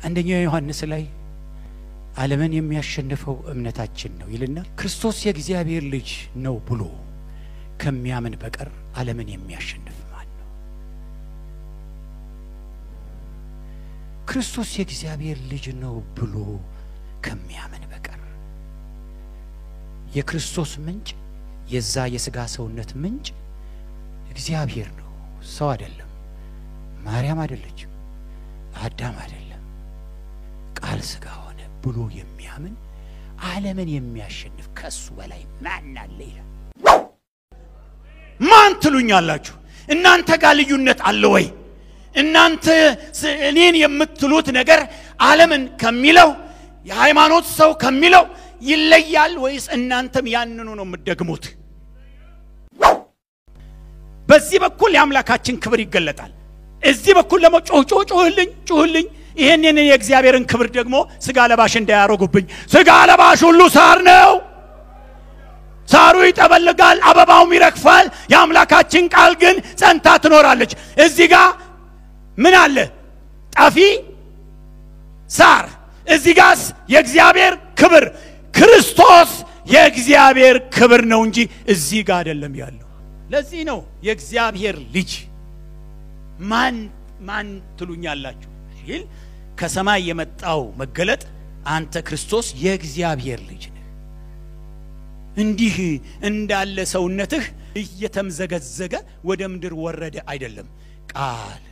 አንደኛው ዮሐንስ ላይ ዓለምን የሚያሸንፈው እምነታችን ነው ይልና ክርስቶስ የእግዚአብሔር ልጅ ነው ብሎ ከሚያምን በቀር ዓለምን የሚያሸንፍ ማን ነው? ክርስቶስ የእግዚአብሔር ልጅ ነው ብሎ ከሚያምን በቀር የክርስቶስ ምንጭ የዛ የሥጋ ሰውነት ምንጭ እግዚአብሔር ነው፣ ሰው አይደለም፣ ማርያም አይደለችም፣ አዳም አይደለም። ቃል ሥጋ ሆነ ብሎ የሚያምን ዓለምን የሚያሸንፍ ከሱ በላይ ማን አለ ይላል። ማን ትሉኛላችሁ? እናንተ ጋር ልዩነት አለ ወይ? እናንተ ስ- እኔን የምትሉት ነገር ዓለምን ከሚለው የሃይማኖት ሰው ከሚለው ይለያል ወይስ እናንተም ያንኑ ነው የምትደግሙት? በዚህ በኩል የአምላካችን ክብር ይገለጣል። እዚህ በኩል ደግሞ ጮህ ጮህ ጮህልኝ ጮህልኝ። ይህንን የእግዚአብሔርን ክብር ደግሞ ስጋ ለባሽ እንዳያረጉብኝ። ስጋ ለባሽ ሁሉ ሳር ነው። ሳሩ ይጠበልጋል፣ አበባውም ይረግፋል። የአምላካችን ቃል ግን ጸንታ ትኖራለች። እዚህ ጋር ምን አለ? ጠፊ ሳር። እዚህ ጋስ የእግዚአብሔር ክብር ክርስቶስ የእግዚአብሔር ክብር ነው እንጂ እዚህ ጋር አይደለም ያለው። ለዚህ ነው የእግዚአብሔር ልጅ ማን ማን ትሉኛላችሁ ሲል ከሰማይ የመጣው መገለጥ አንተ ክርስቶስ የእግዚአብሔር ልጅ ነህ። እንዲህ እንዳለ ሰውነትህ እየተምዘገዘገ ወደ ምድር ወረደ አይደለም። ቃል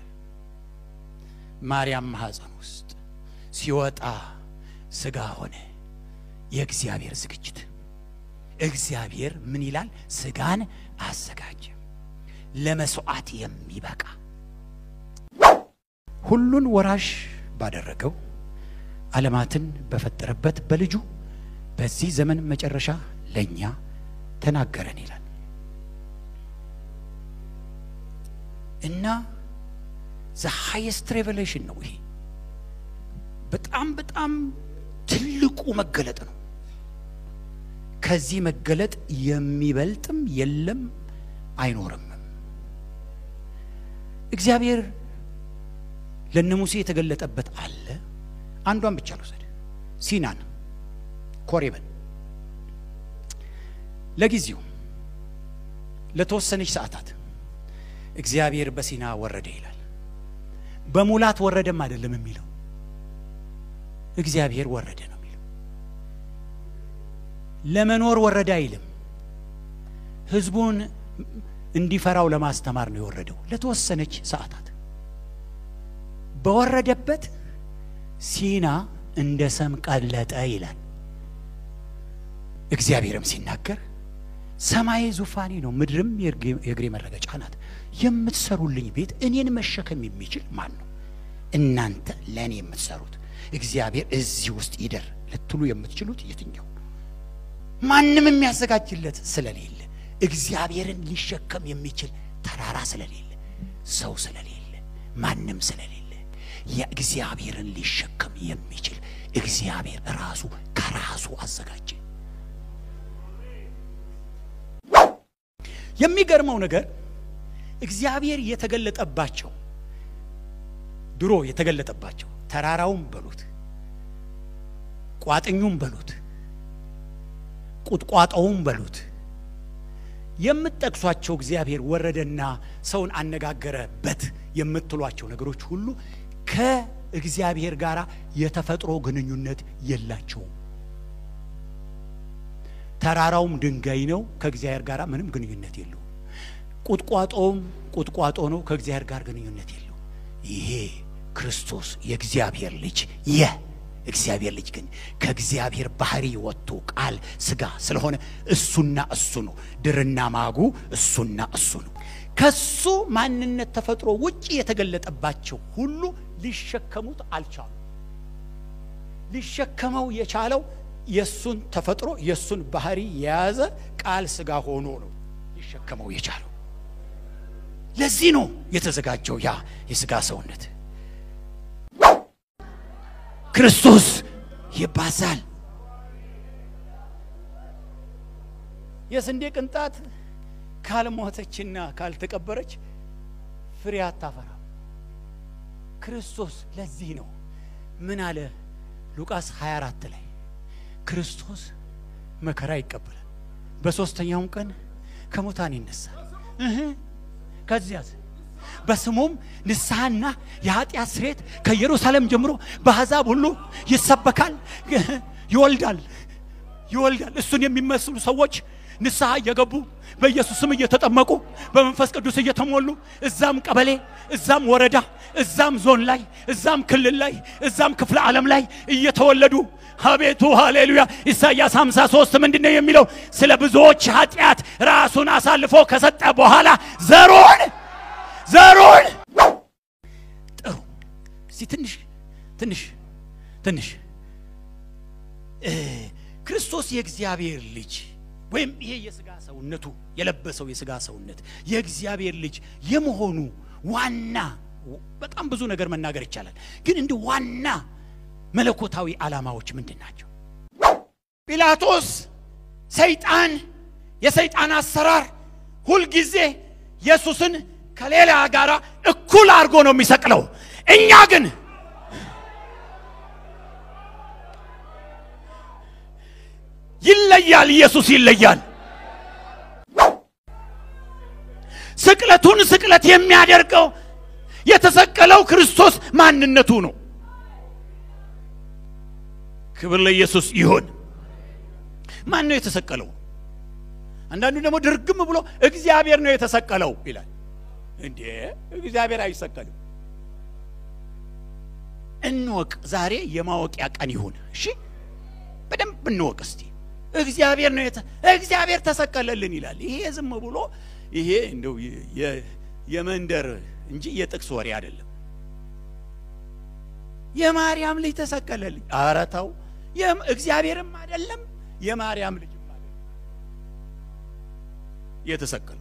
ማርያም ማኅፀን ውስጥ ሲወጣ ሥጋ ሆነ። የእግዚአብሔር ዝግጅት እግዚአብሔር ምን ይላል? ሥጋን አዘጋጀ ለመስዋዕት የሚበቃ ሁሉን ወራሽ ባደረገው ዓለማትን በፈጠረበት በልጁ በዚህ ዘመን መጨረሻ ለእኛ ተናገረን ይላል እና ዘ ሃይስት ሬቨሌሽን ነው ይሄ። በጣም በጣም ትልቁ መገለጥ ነው። ከዚህ መገለጥ የሚበልጥም የለም አይኖርም። እግዚአብሔር ለነ ሙሴ የተገለጠበት አለ። አንዷን ብቻ ልውሰድ፣ ሲናን ኮሬብን። ለጊዜው ለተወሰነች ሰዓታት እግዚአብሔር በሲና ወረደ ይላል። በሙላት ወረደም አይደለም የሚለው እግዚአብሔር ወረደ ነው የሚለው። ለመኖር ወረደ አይልም። ሕዝቡን እንዲፈራው ለማስተማር ነው የወረደው ለተወሰነች ሰዓታት። በወረደበት ሲና እንደ ሰም ቀለጠ ይላል። እግዚአብሔርም ሲናገር ሰማይ ዙፋኔ ነው፣ ምድርም የእግሬ መረገጫ ናት። የምትሰሩልኝ ቤት እኔን መሸከም የሚችል ማን ነው? እናንተ ለእኔ የምትሰሩት እግዚአብሔር እዚህ ውስጥ ይደር ልትሉ የምትችሉት የትኛው? ማንም የሚያዘጋጅለት ስለሌለ፣ እግዚአብሔርን ሊሸከም የሚችል ተራራ ስለሌለ፣ ሰው ስለሌለ፣ ማንም ስለሌለ የእግዚአብሔርን ሊሸከም የሚችል እግዚአብሔር ራሱ ከራሱ አዘጋጀ። የሚገርመው ነገር እግዚአብሔር የተገለጠባቸው ድሮ የተገለጠባቸው ተራራውም በሉት ቋጥኙም በሉት ቁጥቋጦውም በሉት የምትጠቅሷቸው እግዚአብሔር ወረደና ሰውን አነጋገረበት የምትሏቸው ነገሮች ሁሉ ከእግዚአብሔር ጋር የተፈጥሮ ግንኙነት የላቸውም። ተራራውም ድንጋይ ነው፣ ከእግዚአብሔር ጋር ምንም ግንኙነት የለውም። ቁጥቋጦውም ቁጥቋጦ ነው፣ ከእግዚአብሔር ጋር ግንኙነት የለው። ይሄ ክርስቶስ የእግዚአብሔር ልጅ የ እግዚአብሔር ልጅ ግን ከእግዚአብሔር ባህሪ ወጥቶ ቃል ስጋ ስለሆነ እሱና እሱ ነው። ድርና ማጉ እሱና እሱ ነው። ከሱ ማንነት ተፈጥሮ ውጭ የተገለጠባቸው ሁሉ ሊሸከሙት አልቻሉ። ሊሸከመው የቻለው የሱን ተፈጥሮ የሱን ባህሪ የያዘ ቃል ስጋ ሆኖ ነው ሊሸከመው የቻለው። ለዚህ ነው የተዘጋጀው ያ የስጋ ሰውነት። ክርስቶስ ይባዛል። የስንዴ ቅንጣት ካልሞተችና ካልተቀበረች ፍሬ አታፈራም። ክርስቶስ ለዚህ ነው ምን አለ ሉቃስ 24 ላይ ክርስቶስ መከራ ይቀበላል፣ በሶስተኛውም ቀን ከሙታን ይነሳል። እህ ከዚያስ በስሙም ንስሐና የኃጢአት ስርየት ከኢየሩሳሌም ጀምሮ በአሕዛብ ሁሉ ይሰበካል። ይወልዳል ይወልዳል። እሱን የሚመስሉ ሰዎች ንስሐ እየገቡ በኢየሱስም እየተጠመቁ በመንፈስ ቅዱስ እየተሞሉ እዛም ቀበሌ፣ እዛም ወረዳ፣ እዛም ዞን ላይ፣ እዛም ክልል ላይ፣ እዛም ክፍለ ዓለም ላይ እየተወለዱ አቤቱ ሃሌሉያ። ኢሳይያስ 53 ምንድን ነው የሚለው? ስለ ብዙዎች ኃጢአት ራሱን አሳልፎ ከሰጠ በኋላ ዘሩን ዘሩን ጥሩ እስቲ ትንሽ ትንሽ ትንሽ ክርስቶስ የእግዚአብሔር ልጅ ወይም ይሄ የስጋ ሰውነቱ የለበሰው የስጋ ሰውነት የእግዚአብሔር ልጅ የመሆኑ ዋና በጣም ብዙ ነገር መናገር ይቻላል። ግን እንደ ዋና መለኮታዊ ዓላማዎች ምንድን ናቸው? ጲላጦስ ሰይጣን የሰይጣን አሰራር ሁልጊዜ ኢየሱስን ከሌላ ጋር እኩል አድርጎ ነው የሚሰቅለው። እኛ ግን ይለያል። ኢየሱስ ይለያል። ስቅለቱን ስቅለት የሚያደርገው የተሰቀለው ክርስቶስ ማንነቱ ነው። ክብር ለኢየሱስ ይሁን። ማን ነው የተሰቀለው? አንዳንዱ ደግሞ ድርግም ብሎ እግዚአብሔር ነው የተሰቀለው ይላል። እንዴ እግዚአብሔር አይሰቀልም። እንወቅ። ዛሬ የማወቂያ ቀን ይሁን። እሺ በደንብ እንወቅ እስቲ። እግዚአብሔር ነው እግዚአብሔር ተሰቀለልን ይላል። ይሄ ዝም ብሎ ይሄ እንደው የመንደር እንጂ የጥቅስ ወሬ አይደለም። የማርያም ልጅ ተሰቀለልኝ። ኧረ ተው፣ እግዚአብሔርም አይደለም የማርያም ልጅም አይደለም የተሰቀለው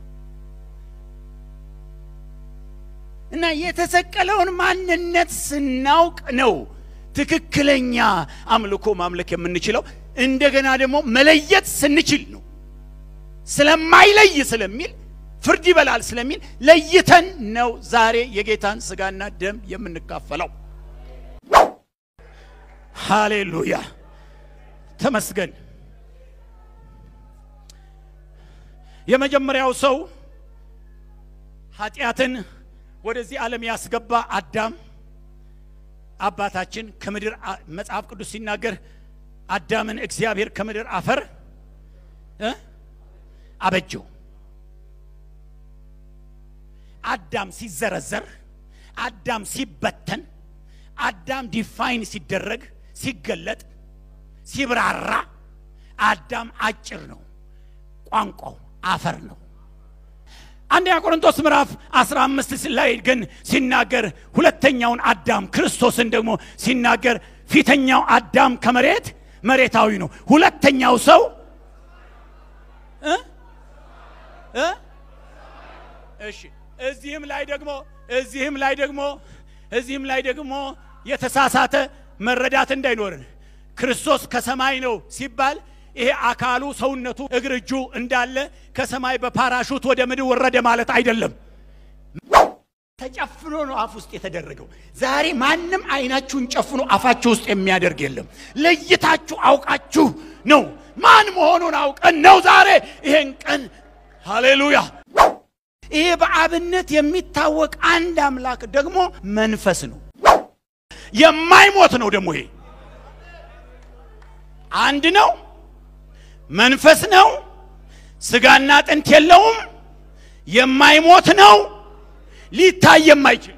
እና የተሰቀለውን ማንነት ስናውቅ ነው ትክክለኛ አምልኮ ማምለክ የምንችለው። እንደገና ደግሞ መለየት ስንችል ነው። ስለማይለይ ስለሚል ፍርድ ይበላል ስለሚል ለይተን ነው ዛሬ የጌታን ስጋና ደም የምንካፈለው። ሃሌሉያ ተመስገን። የመጀመሪያው ሰው ኃጢአትን ወደዚህ ዓለም ያስገባ አዳም አባታችን ከምድር መጽሐፍ ቅዱስ ሲናገር አዳምን እግዚአብሔር ከምድር አፈር አበጀው። አዳም ሲዘረዘር፣ አዳም ሲበተን፣ አዳም ዲፋይን ሲደረግ፣ ሲገለጥ፣ ሲብራራ አዳም አጭር ነው። ቋንቋው አፈር ነው። አንደኛ ቆሮንቶስ ምዕራፍ 15 ላይ ግን ሲናገር ሁለተኛውን አዳም ክርስቶስን ደግሞ ሲናገር ፊተኛው አዳም ከመሬት መሬታዊ ነው። ሁለተኛው ሰው እ እ እሺ እዚህም ላይ ደግሞ እዚህም ላይ ደግሞ እዚህም ላይ ደግሞ የተሳሳተ መረዳት እንዳይኖርን ክርስቶስ ከሰማይ ነው ሲባል ይሄ አካሉ ሰውነቱ እግር እጁ እንዳለ ከሰማይ በፓራሹት ወደ ምድር ወረደ ማለት አይደለም። ተጨፍኖ ነው አፍ ውስጥ የተደረገው። ዛሬ ማንም አይናችሁን ጨፍኖ አፋችሁ ውስጥ የሚያደርግ የለም። ለይታችሁ አውቃችሁ ነው ማን መሆኑን አውቀን ነው ዛሬ ይሄን ቀን ሃሌሉያ። ይሄ በአብነት የሚታወቅ አንድ አምላክ ደግሞ መንፈስ ነው፣ የማይሞት ነው። ደግሞ ይሄ አንድ ነው፣ መንፈስ ነው፣ ስጋና አጥንት የለውም፣ የማይሞት ነው፣ ሊታይ የማይችል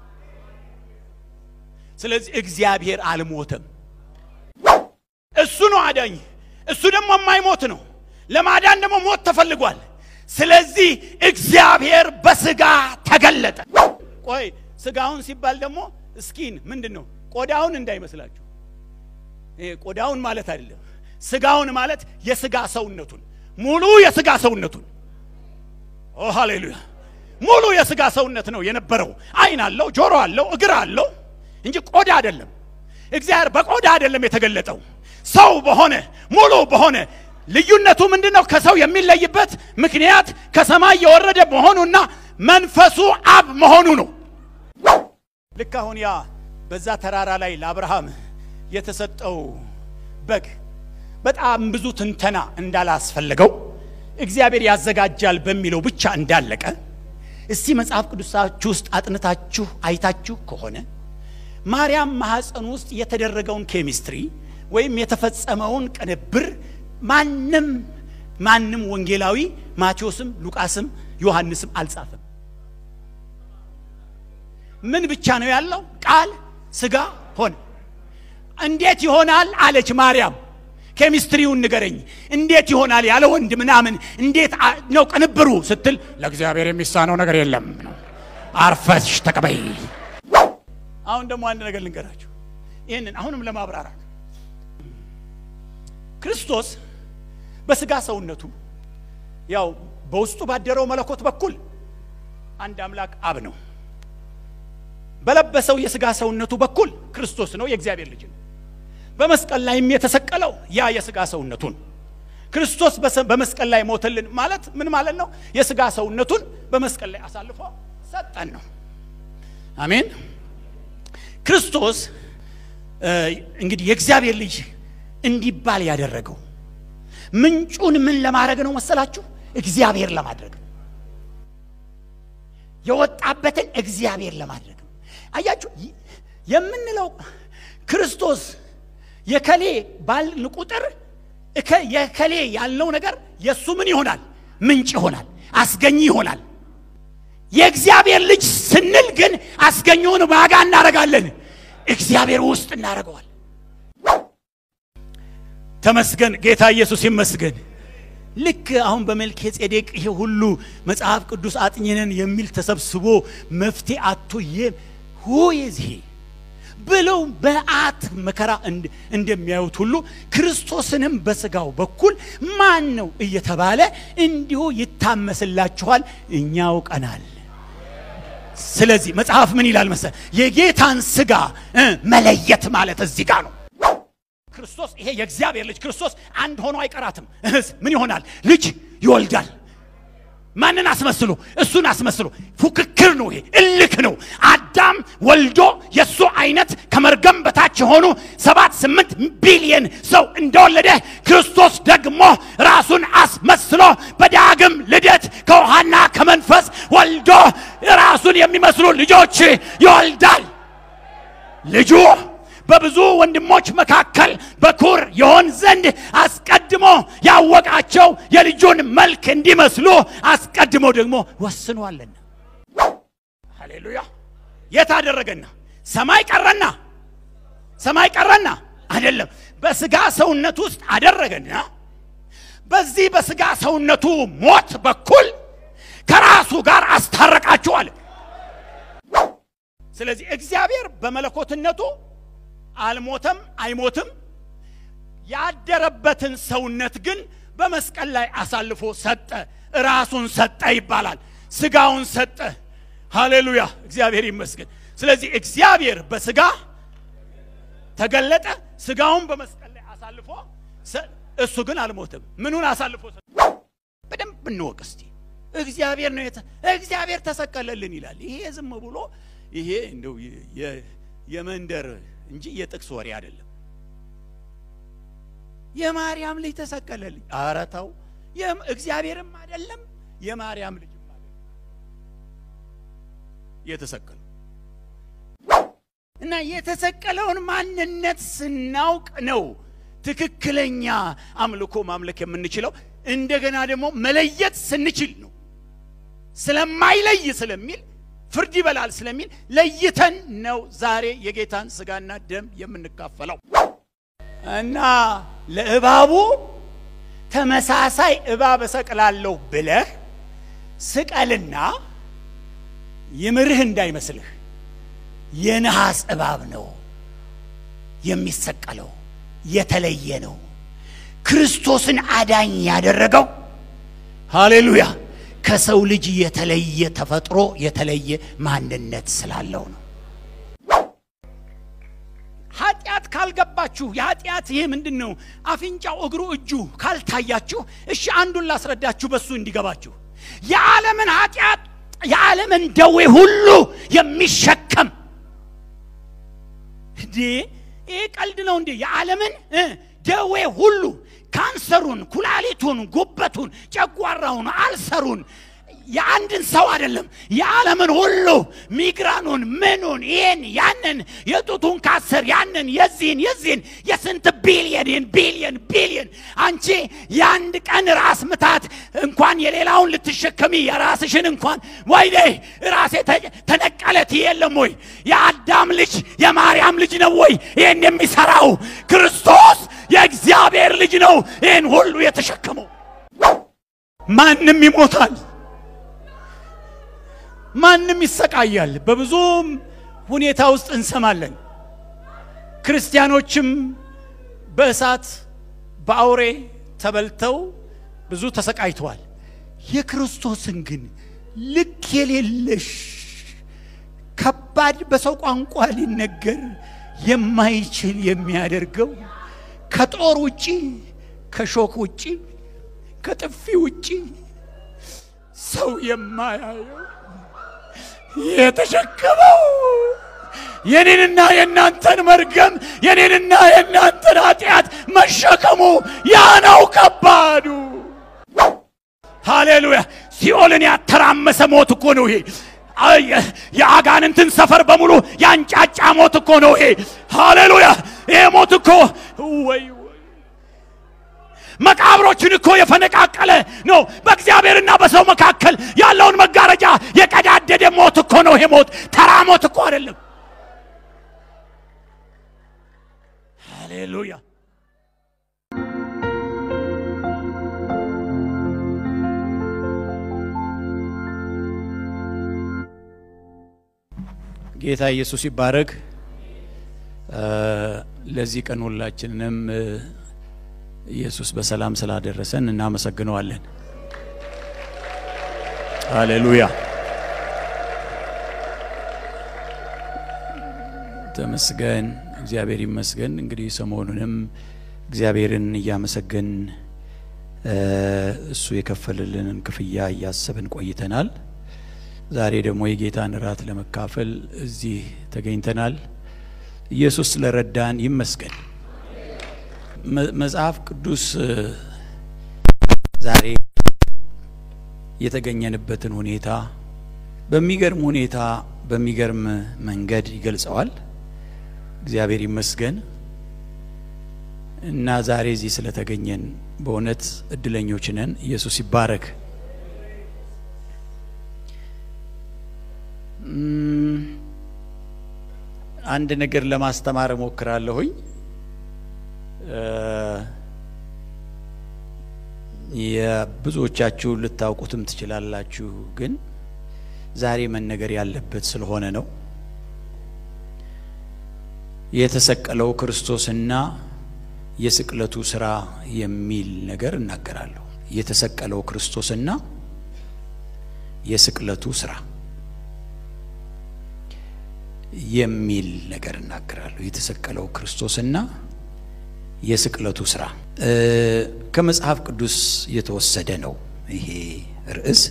ስለዚህ እግዚአብሔር አልሞተም። እሱ ነው አዳኝ። እሱ ደግሞ የማይሞት ነው። ለማዳን ደግሞ ሞት ተፈልጓል። ስለዚህ እግዚአብሔር በስጋ ተገለጠ። ቆይ ስጋውን ሲባል ደግሞ እስኪን ምንድን ነው? ቆዳውን እንዳይመስላችሁ። ይሄ ቆዳውን ማለት አይደለም። ስጋውን ማለት የስጋ ሰውነቱን ሙሉ የስጋ ሰውነቱን ኦ ሃሌሉያ ሙሉ የስጋ ሰውነት ነው የነበረው። አይን አለው፣ ጆሮ አለው፣ እግር አለው እንጂ ቆዳ አይደለም። እግዚአብሔር በቆዳ አይደለም የተገለጠው፣ ሰው በሆነ ሙሉ በሆነ ልዩነቱ ምንድን ነው? ከሰው የሚለይበት ምክንያት ከሰማይ የወረደ መሆኑና መንፈሱ አብ መሆኑ ነው። ልክ አሁን ያ በዛ ተራራ ላይ ለአብርሃም የተሰጠው በግ በጣም ብዙ ትንተና እንዳላስፈለገው እግዚአብሔር ያዘጋጃል በሚለው ብቻ እንዳለቀ እስቲ መጽሐፍ ቅዱሳችሁ ውስጥ አጥንታችሁ አይታችሁ ከሆነ ማርያም ማኅፀን ውስጥ የተደረገውን ኬሚስትሪ ወይም የተፈጸመውን ቅንብር ማንም ማንም ወንጌላዊ ማቴዎስም ሉቃስም ዮሐንስም አልጻፈም። ምን ብቻ ነው ያለው? ቃል ስጋ ሆነ። እንዴት ይሆናል አለች ማርያም። ኬሚስትሪውን ንገረኝ፣ እንዴት ይሆናል ያለ ወንድ ምናምን እንዴት ነው ቅንብሩ ስትል ለእግዚአብሔር የሚሳነው ነገር የለም ነው። አርፈሽ ተቀበይ። አሁን ደግሞ አንድ ነገር ልንገራችሁ፣ ይህንን አሁንም ለማብራራት ክርስቶስ በስጋ ሰውነቱ ያው በውስጡ ባደረው መለኮት በኩል አንድ አምላክ አብ ነው። በለበሰው የስጋ ሰውነቱ በኩል ክርስቶስ ነው፣ የእግዚአብሔር ልጅ ነው። በመስቀል ላይም የተሰቀለው ያ የስጋ ሰውነቱን ክርስቶስ በመስቀል ላይ ሞተልን ማለት ምን ማለት ነው? የስጋ ሰውነቱን በመስቀል ላይ አሳልፎ ሰጠን ነው። አሜን። ክርስቶስ እንግዲህ የእግዚአብሔር ልጅ እንዲባል ያደረገው ምንጩን ምን ለማድረግ ነው መሰላችሁ? እግዚአብሔር ለማድረግ ነው። የወጣበትን እግዚአብሔር ለማድረግ ነው። አያችሁ የምንለው ክርስቶስ የከሌ ባልን ቁጥር የከሌ ያልነው ነገር የእሱ ምን ይሆናል? ምንጭ ይሆናል፣ አስገኝ ይሆናል። የእግዚአብሔር ልጅ ስንል ግን አስገኘውን ዋጋ እናደርጋለን፣ እግዚአብሔር ውስጥ እናደርገዋል። ተመስገን ጌታ ኢየሱስ ይመስገን። ልክ አሁን በመልከ ጼዴቅ ይሄ ሁሉ መጽሐፍ ቅዱስ አጥኝነን የሚል ተሰብስቦ መፍትሄ አቶ ሆየዚህ ብለው በአት መከራ እንደሚያዩት ሁሉ ክርስቶስንም በስጋው በኩል ማን ነው እየተባለ እንዲሁ ይታመስላችኋል፣ እኛ አውቀናል። ስለዚህ መጽሐፍ ምን ይላል መሰል የጌታን ስጋ መለየት ማለት እዚህ ጋር ነው። ክርስቶስ ይሄ የእግዚአብሔር ልጅ ክርስቶስ አንድ ሆኖ አይቀራትም። እህስ ምን ይሆናል? ልጅ ይወልዳል። ማንን አስመስሎ? እሱን አስመስሎ። ፉክክር ነው ይሄ፣ እልክ ነው። አዳም ወልዶ የእሱ አይነት ከመርገም በታች የሆኑ ሰባት ስምንት ቢሊየን ሰው እንደወለደ ክርስቶስ ደግሞ ራሱን አስመስሎ በዳግም ልደት ከውሃና ከመንፈስ ወልዶ ራሱን የሚመስሉ ልጆች ይወልዳል። ልጁ በብዙ ወንድሞች መካከል በኩር የሆን ዘንድ አስቀድሞ ያወቃቸው የልጁን መልክ እንዲመስሉ አስቀድሞ ደግሞ ወስኗልና። ሃሌሉያ! የት አደረገና? ሰማይ ቀረና፣ ሰማይ ቀረና አይደለም፣ በስጋ ሰውነት ውስጥ አደረገና በዚህ በስጋ ሰውነቱ ሞት በኩል ከራሱ ጋር አስታረቃችሁ አለ። ስለዚህ እግዚአብሔር በመለኮትነቱ አልሞተም፣ አይሞትም። ያደረበትን ሰውነት ግን በመስቀል ላይ አሳልፎ ሰጠ፣ ራሱን ሰጠ ይባላል። ስጋውን ሰጠ። ሃሌሉያ፣ እግዚአብሔር ይመስገን። ስለዚህ እግዚአብሔር በስጋ ተገለጠ፣ ስጋውን በመስቀል ላይ አሳልፎ እሱ ግን አልሞትም። ምኑን አሳልፎ ሰጠ? በደንብ እንወቅ እስቲ። እግዚአብሔር ነው እግዚአብሔር ተሰቀለልን ይላል። ይሄ ዝም ብሎ ይሄ እንደው የመንደር እንጂ የጥቅስ ወሬ አይደለም። የማርያም ልጅ ተሰቀለልኝ። ኧረ ተው፣ እግዚአብሔርም አይደለም የማርያም ልጅም አይደለም የተሰቀለው እና የተሰቀለውን ማንነት ስናውቅ ነው ትክክለኛ አምልኮ ማምለክ የምንችለው። እንደገና ደግሞ መለየት ስንችል ነው። ስለማይለይ ስለሚል ፍርድ ይበላል ስለሚል ለይተን ነው ዛሬ የጌታን ስጋና ደም የምንካፈለው። እና ለእባቡ ተመሳሳይ እባብ እሰቅላለሁ ብለህ ስቀልና ይምርህ እንዳይመስልህ የነሐስ እባብ ነው የሚሰቀለው፣ የተለየ ነው። ክርስቶስን አዳኝ ያደረገው ሃሌሉያ ከሰው ልጅ የተለየ ተፈጥሮ የተለየ ማንነት ስላለው ነው። ኃጢአት ካልገባችሁ የኃጢአት ይሄ ምንድን ነው? አፍንጫው፣ እግሩ፣ እጁ ካልታያችሁ፣ እሺ አንዱን ላስረዳችሁ በሱ እንዲገባችሁ። የዓለምን ኃጢአት የዓለምን ደዌ ሁሉ የሚሸከም እንዴ ይህ ቀልድ ነው እንዴ? የዓለምን እ ደዌ ሁሉ ካንሰሩን፣ ኩላሊቱን፣ ጉበቱን፣ ጨጓራውን፣ አልሰሩን የአንድን ሰው አይደለም የዓለምን ሁሉ ሚግራኑን፣ ምኑን፣ ይህን ያንን፣ የጡቱን ካሰር ያንን፣ የዚህን የዚህን የስንት ቢሊየን ቢሊየን ቢሊየን አንቺ የአንድ ቀን ራስ ምታት እንኳን የሌላውን ልትሸከሚ የራስሽን እንኳን ወይኔ ራሴ ተነቀለት የለም ወይ? የአዳም ልጅ የማርያም ልጅ ነው ወይ ይህን የሚሰራው? ክርስቶስ የእግዚአብሔር ልጅ ነው ይህን ሁሉ የተሸከመው። ማንም ይሞታል ማንም ይሰቃያል። በብዙም ሁኔታ ውስጥ እንሰማለን። ክርስቲያኖችም በእሳት በአውሬ ተበልተው ብዙ ተሰቃይተዋል። የክርስቶስን ግን ልክ የሌለሽ ከባድ በሰው ቋንቋ ሊነገር የማይችል የሚያደርገው ከጦር ውጪ ከሾክ ውጪ ከጥፊ ውጪ ሰው የማያየው የተሸከመው የኔንና የእናንተን መርገም የኔንና የእናንተን ኃጢአት መሸከሙ ያ ነው ከባዱ። ሃሌሉያ! ሲኦልን ያተራመሰ ሞት እኮ ነው ይሄ። የአጋንንትን ሰፈር በሙሉ ያንጫጫ ሞት እኮ ነው ይሄ። ሃሌሉያ! ይሄ ሞት እኮ ወይ መቃብሮችን እኮ የፈነቃቀለ ነው። በእግዚአብሔርና በሰው መካከል ያለውን መጋረጃ የቀዳደደ ሞት እኮ ነው ይሄ ሞት። ተራ ሞት እኮ አይደለም። ሃሌሉያ። ጌታ ኢየሱስ ይባረክ። ለዚህ ቀን ሁላችንንም ኢየሱስ በሰላም ስላደረሰን እናመሰግነዋለን። ሃሌሉያ ተመስገን፣ እግዚአብሔር ይመስገን። እንግዲህ ሰሞኑንም እግዚአብሔርን እያመሰገን እሱ የከፈልልንን ክፍያ እያሰብን ቆይተናል። ዛሬ ደግሞ የጌታን እራት ለመካፈል እዚህ ተገኝተናል። ኢየሱስ ስለረዳን ይመስገን። መጽሐፍ ቅዱስ ዛሬ የተገኘንበትን ሁኔታ በሚገርም ሁኔታ በሚገርም መንገድ ይገልጸዋል። እግዚአብሔር ይመስገን እና ዛሬ እዚህ ስለተገኘን በእውነት እድለኞች ነን። ኢየሱስ ይባረክ። አንድ ነገር ለማስተማር እሞክራለሁኝ። የብዙዎቻችሁ ልታውቁትም ትችላላችሁ፣ ግን ዛሬ መነገር ያለበት ስለሆነ ነው። የተሰቀለው ክርስቶስና የስቅለቱ ስራ የሚል ነገር እናገራለሁ። የተሰቀለው ክርስቶስና የስቅለቱ ስራ የሚል ነገር እናገራለሁ። የተሰቀለው ክርስቶስና የስቅለቱ ስራ ከመጽሐፍ ቅዱስ የተወሰደ ነው። ይሄ ርዕስ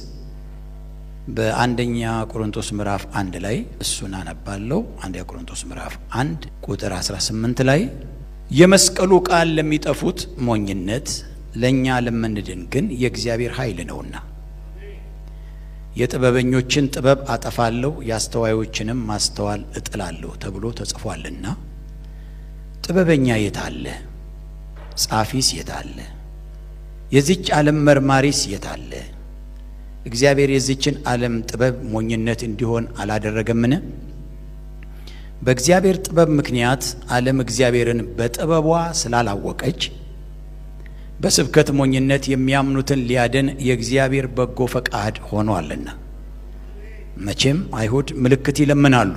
በአንደኛ ቆሮንቶስ ምዕራፍ አንድ ላይ እሱን አነባለሁ። አንደኛ ቆሮንቶስ ምዕራፍ አንድ ቁጥር 18 ላይ የመስቀሉ ቃል ለሚጠፉት ሞኝነት፣ ለእኛ ለምንድን ግን የእግዚአብሔር ኃይል ነውና የጥበበኞችን ጥበብ አጠፋለሁ የአስተዋዮችንም ማስተዋል እጥላለሁ ተብሎ ተጽፏልና። ጥበበኛ የት አለ? ጻፊስ የት አለ? የዚች ዓለም መርማሪስ የት አለ? እግዚአብሔር የዚችን ዓለም ጥበብ ሞኝነት እንዲሆን አላደረገምን? በእግዚአብሔር ጥበብ ምክንያት ዓለም እግዚአብሔርን በጥበቧ ስላላወቀች በስብከት ሞኝነት የሚያምኑትን ሊያድን የእግዚአብሔር በጎ ፈቃድ ሆኗልና። መቼም አይሁድ ምልክት ይለምናሉ፣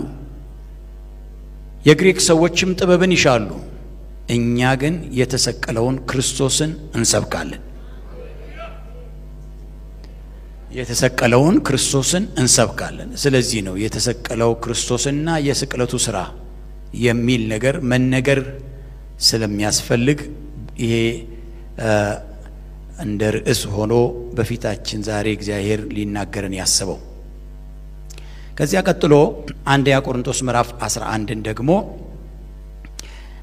የግሪክ ሰዎችም ጥበብን ይሻሉ። እኛ ግን የተሰቀለውን ክርስቶስን እንሰብካለን። የተሰቀለውን ክርስቶስን እንሰብካለን። ስለዚህ ነው የተሰቀለው ክርስቶስና የስቅለቱ ስራ የሚል ነገር መነገር ስለሚያስፈልግ ይሄ እንደ ርዕስ ሆኖ በፊታችን ዛሬ እግዚአብሔር ሊናገረን ያስበው። ከዚያ ቀጥሎ አንደኛ ቆሮንቶስ ምዕራፍ 11ን ደግሞ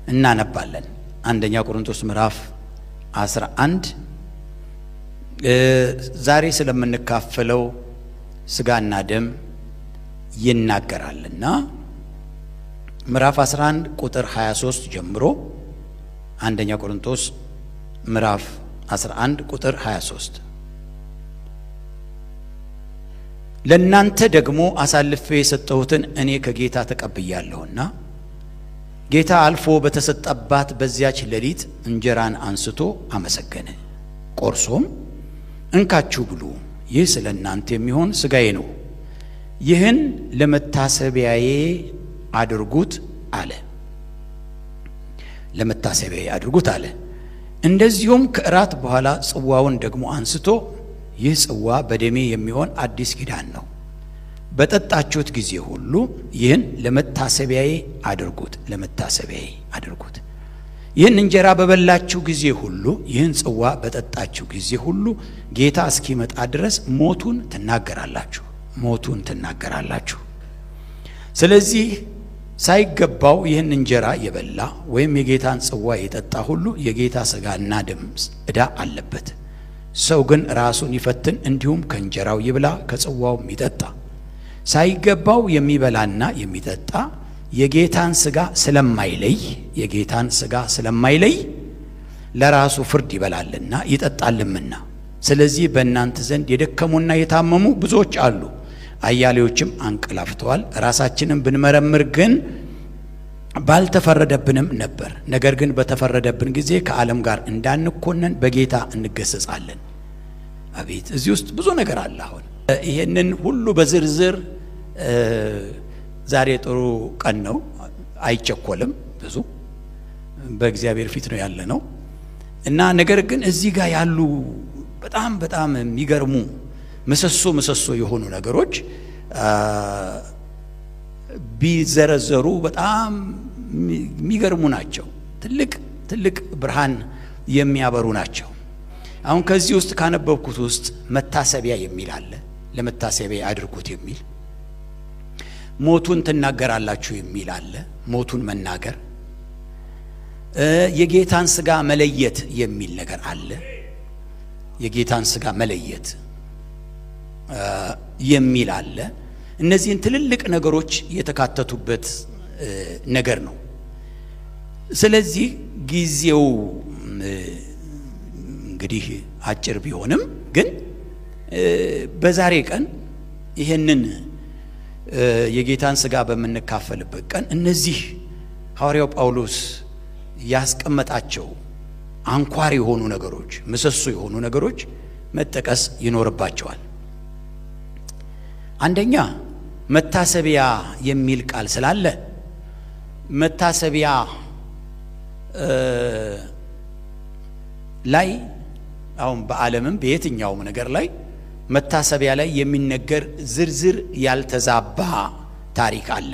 እናነባለን። አንደኛ ቆሮንቶስ ምዕራፍ 11 ዛሬ ስለምንካፈለው ስጋና ደም ይናገራልና ምዕራፍ 11 ቁጥር 23 ጀምሮ አንደኛ ቆሮንቶስ ምዕራፍ 11 ቁጥር 23 ለእናንተ ደግሞ አሳልፌ የሰጠሁትን እኔ ከጌታ ተቀብያለሁና ጌታ አልፎ በተሰጠባት በዚያች ሌሊት እንጀራን አንስቶ አመሰገነ፣ ቆርሶም እንካችሁ ብሉ፣ ይህ ስለ እናንተ የሚሆን ሥጋዬ ነው፣ ይህን ለመታሰቢያዬ አድርጉት አለ። ለመታሰቢያዬ አድርጉት አለ። እንደዚሁም ከእራት በኋላ ጽዋውን ደግሞ አንስቶ ይህ ጽዋ በደሜ የሚሆን አዲስ ኪዳን ነው፣ በጠጣችሁት ጊዜ ሁሉ ይህን ለመታሰቢያዬ አድርጉት፣ ለመታሰቢያዬ አድርጉት። ይህን እንጀራ በበላችሁ ጊዜ ሁሉ ይህን ጽዋ በጠጣችሁ ጊዜ ሁሉ ጌታ እስኪመጣ ድረስ ሞቱን ትናገራላችሁ፣ ሞቱን ትናገራላችሁ። ስለዚህ ሳይገባው ይህን እንጀራ የበላ ወይም የጌታን ጽዋ የጠጣ ሁሉ የጌታ ሥጋና ደም ዕዳ አለበት። ሰው ግን ራሱን ይፈትን፣ እንዲሁም ከእንጀራው ይብላ ከጽዋውም ይጠጣ። ሳይገባው የሚበላና የሚጠጣ የጌታን ሥጋ ስለማይለይ የጌታን ሥጋ ስለማይለይ ለራሱ ፍርድ ይበላልና ይጠጣልምና። ስለዚህ በእናንተ ዘንድ የደከሙና የታመሙ ብዙዎች አሉ፣ አያሌዎችም አንቀላፍተዋል። ራሳችንን ብንመረምር ግን ባልተፈረደብንም ነበር። ነገር ግን በተፈረደብን ጊዜ ከዓለም ጋር እንዳንኮነን በጌታ እንገሰጻለን። አቤት እዚህ ውስጥ ብዙ ነገር አለ። አሁን ይሄንን ሁሉ በዝርዝር ዛሬ ጥሩ ቀን ነው፣ አይቸኮልም። ብዙ በእግዚአብሔር ፊት ነው ያለ ነው እና ነገር ግን እዚህ ጋር ያሉ በጣም በጣም የሚገርሙ ምሰሶ ምሰሶ የሆኑ ነገሮች ቢዘረዘሩ በጣም የሚገርሙ ናቸው። ትልቅ ትልቅ ብርሃን የሚያበሩ ናቸው። አሁን ከዚህ ውስጥ ካነበብኩት ውስጥ መታሰቢያ የሚል አለ። ለመታሰቢያ አድርጉት የሚል ሞቱን ትናገራላችሁ የሚል አለ። ሞቱን መናገር የጌታን ሥጋ መለየት የሚል ነገር አለ። የጌታን ሥጋ መለየት የሚል አለ። እነዚህን ትልልቅ ነገሮች የተካተቱበት ነገር ነው። ስለዚህ ጊዜው እንግዲህ አጭር ቢሆንም ግን በዛሬ ቀን ይህንን የጌታን ሥጋ በምንካፈልበት ቀን እነዚህ ሐዋርያው ጳውሎስ ያስቀመጣቸው አንኳር የሆኑ ነገሮች፣ ምሰሶ የሆኑ ነገሮች መጠቀስ ይኖርባቸዋል። አንደኛ መታሰቢያ የሚል ቃል ስላለ መታሰቢያ ላይ አሁን በዓለምም በየትኛውም ነገር ላይ መታሰቢያ ላይ የሚነገር ዝርዝር ያልተዛባ ታሪክ አለ።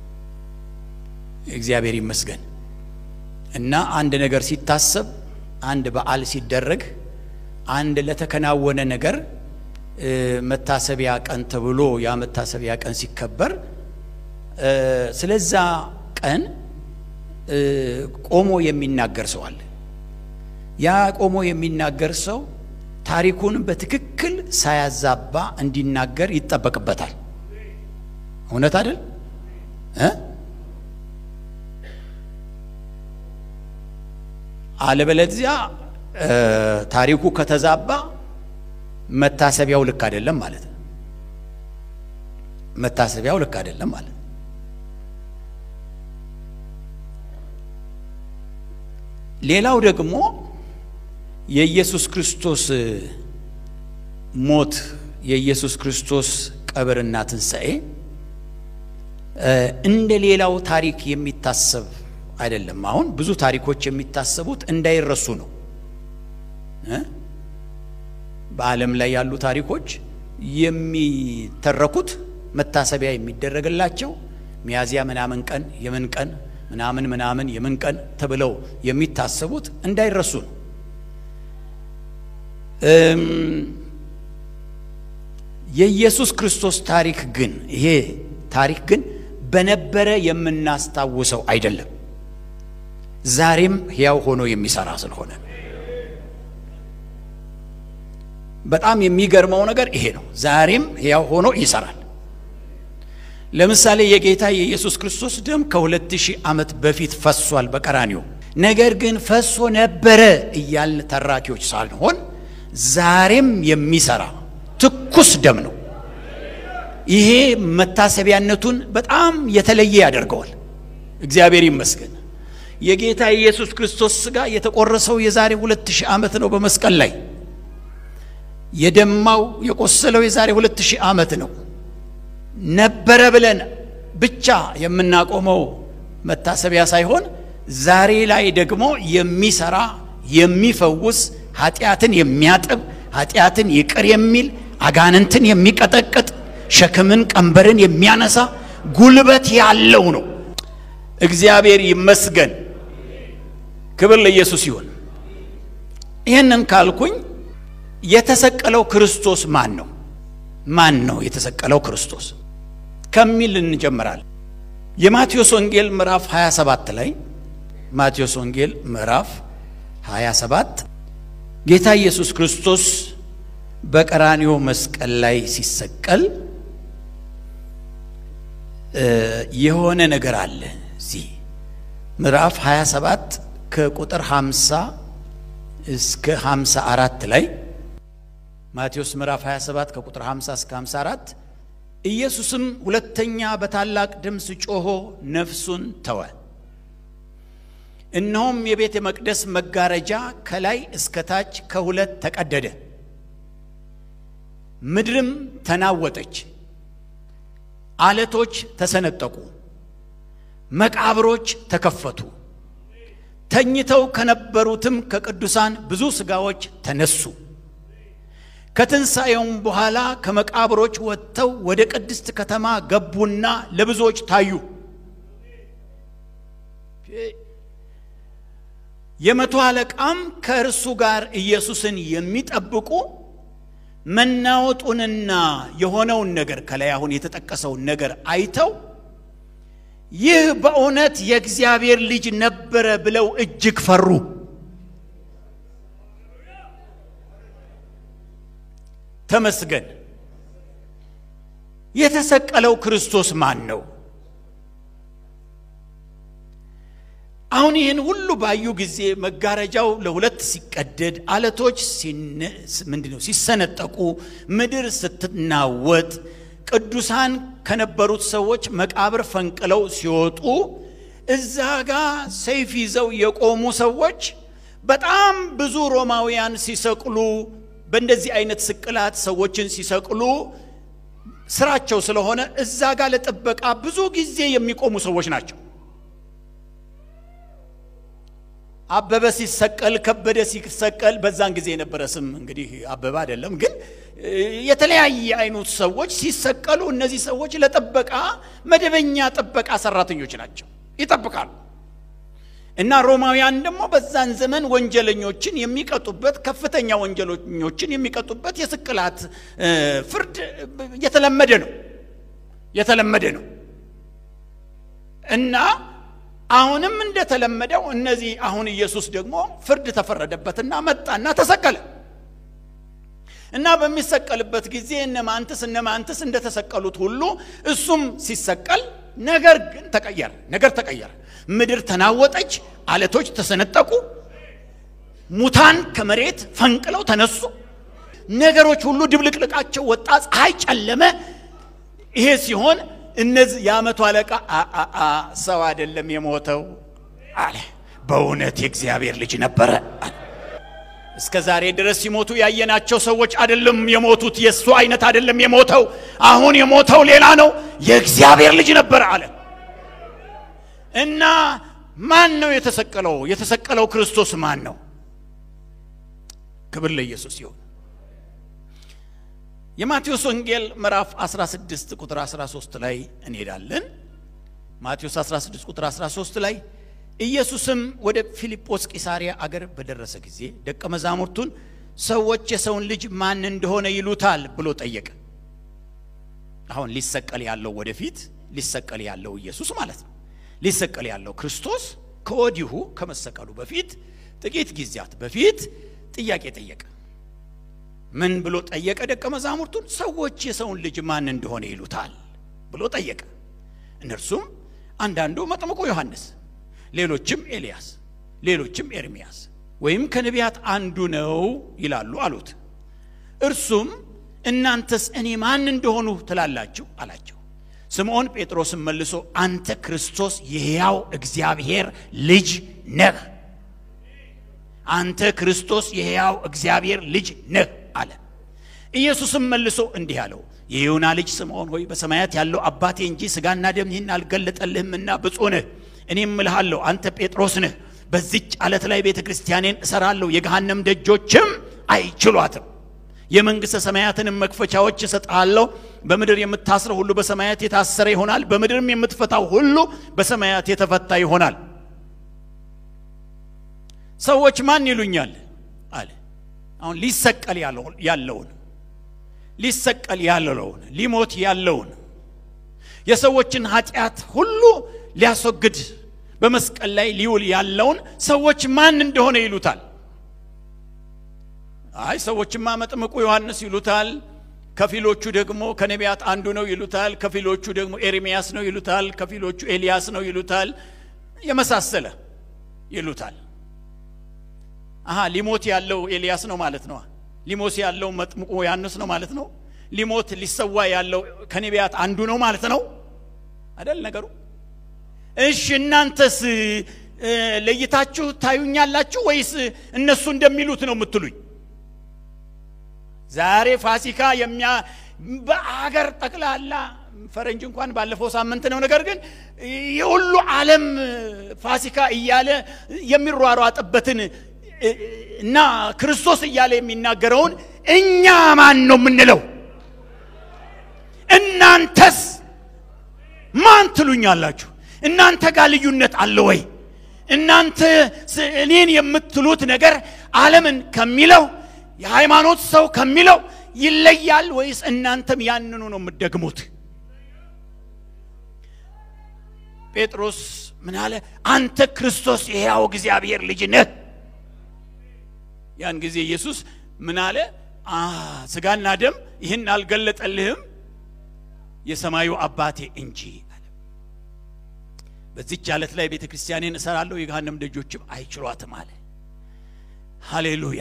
እግዚአብሔር ይመስገን እና አንድ ነገር ሲታሰብ፣ አንድ በዓል ሲደረግ፣ አንድ ለተከናወነ ነገር መታሰቢያ ቀን ተብሎ ያ መታሰቢያ ቀን ሲከበር ስለዛ ቀን ቆሞ የሚናገር ሰው አለ። ያ ቆሞ የሚናገር ሰው ታሪኩን በትክክል ሳያዛባ እንዲናገር ይጠበቅበታል። እውነት አይደል እ አለበለዚያ ታሪኩ ከተዛባ መታሰቢያው ልክ አይደለም ማለት ነው። መታሰቢያው ልክ አይደለም ማለት ነው። ሌላው ደግሞ የኢየሱስ ክርስቶስ ሞት የኢየሱስ ክርስቶስ ቀብርና ትንሣኤ እንደ ሌላው ታሪክ የሚታሰብ አይደለም። አሁን ብዙ ታሪኮች የሚታሰቡት እንዳይረሱ ነው። በዓለም ላይ ያሉ ታሪኮች የሚተረኩት መታሰቢያ የሚደረግላቸው ሚያዝያ ምናምን ቀን የምን ቀን ምናምን ምናምን የምን ቀን ተብለው የሚታሰቡት እንዳይረሱ ነው። የኢየሱስ ክርስቶስ ታሪክ ግን ይሄ ታሪክ ግን በነበረ የምናስታውሰው አይደለም። ዛሬም ሕያው ሆኖ የሚሰራ ስለሆነ በጣም የሚገርመው ነገር ይሄ ነው። ዛሬም ሕያው ሆኖ ይሰራል። ለምሳሌ የጌታ የኢየሱስ ክርስቶስ ደም ከሁለት ሺህ ዓመት በፊት ፈሷል በቀራኒዮ። ነገር ግን ፈሶ ነበረ እያልን ተራኪዎች ሳንሆን ዛሬም የሚሰራ ትኩስ ደም ነው። ይሄ መታሰቢያነቱን በጣም የተለየ ያደርገዋል። እግዚአብሔር ይመስገን። የጌታ የኢየሱስ ክርስቶስ ሥጋ የተቆረሰው የዛሬ ሁለት ሺህ ዓመት ነው በመስቀል ላይ የደማው የቆሰለው የዛሬ ሁለት ሺህ ዓመት ነው። ነበረ ብለን ብቻ የምናቆመው መታሰቢያ ሳይሆን ዛሬ ላይ ደግሞ የሚሰራ የሚፈውስ፣ ኃጢአትን የሚያጥብ፣ ኃጢአትን ይቅር የሚል፣ አጋንንትን የሚቀጠቅጥ፣ ሸክምን ቀንበርን የሚያነሳ ጉልበት ያለው ነው። እግዚአብሔር ይመስገን። ክብር ለኢየሱስ ይሁን። ይህንን ካልኩኝ የተሰቀለው ክርስቶስ ማን ነው? ማን ነው የተሰቀለው ክርስቶስ ከሚል እንጀምራለን። የማቴዎስ ወንጌል ምዕራፍ 27 ላይ ማቴዎስ ወንጌል ምዕራፍ 27 ጌታ ኢየሱስ ክርስቶስ በቀራንዮ መስቀል ላይ ሲሰቀል የሆነ ነገር አለ። እዚህ ምዕራፍ 27 ከቁጥር 50 እስከ 54 ላይ ማቴዎስ ምዕራፍ 27 ከቁጥር 50 እስከ 54 ኢየሱስም ሁለተኛ በታላቅ ድምፅ ጮሆ ነፍሱን ተወ። እነሆም የቤተ መቅደስ መጋረጃ ከላይ እስከ ታች ከሁለት ተቀደደ፣ ምድርም ተናወጠች፣ አለቶች ተሰነጠቁ፣ መቃብሮች ተከፈቱ። ተኝተው ከነበሩትም ከቅዱሳን ብዙ ሥጋዎች ተነሱ። ከትንሣኤውም በኋላ ከመቃብሮች ወጥተው ወደ ቅድስት ከተማ ገቡና ለብዙዎች ታዩ። የመቶ አለቃም ከእርሱ ጋር ኢየሱስን የሚጠብቁ መናወጡንና የሆነውን ነገር ከላይ አሁን የተጠቀሰውን ነገር አይተው ይህ በእውነት የእግዚአብሔር ልጅ ነበረ ብለው እጅግ ፈሩ። ተመስገን። የተሰቀለው ክርስቶስ ማን ነው? አሁን ይህን ሁሉ ባዩ ጊዜ መጋረጃው ለሁለት ሲቀደድ፣ አለቶች ምንድን ነው ሲሰነጠቁ፣ ምድር ስትናወጥ፣ ቅዱሳን ከነበሩት ሰዎች መቃብር ፈንቅለው ሲወጡ፣ እዛ ጋ ሰይፍ ይዘው የቆሙ ሰዎች በጣም ብዙ ሮማውያን ሲሰቅሉ በእንደዚህ አይነት ስቅላት ሰዎችን ሲሰቅሉ ስራቸው ስለሆነ እዛ ጋር ለጥበቃ ብዙ ጊዜ የሚቆሙ ሰዎች ናቸው። አበበ ሲሰቀል፣ ከበደ ሲሰቀል በዛን ጊዜ የነበረ ስም እንግዲህ አበበ አይደለም፣ ግን የተለያየ አይነት ሰዎች ሲሰቀሉ እነዚህ ሰዎች ለጥበቃ መደበኛ ጥበቃ ሰራተኞች ናቸው፣ ይጠብቃሉ። እና ሮማውያን ደግሞ በዛን ዘመን ወንጀለኞችን የሚቀጡበት ከፍተኛ ወንጀለኞችን የሚቀጡበት የስቅላት ፍርድ የተለመደ ነው የተለመደ ነው። እና አሁንም እንደተለመደው እነዚህ አሁን ኢየሱስ ደግሞ ፍርድ ተፈረደበትና መጣና ተሰቀለ። እና በሚሰቀልበት ጊዜ እነ ማንትስ እነ ማንትስ እንደተሰቀሉት ሁሉ እሱም ሲሰቀል ነገር ግን ተቀየረ። ነገር ተቀየረ። ምድር ተናወጠች፣ አለቶች ተሰነጠቁ፣ ሙታን ከመሬት ፈንቅለው ተነሱ። ነገሮች ሁሉ ድብልቅልቃቸው ወጣ፣ ፀሐይ ጨለመ። ይሄ ሲሆን እነዚህ የዓመቱ አለቃ ሰው አይደለም የሞተው አለ፣ በእውነት የእግዚአብሔር ልጅ ነበረ አለ። እስከ ዛሬ ድረስ ሲሞቱ ያየናቸው ሰዎች አይደለም የሞቱት፣ የእሱ አይነት አይደለም የሞተው። አሁን የሞተው ሌላ ነው፣ የእግዚአብሔር ልጅ ነበረ አለ። እና ማን ነው የተሰቀለው? የተሰቀለው ክርስቶስ ማን ነው? ክብር ለኢየሱስ ይሁን። የማቴዎስ ወንጌል ምዕራፍ 16 ቁጥር 13 ላይ እንሄዳለን። ማቴዎስ 16 ቁጥር 13 ላይ ኢየሱስም ወደ ፊልጶስ ቂሳሪያ አገር በደረሰ ጊዜ ደቀ መዛሙርቱን ሰዎች የሰውን ልጅ ማን እንደሆነ ይሉታል ብሎ ጠየቀ። አሁን ሊሰቀል ያለው ወደፊት ሊሰቀል ያለው ኢየሱስ ማለት ነው። ሊሰቀል ያለው ክርስቶስ ከወዲሁ ከመሰቀሉ በፊት ጥቂት ጊዜያት በፊት ጥያቄ ጠየቀ። ምን ብሎ ጠየቀ? ደቀ መዛሙርቱን ሰዎች የሰውን ልጅ ማን እንደሆነ ይሉታል ብሎ ጠየቀ። እነርሱም አንዳንዱ መጥምቁ ዮሐንስ፣ ሌሎችም ኤልያስ፣ ሌሎችም ኤርምያስ ወይም ከነቢያት አንዱ ነው ይላሉ አሉት። እርሱም እናንተስ እኔ ማን እንደሆኑ ትላላችሁ አላቸው። ስምዖን ጴጥሮስም መልሶ አንተ ክርስቶስ የሕያው እግዚአብሔር ልጅ ነህ፣ አንተ ክርስቶስ የሕያው እግዚአብሔር ልጅ ነህ አለ። ኢየሱስም መልሶ እንዲህ አለው፣ የዮና ልጅ ስምዖን ሆይ በሰማያት ያለው አባቴ እንጂ ሥጋና ደም ይህን አልገለጠልህምና ብፁዕ ነህ። እኔም እልሃለሁ አንተ ጴጥሮስ ነህ፣ በዚች ዓለት ላይ ቤተ ክርስቲያኔን እሰራለሁ፣ የገሃነም ደጆችም አይችሏትም። የመንግሥተ ሰማያትንም መክፈቻዎች እሰጥሃለሁ። በምድር የምታስረው ሁሉ በሰማያት የታሰረ ይሆናል፣ በምድርም የምትፈታው ሁሉ በሰማያት የተፈታ ይሆናል። ሰዎች ማን ይሉኛል አለ። አሁን ሊሰቀል ያለውን ሊሰቀል ያለውን ሊሞት ያለውን የሰዎችን ኃጢአት ሁሉ ሊያስወግድ በመስቀል ላይ ሊውል ያለውን ሰዎች ማን እንደሆነ ይሉታል። አይ ሰዎችማ መጥምቁ ዮሐንስ ይሉታል፣ ከፊሎቹ ደግሞ ከነቢያት አንዱ ነው ይሉታል፣ ከፊሎቹ ደግሞ ኤርምያስ ነው ይሉታል፣ ከፊሎቹ ኤልያስ ነው ይሉታል፣ የመሳሰለ ይሉታል። አሃ ሊሞት ያለው ኤልያስ ነው ማለት ነው። ሊሞት ያለው መጥምቁ ዮሐንስ ነው ማለት ነው። ሊሞት ሊሰዋ ያለው ከነቢያት አንዱ ነው ማለት ነው አይደል ነገሩ? እሺ እናንተስ ለይታችሁ ታዩኛላችሁ ወይስ እነሱ እንደሚሉት ነው የምትሉኝ? ዛሬ ፋሲካ የሚያ በአገር ጠቅላላ ፈረንጅ እንኳን ባለፈው ሳምንት ነው። ነገር ግን የሁሉ ዓለም ፋሲካ እያለ የሚሯሯጥበትን እና ክርስቶስ እያለ የሚናገረውን እኛ ማን ነው የምንለው? እናንተስ ማን ትሉኛላችሁ? እናንተ ጋር ልዩነት አለ ወይ? እናንተ እኔን የምትሉት ነገር ዓለምን ከሚለው የሃይማኖት ሰው ከሚለው ይለያል ወይስ እናንተም ያንኑ ነው የምትደግሙት? ጴጥሮስ ምን አለ? አንተ ክርስቶስ የሕያው እግዚአብሔር ልጅ ነህ። ያን ጊዜ ኢየሱስ ምን አለ? ስጋና ደም ይህን አልገለጠልህም የሰማዩ አባቴ እንጂ አለ። በዚች ዓለት ላይ ቤተ ክርስቲያኔን እሰራለሁ የገሃነም ደጆችም አይችሏትም አለ። ሃሌሉያ።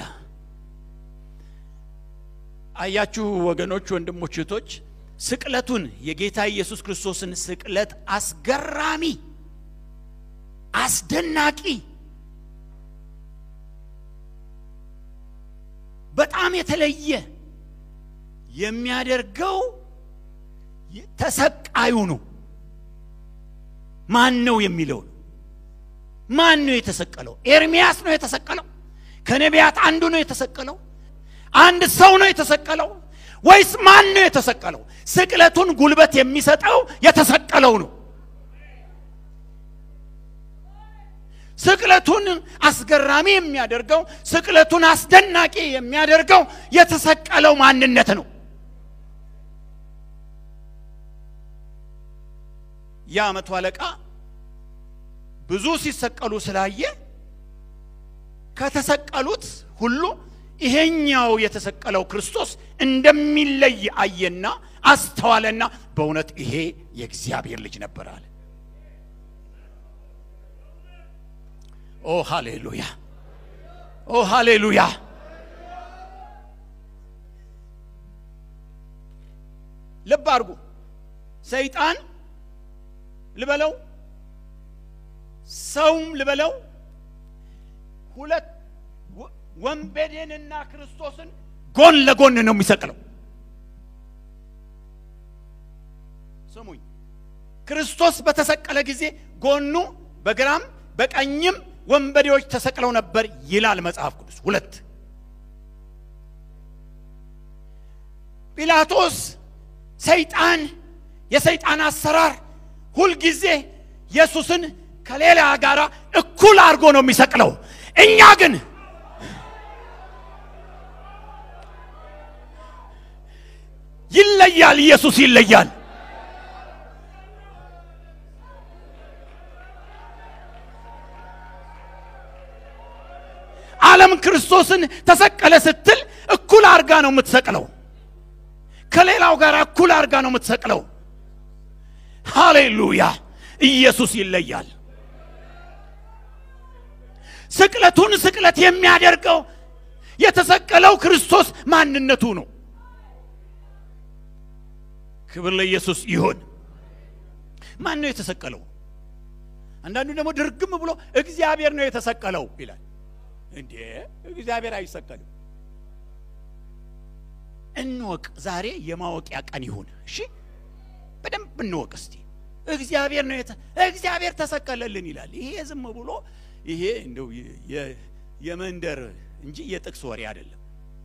አያችሁ ወገኖች፣ ወንድሞች፣ እህቶች ስቅለቱን የጌታ ኢየሱስ ክርስቶስን ስቅለት አስገራሚ፣ አስደናቂ፣ በጣም የተለየ የሚያደርገው ተሰቃዩ ነው። ማን ነው የሚለው ነው። ማን ነው የተሰቀለው? ኤርሚያስ ነው የተሰቀለው? ከነቢያት አንዱ ነው የተሰቀለው? አንድ ሰው ነው የተሰቀለው ወይስ ማን ነው የተሰቀለው? ስቅለቱን ጉልበት የሚሰጠው የተሰቀለው ነው። ስቅለቱን አስገራሚ የሚያደርገው ስቅለቱን አስደናቂ የሚያደርገው የተሰቀለው ማንነት ነው። ያ መቶ አለቃ ብዙ ሲሰቀሉ ስላየ ከተሰቀሉት ሁሉ ይሄኛው የተሰቀለው ክርስቶስ እንደሚለይ አየና አስተዋለና በእውነት ይሄ የእግዚአብሔር ልጅ ነበር አለ። ኦ ሃሌሉያ! ኦ ሃሌሉያ! ልብ አድርጉ። ሰይጣን ልበለው ሰውም ልበለው ሁለት ወንበዴንና ክርስቶስን ጎን ለጎን ነው የሚሰቅለው። ስሙኝ፣ ክርስቶስ በተሰቀለ ጊዜ ጎኑ በግራም በቀኝም ወንበዴዎች ተሰቅለው ነበር ይላል መጽሐፍ ቅዱስ። ሁለት ጲላጦስ ሰይጣን የሰይጣን አሰራር ሁልጊዜ ኢየሱስን ከሌላ ጋር እኩል አድርጎ ነው የሚሰቅለው። እኛ ግን ይለያል። ኢየሱስ ይለያል። ዓለም ክርስቶስን ተሰቀለ ስትል እኩል አርጋ ነው የምትሰቅለው። ከሌላው ጋር እኩል አርጋ ነው የምትሰቅለው። ሃሌሉያ! ኢየሱስ ይለያል። ስቅለቱን ስቅለት የሚያደርገው የተሰቀለው ክርስቶስ ማንነቱ ነው። ክብር ለኢየሱስ ይሁን። ማን ነው የተሰቀለው? አንዳንዱ ደግሞ ድርግም ብሎ እግዚአብሔር ነው የተሰቀለው ይላል። እንዴ እግዚአብሔር አይሰቀልም። እንወቅ። ዛሬ የማወቂያ ቀን ይሁን። እሺ በደንብ እንወቅ እስቲ። እግዚአብሔር ነው የተ እግዚአብሔር ተሰቀለልን ይላል። ይሄ ዝም ብሎ ይሄ እንደው የመንደር እንጂ የጥቅስ ወሬ አይደለም።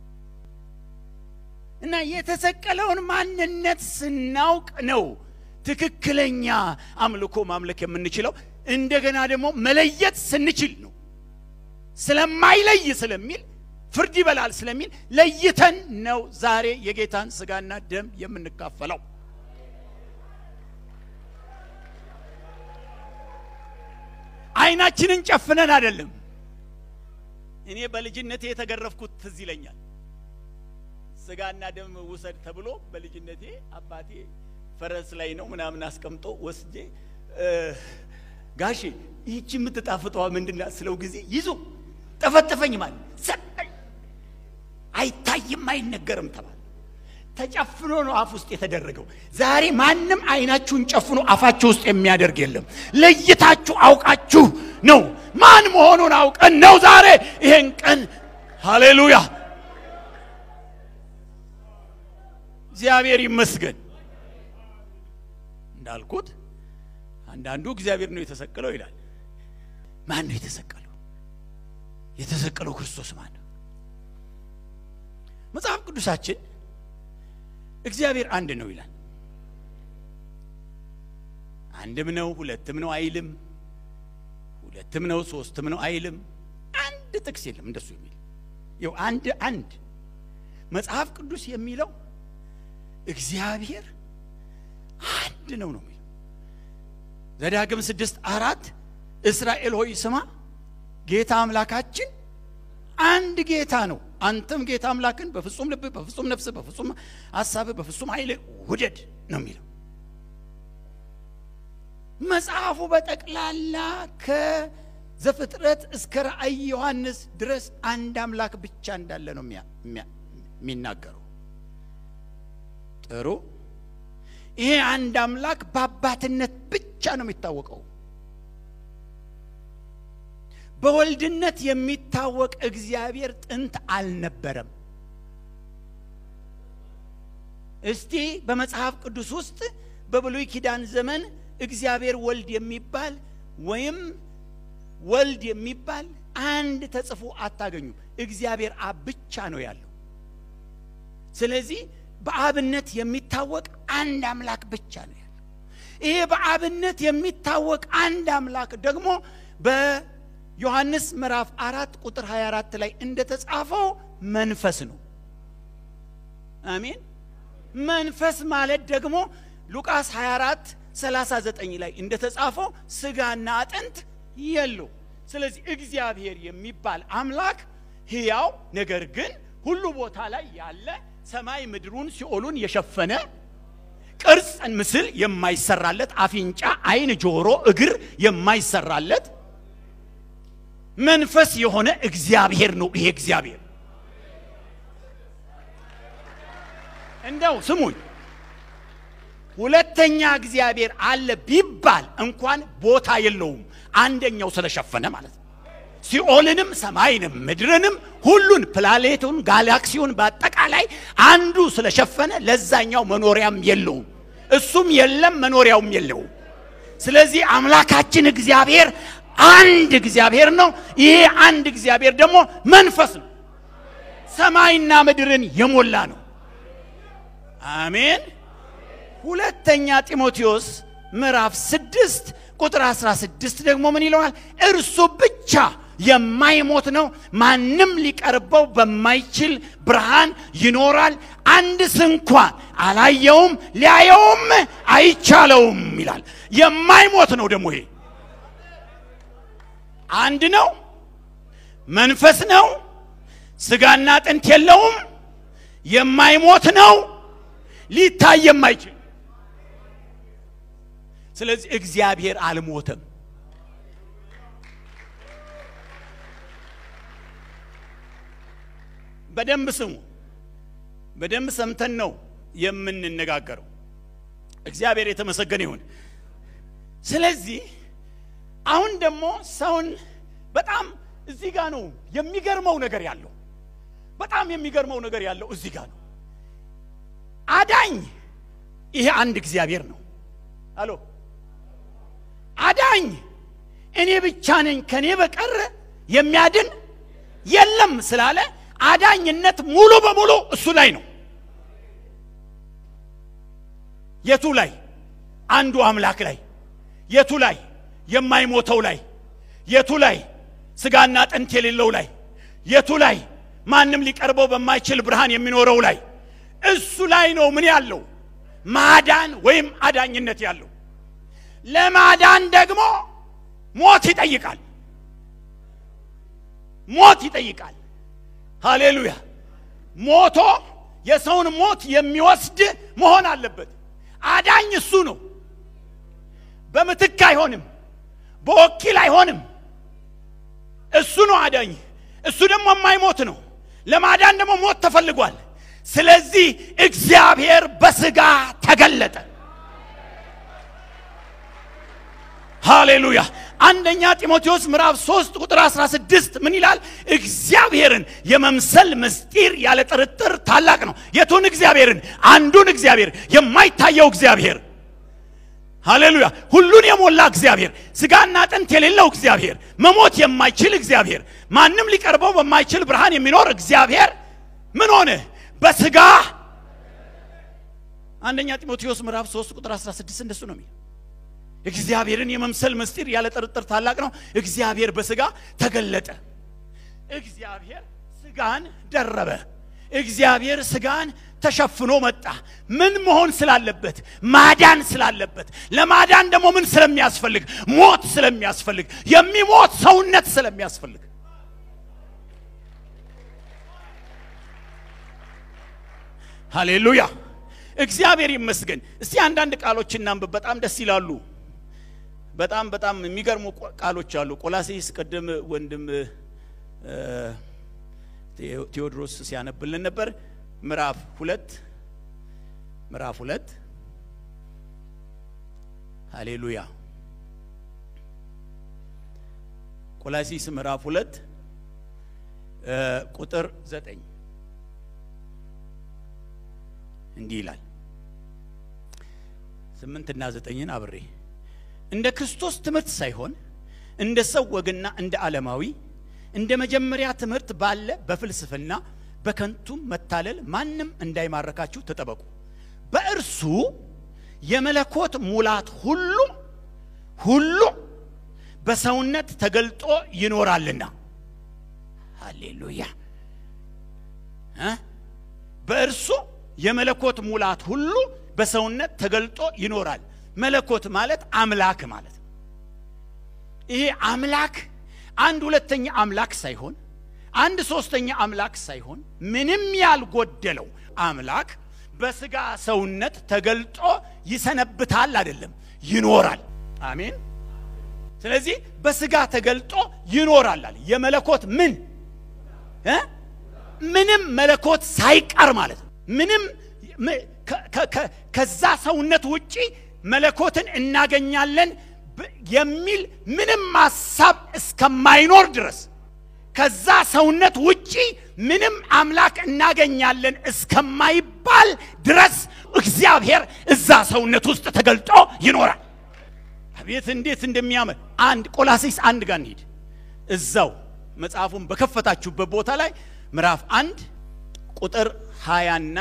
እና የተሰቀለውን ማንነት ስናውቅ ነው ትክክለኛ አምልኮ ማምለክ የምንችለው። እንደገና ደግሞ መለየት ስንችል ነው። ስለማይለይ ስለሚል ፍርድ ይበላል ስለሚል ለይተን ነው ዛሬ የጌታን ስጋና ደም የምንካፈለው። አይናችንን ጨፍነን አይደለም። እኔ በልጅነቴ የተገረፍኩት ትዝ ይለኛል። ስጋና ደም ውሰድ ተብሎ በልጅነቴ አባቴ ፈረስ ላይ ነው ምናምን አስቀምጦ ወስጄ ጋሼ ይህቺ የምትጣፍጠዋ ምንድና ስለው ጊዜ ይዞ ጠፈጠፈኝ ማለት ሰጠኝ። አይታይም አይነገርም ተባለ። ተጨፍኖ ነው አፍ ውስጥ የተደረገው። ዛሬ ማንም አይናችሁን ጨፍኖ አፋችሁ ውስጥ የሚያደርግ የለም። ለይታችሁ አውቃችሁ ነው ማን መሆኑን አውቀን ነው ዛሬ ይሄን ቀን ሃሌሉያ እግዚአብሔር ይመስገን። እንዳልኩት አንዳንዱ እግዚአብሔር ነው የተሰቀለው ይላል። ማን ነው የተሰቀለው? የተሰቀለው ክርስቶስ ማን ነው? መጽሐፍ ቅዱሳችን እግዚአብሔር አንድ ነው ይላል። አንድም ነው ሁለትም ነው አይልም። ሁለትም ነው ሶስትም ነው አይልም። አንድ ጥቅስ የለም እንደሱ የሚል ይኸው አንድ አንድ መጽሐፍ ቅዱስ የሚለው እግዚአብሔር አንድ ነው ነው የሚለው ዘዳግም ስድስት አራት እስራኤል ሆይ ስማ ጌታ አምላካችን አንድ ጌታ ነው። አንተም ጌታ አምላክን በፍጹም ልብ፣ በፍጹም ነፍስ፣ በፍጹም ሀሳብ፣ በፍጹም ኃይል ውደድ ነው የሚለው መጽሐፉ በጠቅላላ ከዘፍጥረት እስከ ራእይ ዮሐንስ ድረስ አንድ አምላክ ብቻ እንዳለ ነው የሚናገረው። ጥሩ። ይሄ አንድ አምላክ በአባትነት ብቻ ነው የሚታወቀው። በወልድነት የሚታወቅ እግዚአብሔር ጥንት አልነበረም። እስቲ በመጽሐፍ ቅዱስ ውስጥ በብሉይ ኪዳን ዘመን እግዚአብሔር ወልድ የሚባል ወይም ወልድ የሚባል አንድ ተጽፎ አታገኙም። እግዚአብሔር አብ ብቻ ነው ያለው። ስለዚህ በአብነት የሚታወቅ አንድ አምላክ ብቻ ነው ያለው። ይሄ በአብነት የሚታወቅ አንድ አምላክ ደግሞ በዮሐንስ ምዕራፍ አራት ቁጥር 24 ላይ እንደተጻፈው መንፈስ ነው። አሜን። መንፈስ ማለት ደግሞ ሉቃስ 24 39 ላይ እንደተጻፈው ስጋና አጥንት የለው። ስለዚህ እግዚአብሔር የሚባል አምላክ ሕያው ነገር ግን ሁሉ ቦታ ላይ ያለ ሰማይ ምድሩን ሲኦሉን የሸፈነ ቅርጽን ምስል የማይሰራለት አፍንጫ፣ ዓይን፣ ጆሮ፣ እግር የማይሰራለት መንፈስ የሆነ እግዚአብሔር ነው። ይሄ እግዚአብሔር እንደው ስሙኝ፣ ሁለተኛ እግዚአብሔር አለ ቢባል እንኳን ቦታ የለውም። አንደኛው ስለሸፈነ ማለት ነው። ሲኦልንም ሰማይንም ምድርንም ሁሉን ፕላኔቱን ጋላክሲውን በአጠቃላይ አንዱ ስለሸፈነ ለዛኛው መኖሪያም የለውም። እሱም የለም መኖሪያውም የለውም። ስለዚህ አምላካችን እግዚአብሔር አንድ እግዚአብሔር ነው። ይሄ አንድ እግዚአብሔር ደግሞ መንፈስ ነው። ሰማይና ምድርን የሞላ ነው። አሜን። ሁለተኛ ጢሞቴዎስ ምዕራፍ ስድስት ቁጥር 16 ደግሞ ምን ይለዋል? እርሱ ብቻ የማይሞት ነው፣ ማንም ሊቀርበው በማይችል ብርሃን ይኖራል፣ አንድ ስንኳን አላየውም፣ ሊያየውም አይቻለውም ይላል። የማይሞት ነው ደግሞ ይሄ አንድ ነው፣ መንፈስ ነው፣ ስጋና አጥንት የለውም፣ የማይሞት ነው፣ ሊታይ የማይችል ስለዚህ እግዚአብሔር አልሞተም። በደንብ ስሙ። በደንብ ሰምተን ነው የምንነጋገረው። እግዚአብሔር የተመሰገነ ይሁን። ስለዚህ አሁን ደግሞ ሰውን በጣም እዚህ ጋር ነው የሚገርመው ነገር ያለው። በጣም የሚገርመው ነገር ያለው እዚህ ጋር ነው። አዳኝ ይሄ አንድ እግዚአብሔር ነው። አሎ አዳኝ እኔ ብቻ ነኝ ከኔ በቀር የሚያድን የለም ስላለ አዳኝነት ሙሉ በሙሉ እሱ ላይ ነው። የቱ ላይ? አንዱ አምላክ ላይ። የቱ ላይ? የማይሞተው ላይ። የቱ ላይ? ስጋና አጥንት የሌለው ላይ። የቱ ላይ? ማንም ሊቀርበው በማይችል ብርሃን የሚኖረው ላይ። እሱ ላይ ነው ምን ያለው? ማዳን ወይም አዳኝነት ያለው። ለማዳን ደግሞ ሞት ይጠይቃል። ሞት ይጠይቃል። ሃሌሉያ! ሞቶ የሰውን ሞት የሚወስድ መሆን አለበት። አዳኝ እሱ ነው። በምትክ አይሆንም፣ በወኪል አይሆንም። እሱ ነው አዳኝ። እሱ ደግሞ የማይሞት ነው። ለማዳን ደግሞ ሞት ተፈልጓል። ስለዚህ እግዚአብሔር በስጋ ተገለጠ። ሃሌሉያ አንደኛ ጢሞቴዎስ ምዕራፍ 3 ቁጥር 16 ምን ይላል? እግዚአብሔርን የመምሰል ምስጢር ያለ ጥርጥር ታላቅ ነው። የቱን እግዚአብሔርን? አንዱን እግዚአብሔር፣ የማይታየው እግዚአብሔር። ሃሌሉያ ሁሉን የሞላ እግዚአብሔር፣ ስጋና አጥንት የሌለው እግዚአብሔር፣ መሞት የማይችል እግዚአብሔር፣ ማንም ሊቀርበው በማይችል ብርሃን የሚኖር እግዚአብሔር ምን ሆነ? በስጋ አንደኛ ጢሞቴዎስ ምዕራፍ 3 ቁጥር 16 እንደሱ ነው የሚለው እግዚአብሔርን የመምሰል ምስጢር ያለ ጥርጥር ታላቅ ነው። እግዚአብሔር በስጋ ተገለጠ። እግዚአብሔር ስጋን ደረበ። እግዚአብሔር ስጋን ተሸፍኖ መጣ። ምን መሆን ስላለበት? ማዳን ስላለበት። ለማዳን ደግሞ ምን ስለሚያስፈልግ? ሞት ስለሚያስፈልግ፣ የሚሞት ሰውነት ስለሚያስፈልግ። ሃሌሉያ እግዚአብሔር ይመስገን። እስቲ አንዳንድ ቃሎች እናንብብ። በጣም ደስ ይላሉ። በጣም በጣም የሚገርሙ ቃሎች አሉ። ቆላሴስ ቅድም ወንድም ቴዎድሮስ ሲያነብልን ነበር። ምዕራፍ ሁለት ምዕራፍ ሁለት ሃሌሉያ ቆላሲስ ምዕራፍ ሁለት ቁጥር ዘጠኝ እንዲህ ይላል። ስምንትና ዘጠኝን አብሬ እንደ ክርስቶስ ትምህርት ሳይሆን እንደ ሰው ወግና እንደ ዓለማዊ እንደ መጀመሪያ ትምህርት ባለ በፍልስፍና በከንቱም መታለል ማንም እንዳይማረካችሁ ተጠበቁ። በእርሱ የመለኮት ሙላት ሁሉ ሁሉ በሰውነት ተገልጦ ይኖራልና። ሃሌሉያ እ በእርሱ የመለኮት ሙላት ሁሉ በሰውነት ተገልጦ ይኖራል። መለኮት ማለት አምላክ ማለት ነው። ይሄ አምላክ አንድ ሁለተኛ አምላክ ሳይሆን አንድ ሶስተኛ አምላክ ሳይሆን ምንም ያልጎደለው አምላክ በስጋ ሰውነት ተገልጦ ይሰነብታል አይደለም፣ ይኖራል። አሜን። ስለዚህ በስጋ ተገልጦ ይኖራል አለ። የመለኮት ምን እ ምንም መለኮት ሳይቀር ማለት ነው። ምንም ከዛ ሰውነት ውጪ መለኮትን እናገኛለን የሚል ምንም ሀሳብ እስከማይኖር ድረስ ከዛ ሰውነት ውጪ ምንም አምላክ እናገኛለን እስከማይባል ድረስ እግዚአብሔር እዛ ሰውነት ውስጥ ተገልጦ ይኖራል። አቤት እንዴት እንደሚያምር! አንድ ቆላሴስ አንድ ጋር እንሂድ። እዛው መጽሐፉን በከፈታችሁበት ቦታ ላይ ምዕራፍ አንድ ቁጥር ሀያና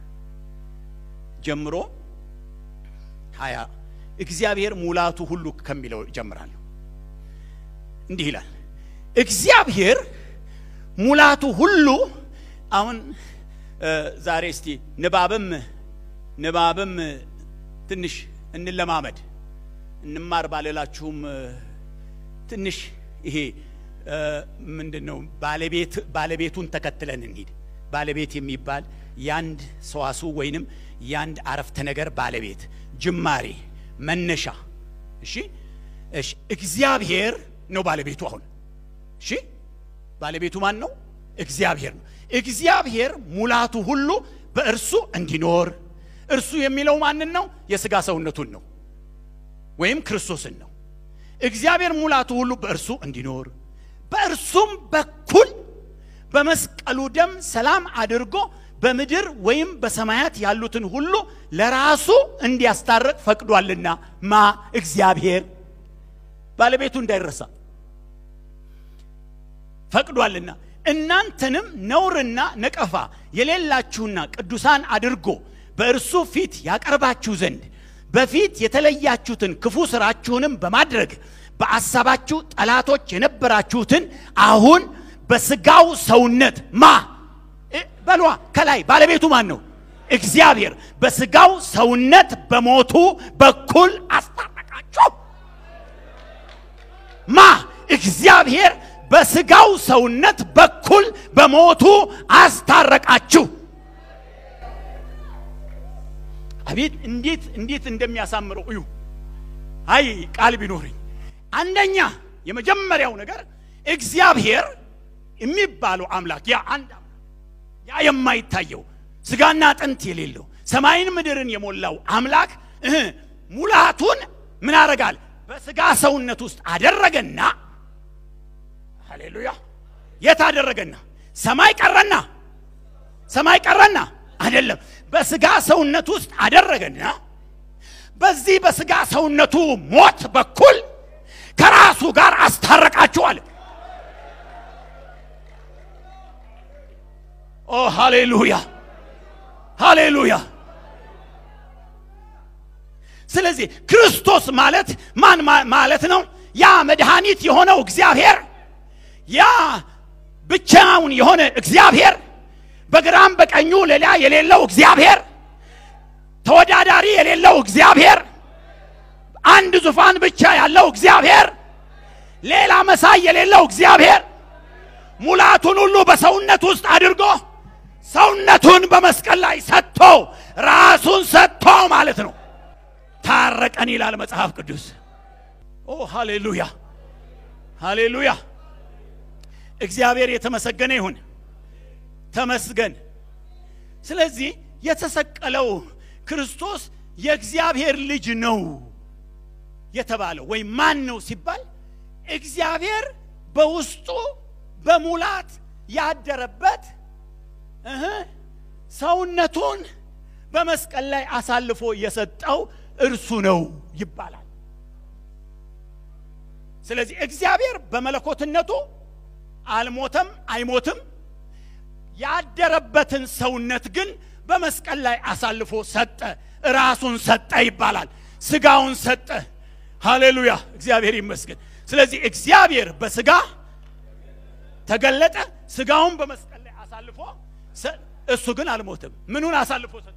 ጀምሮ ሀያ እግዚአብሔር ሙላቱ ሁሉ ከሚለው ጀምራለሁ። እንዲህ ይላል እግዚአብሔር ሙላቱ ሁሉ። አሁን ዛሬ እስቲ ንባብም ንባብም ትንሽ እንለማመድ እንማር ባልላችሁም ትንሽ ይሄ ምንድን ነው ባለቤት ባለቤቱን ተከትለን እንሂድ። ባለቤት የሚባል የአንድ ሰዋሱ ወይንም የአንድ አረፍተ ነገር ባለቤት ጅማሬ፣ መነሻ። እሺ እሺ፣ እግዚአብሔር ነው ባለቤቱ። አሁን እሺ፣ ባለቤቱ ማን ነው? እግዚአብሔር ነው። እግዚአብሔር ሙላቱ ሁሉ በእርሱ እንዲኖር እርሱ የሚለው ማንን ነው? የሥጋ ሰውነቱን ነው ወይም ክርስቶስን ነው። እግዚአብሔር ሙላቱ ሁሉ በእርሱ እንዲኖር በእርሱም በኩል በመስቀሉ ደም ሰላም አድርጎ በምድር ወይም በሰማያት ያሉትን ሁሉ ለራሱ እንዲያስታርቅ ፈቅዷልና ማ እግዚአብሔር ባለቤቱ እንዳይረሳ ፈቅዷልና እናንተንም ነውርና ነቀፋ የሌላችሁና ቅዱሳን አድርጎ በእርሱ ፊት ያቀርባችሁ ዘንድ በፊት የተለያችሁትን ክፉ ስራችሁንም በማድረግ በአሳባችሁ ጠላቶች የነበራችሁትን አሁን በስጋው ሰውነት ማ በሏ ከላይ ባለቤቱ ማን ነው? እግዚአብሔር በስጋው ሰውነት በሞቱ በኩል አስታረቃችሁ። ማ እግዚአብሔር በስጋው ሰውነት በኩል በሞቱ አስታረቃችሁ። አቤት እንዴት እንዴት እንደሚያሳምረው እዩ። አይ ቃል ቢኖርኝ አንደኛ የመጀመሪያው ነገር እግዚአብሔር የሚባለው አምላክ ያ አንድ አምላክ ያ የማይታየው ስጋና አጥንት የሌለው ሰማይን ምድርን የሞላው አምላክ እህ ሙላቱን ምን አረጋል? በስጋ ሰውነት ውስጥ አደረገና ሃሌሉያ የት አደረገና? ሰማይ ቀረና ሰማይ ቀረና አይደለም፣ በስጋ ሰውነት ውስጥ አደረገና በዚህ በስጋ ሰውነቱ ሞት በኩል ከራሱ ጋር አስታረቃችኋል። ኦ ሃሌሉያ ሃሌሉያ። ስለዚህ ክርስቶስ ማለት ማን ማለት ነው? ያ መድኃኒት የሆነው እግዚአብሔር፣ ያ ብቻውን የሆነ እግዚአብሔር፣ በግራም በቀኙ ሌላ የሌለው እግዚአብሔር፣ ተወዳዳሪ የሌለው እግዚአብሔር፣ አንድ ዙፋን ብቻ ያለው እግዚአብሔር፣ ሌላ መሳይ የሌለው እግዚአብሔር ሙላቱን ሁሉ በሰውነት ውስጥ አድርጎ ሰውነቱን በመስቀል ላይ ሰጥቶ ራሱን ሰጥቶ ማለት ነው። ታረቀን ይላል መጽሐፍ ቅዱስ። ኦ ሃሌሉያ ሃሌሉያ። እግዚአብሔር የተመሰገነ ይሁን። ተመስገን። ስለዚህ የተሰቀለው ክርስቶስ የእግዚአብሔር ልጅ ነው የተባለው ወይም ማን ነው ሲባል እግዚአብሔር በውስጡ በሙላት ያደረበት እህ ሰውነቱን በመስቀል ላይ አሳልፎ የሰጠው እርሱ ነው ይባላል። ስለዚህ እግዚአብሔር በመለኮትነቱ አልሞተም፣ አይሞትም። ያደረበትን ሰውነት ግን በመስቀል ላይ አሳልፎ ሰጠ፣ ራሱን ሰጠ ይባላል። ስጋውን ሰጠ። ሃሌሉያ፣ እግዚአብሔር ይመስገን። ስለዚህ እግዚአብሔር በስጋ ተገለጠ፣ ስጋውን በመስቀል ላይ አሳልፎ እሱ ግን አልሞትም። ምኑን አሳልፎ ሰጠ?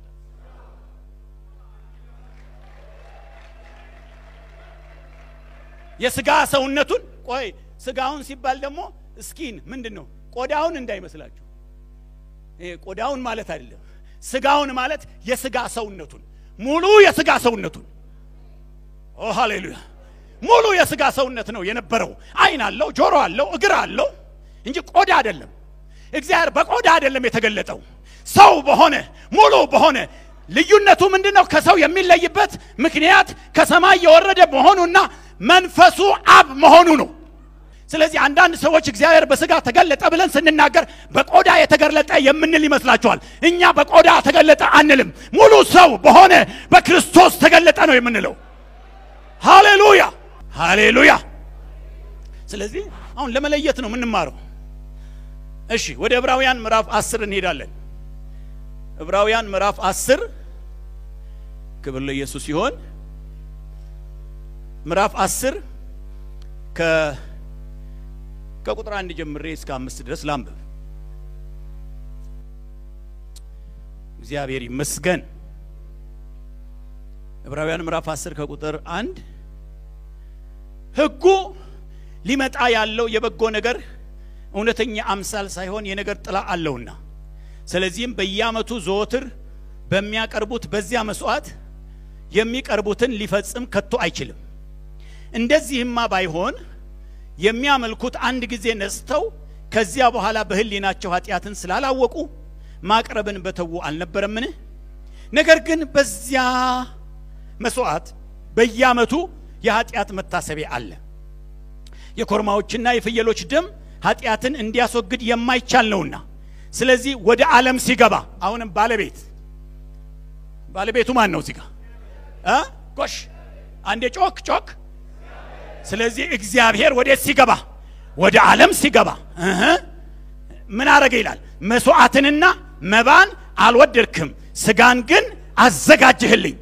የስጋ ሰውነቱን። ቆይ ስጋውን ሲባል ደግሞ እስኪን ምንድን ነው? ቆዳውን እንዳይመስላችሁ። ቆዳውን ማለት አይደለም። ስጋውን ማለት የስጋ ሰውነቱን፣ ሙሉ የስጋ ሰውነቱን። ኦ ሃሌሉያ! ሙሉ የስጋ ሰውነት ነው የነበረው። አይን አለው፣ ጆሮ አለው፣ እግር አለው እንጂ ቆዳ አይደለም። እግዚአብሔር በቆዳ አይደለም የተገለጠው፣ ሰው በሆነ ሙሉ በሆነ ልዩነቱ ምንድን ነው? ከሰው የሚለይበት ምክንያት ከሰማይ የወረደ መሆኑና መንፈሱ አብ መሆኑ ነው። ስለዚህ አንዳንድ ሰዎች እግዚአብሔር በስጋ ተገለጠ ብለን ስንናገር በቆዳ የተገለጠ የምንል ይመስላችኋል። እኛ በቆዳ ተገለጠ አንልም። ሙሉ ሰው በሆነ በክርስቶስ ተገለጠ ነው የምንለው። ሃሌሉያ ሃሌሉያ። ስለዚህ አሁን ለመለየት ነው የምንማረው። እሺ ወደ ዕብራውያን ምዕራፍ አስር እንሄዳለን። ዕብራውያን ምዕራፍ አስር ክብር ለኢየሱስ ሲሆን ምዕራፍ አስር ከ ከቁጥር አንድ ጀምሬ እስከ አምስት ድረስ ላንብብ። እግዚአብሔር ይመስገን። ዕብራውያን ምዕራፍ አስር ከቁጥር አንድ ሕጉ ሊመጣ ያለው የበጎ ነገር እውነተኛ አምሳል ሳይሆን የነገር ጥላ አለውና ስለዚህም በየዓመቱ ዘወትር በሚያቀርቡት በዚያ መስዋዕት የሚቀርቡትን ሊፈጽም ከቶ አይችልም። እንደዚህማ ባይሆን የሚያመልኩት አንድ ጊዜ ነጽተው ከዚያ በኋላ በሕሊናቸው ኃጢአትን ስላላወቁ ማቅረብን በተዉ አልነበረምን? ነገር ግን በዚያ መስዋዕት በየዓመቱ የኃጢአት መታሰቢያ አለ። የኮርማዎችና የፍየሎች ደም ኃጢአትን እንዲያስወግድ የማይቻል ነውና፣ ስለዚህ ወደ ዓለም ሲገባ አሁንም ባለቤት ባለቤቱ ማን ነው? እዚህ ጋር እ ጎሽ አንዴ ጮክ ጮክ። ስለዚህ እግዚአብሔር ወዴት ሲገባ? ወደ ዓለም ሲገባ እህ ምን አረገ ይላል? መስዋዕትንና መባን አልወደድክም፣ ስጋን ግን አዘጋጅህልኝ።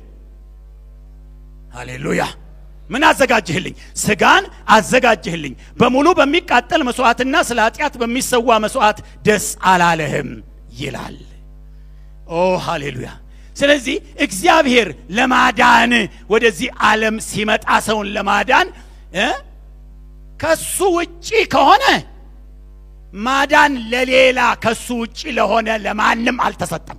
ሃሌሉያ! ምን አዘጋጅህልኝ? ስጋን አዘጋጅህልኝ። በሙሉ በሚቃጠል መስዋዕትና ስለ ኃጢአት በሚሰዋ መስዋዕት ደስ አላለህም ይላል። ኦ ሃሌሉያ! ስለዚህ እግዚአብሔር ለማዳን ወደዚህ ዓለም ሲመጣ ሰውን ለማዳን እ ከሱ ውጪ ከሆነ ማዳን ለሌላ ከሱ ውጪ ለሆነ ለማንም አልተሰጠም።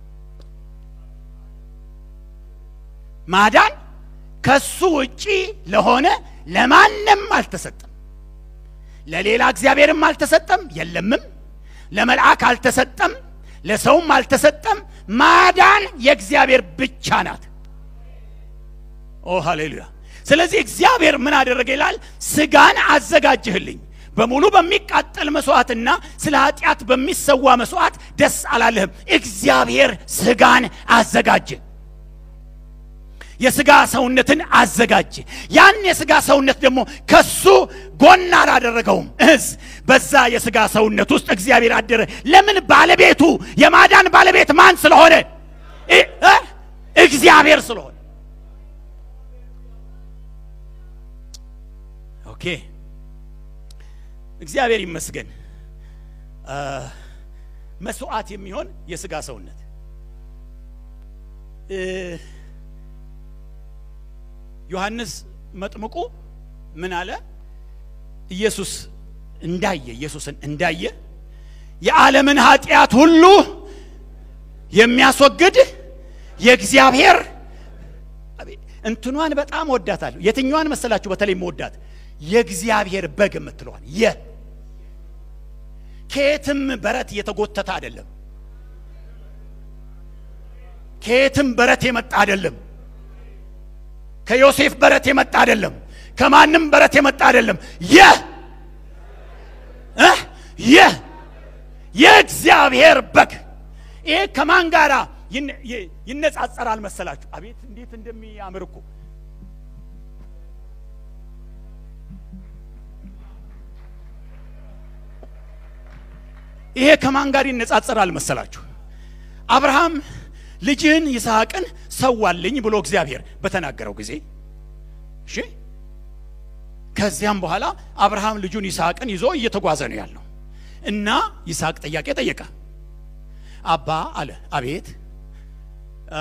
ማዳን ከሱ ውጪ ለሆነ ለማንም አልተሰጠም። ለሌላ እግዚአብሔርም አልተሰጠም፣ የለምም። ለመልአክ አልተሰጠም፣ ለሰውም አልተሰጠም። ማዳን የእግዚአብሔር ብቻ ናት። ኦ ሃሌሉያ! ስለዚህ እግዚአብሔር ምን አደረገ ይላል? ስጋን አዘጋጅህልኝ በሙሉ በሚቃጠል መስዋዕትና ስለ ኃጢአት በሚሰዋ መስዋዕት ደስ አላለህም። እግዚአብሔር ስጋን አዘጋጀ። የስጋ ሰውነትን አዘጋጀ። ያን የስጋ ሰውነት ደግሞ ከሱ ጎን አላደረገውም እስ በዛ የስጋ ሰውነት ውስጥ እግዚአብሔር አደረ። ለምን? ባለቤቱ የማዳን ባለቤት ማን ስለሆነ? እ- እ? እግዚአብሔር ስለሆነ። ኦኬ እግዚአብሔር ይመስገን። አ፣ መስዋዕት የሚሆን የስጋ ሰውነት እ፣ ዮሐንስ መጥምቁ ምን አለ? ኢየሱስ እንዳየ ኢየሱስን እንዳየ የዓለምን ኃጢአት ሁሉ የሚያስወግድ የእግዚአብሔር አቤት፣ እንትኗን በጣም ወዳታለሁ። የትኛዋን መሰላችሁ? በተለይ መወዳት የእግዚአብሔር በግ የምትለዋል የ ከየትም በረት የተጎተተ አይደለም። ከየትም በረት የመጣ አይደለም። ከዮሴፍ በረት የመጣ አይደለም። ከማንም በረት የመጣ አይደለም። የ እ የ የእግዚአብሔር በግ ይሄ ከማን ጋራ ይነ- ይ- ይነጻጸራል መሰላችሁ? አቤት እንዴት እንደሚያምር እኮ ይሄ ከማን ጋር ይነጻጸራል መሰላችሁ? አብርሃም ልጅህን ይስሐቅን ሰዋልኝ ብሎ እግዚአብሔር በተናገረው ጊዜ እሺ፣ ከዚያም በኋላ አብርሃም ልጁን ይስሐቅን ይዞ እየተጓዘ ነው ያለው እና ይስሐቅ ጥያቄ ጠየቀ። አባ አለ። አቤት። አ፣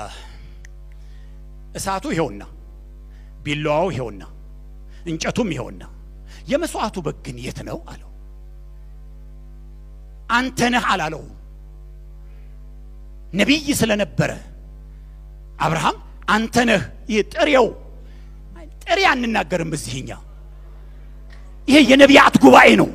እሳቱ ይኸውና፣ ቢላዋው ይኸውና፣ እንጨቱም ይኸውና፣ የመስዋዕቱ በግ ግን የት ነው አለው። አንተ ነህ አላለው። ነቢይ ስለነበረ አብርሃም አንተ ነህ። ይህ ጥሬው ጥሬ አንናገርም እዚህኛ። ይሄ የነቢያት ጉባኤ ነው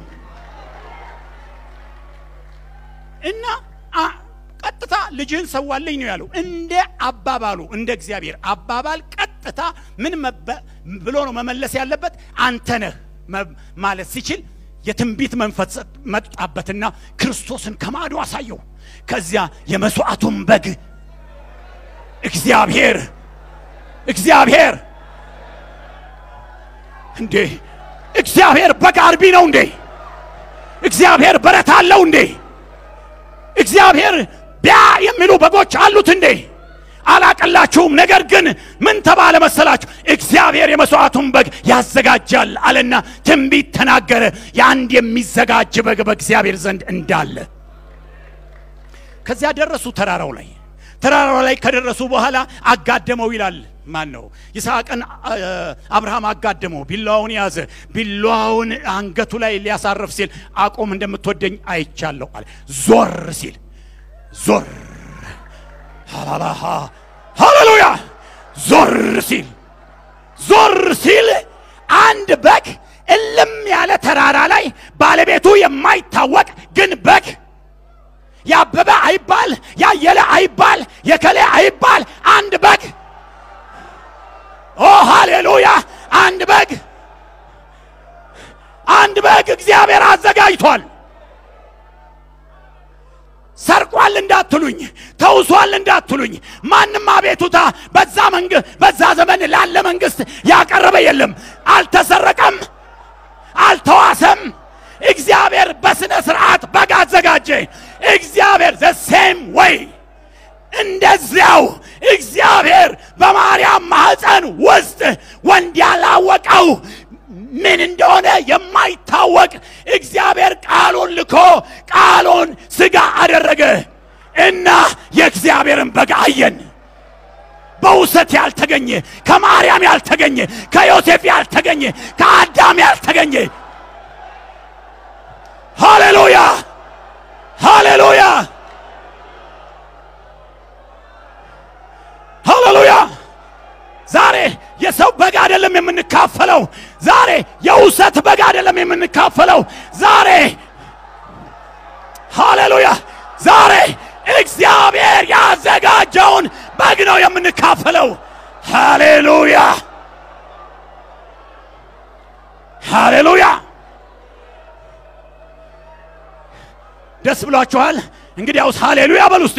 እና አ- ቀጥታ ልጅህን ሰዋልኝ ነው ያለው። እንደ አባባሉ እንደ እግዚአብሔር አባባል ቀጥታ ምን መበ- ብሎ ነው መመለስ ያለበት? አንተ ነህ መ- ማለት ሲችል የትንቢት መንፈስ መጣበትና ክርስቶስን ከማዶ አሳየው። ከዚያ የመስዋዕቱን በግ እግዚአብሔር እግዚአብሔር እንዴ እግዚአብሔር በግ አርቢ ነው እንዴ? እግዚአብሔር በረት አለው እንዴ? እግዚአብሔር ቢያ የሚሉ በጎች አሉት እንዴ? አላቀላችሁም። ነገር ግን ምን ተባለ መሰላችሁ? እግዚአብሔር የመስዋዕቱን በግ ያዘጋጃል አለና ትንቢት ተናገረ። የአንድ የሚዘጋጅ በግ በእግዚአብሔር ዘንድ እንዳለ። ከዚያ ደረሱ ተራራው ላይ። ተራራው ላይ ከደረሱ በኋላ አጋደመው ይላል ማን ነው ይስሐቅን አብርሃም አጋደመው ቢላዋውን ያዘ ቢላዋውን አንገቱ ላይ ሊያሳርፍ ሲል አቆም እንደምትወደኝ አይቻለሁ አለ ዞር ሲል ዞር ሃሌሉያ ዞር ሲል ዞር ሲል አንድ በግ እልም ያለ ተራራ ላይ ባለቤቱ የማይታወቅ ግን በግ ያበበ አይባል ያየለ አይባል የከሌ አይባል አንድ በግ ኦ ሃሌሉያ አንድ በግ አንድ በግ እግዚአብሔር አዘጋጅቷል ሰርቋል እንዳትሉኝ ተውሷል እንዳትሉኝ ማንም አቤቱታ በዛ መንግ በዛ ዘመን ላለ መንግስት ያቀረበ የለም አልተሰረቀም አልተዋሰም እግዚአብሔር በስነ ስርዓት በግ አዘጋጀ እግዚአብሔር ዘ ሴም ወይ እንደዚያው እግዚአብሔር በማርያም ማህፀን ውስጥ ወንድ ያላወቀው ምን እንደሆነ የማይታወቅ እግዚአብሔር ቃሉን ልኮ ቃሉን ስጋ አደረገ እና የእግዚአብሔርን በግ አየን በውሰት ያልተገኘ ከማርያም ያልተገኘ ከዮሴፍ ያልተገኘ ከአዳም ያልተገኘ ሃሌሉያ ሃሌሉያ ሃሌሉያ ዛሬ የሰው በግ አይደለም የምንካፈለው ዛሬ የውሰት በግ አይደለም የምንካፈለው ዛሬ ሃሌሉያ ዛሬ እግዚአብሔር ያዘጋጀውን በግ ነው የምንካፈለው ሃሌሉያ ሃሌሉያ ደስ ብሏችኋል እንግዲያውስ ሃሌሉያ በሉ እስቲ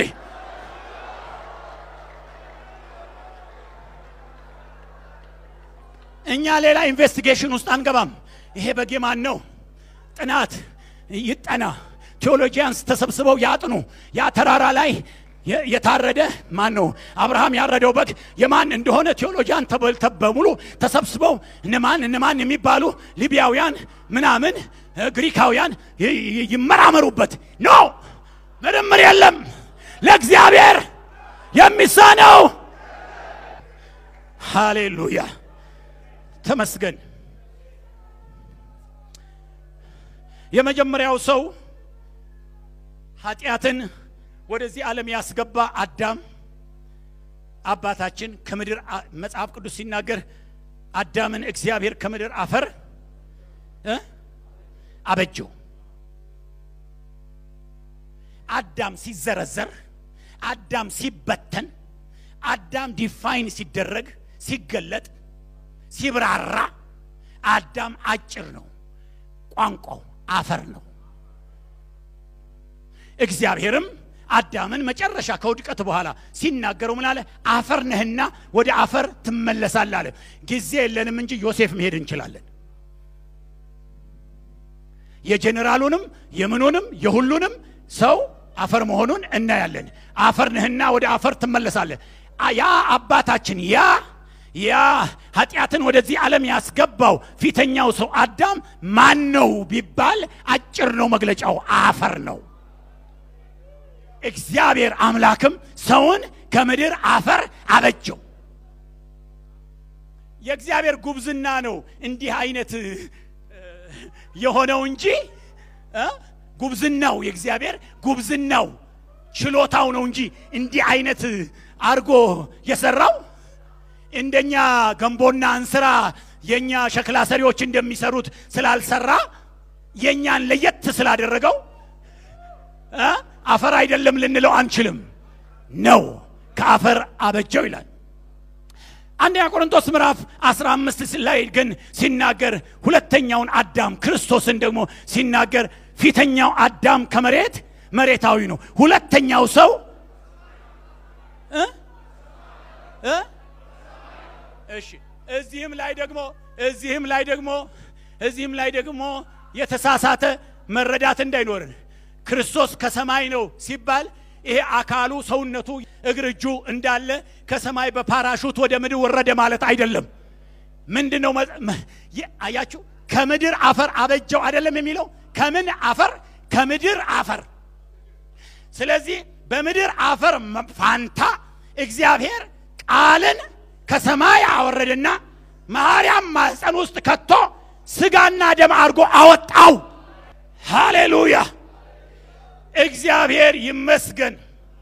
እኛ ሌላ ኢንቨስቲጌሽን ውስጥ አንገባም ይሄ በጌ ማን ነው ጥናት ይጠና ቴዎሎጂያንስ ተሰብስበው ያጥኑ ያ ተራራ ላይ የታረደ ማን ነው አብርሃም ያረደው በግ የማን እንደሆነ ቴዎሎጂያን በሙሉ ተሰብስበው እነማን እነማን የሚባሉ ሊቢያውያን ምናምን ግሪካውያን ይመራመሩበት ኖ ምርምር የለም ለእግዚአብሔር የሚሳነው ሃሌሉያ ተመስገን የመጀመሪያው ሰው ኃጢአትን ወደዚህ ዓለም ያስገባ አዳም አባታችን ከምድር መጽሐፍ ቅዱስ ሲናገር አዳምን እግዚአብሔር ከምድር አፈር አበጀው አዳም ሲዘረዘር አዳም ሲበተን አዳም ዲፋይን ሲደረግ ሲገለጥ ሲብራራ አዳም አጭር ነው ቋንቋው አፈር ነው እግዚአብሔርም አዳምን መጨረሻ ከውድቀት በኋላ ሲናገረው ምን አለ አፈር ነህና ወደ አፈር ትመለሳለህ አለ ጊዜ የለንም እንጂ ዮሴፍ መሄድ እንችላለን የጀኔራሉንም የምኑንም የሁሉንም ሰው አፈር መሆኑን እናያለን አፈር ነህና ወደ አፈር ትመለሳለህ ያ አባታችን ያ ያ ኃጢአትን ወደዚህ ዓለም ያስገባው ፊተኛው ሰው አዳም ማን ነው ቢባል አጭር ነው መግለጫው አፈር ነው እግዚአብሔር አምላክም ሰውን ከምድር አፈር አበጀው የእግዚአብሔር ጉብዝና ነው እንዲህ አይነት የሆነው እንጂ ጉብዝናው የእግዚአብሔር ጉብዝናው ችሎታው ነው እንጂ እንዲህ አይነት አርጎ የሰራው እንደኛ ገንቦና እንስራ የኛ ሸክላ ሰሪዎች እንደሚሰሩት ስላልሰራ የኛን ለየት ስላደረገው አፈር አይደለም ልንለው አንችልም ነው ከአፈር አበጀው ይላል አንደኛ ቆሮንቶስ ምዕራፍ 15 ላይ ግን ሲናገር ሁለተኛውን አዳም ክርስቶስን ደግሞ ሲናገር ፊተኛው አዳም ከመሬት መሬታዊ ነው ሁለተኛው ሰው እሺ እዚህም ላይ ደግሞ እዚህም ላይ ደግሞ እዚህም ላይ ደግሞ የተሳሳተ መረዳት እንዳይኖርን ክርስቶስ ከሰማይ ነው ሲባል ይሄ አካሉ ሰውነቱ እግር እጁ እንዳለ ከሰማይ በፓራሹት ወደ ምድር ወረደ ማለት አይደለም ምንድን ነው አያችሁ ከምድር አፈር አበጀው አይደለም የሚለው ከምን አፈር ከምድር አፈር ስለዚህ በምድር አፈር ፋንታ እግዚአብሔር ቃልን ከሰማይ አወረደና ማርያም ማኅፀን ውስጥ ከቶ ስጋና ደም አድርጎ አወጣው። ሃሌሉያ! እግዚአብሔር ይመስገን።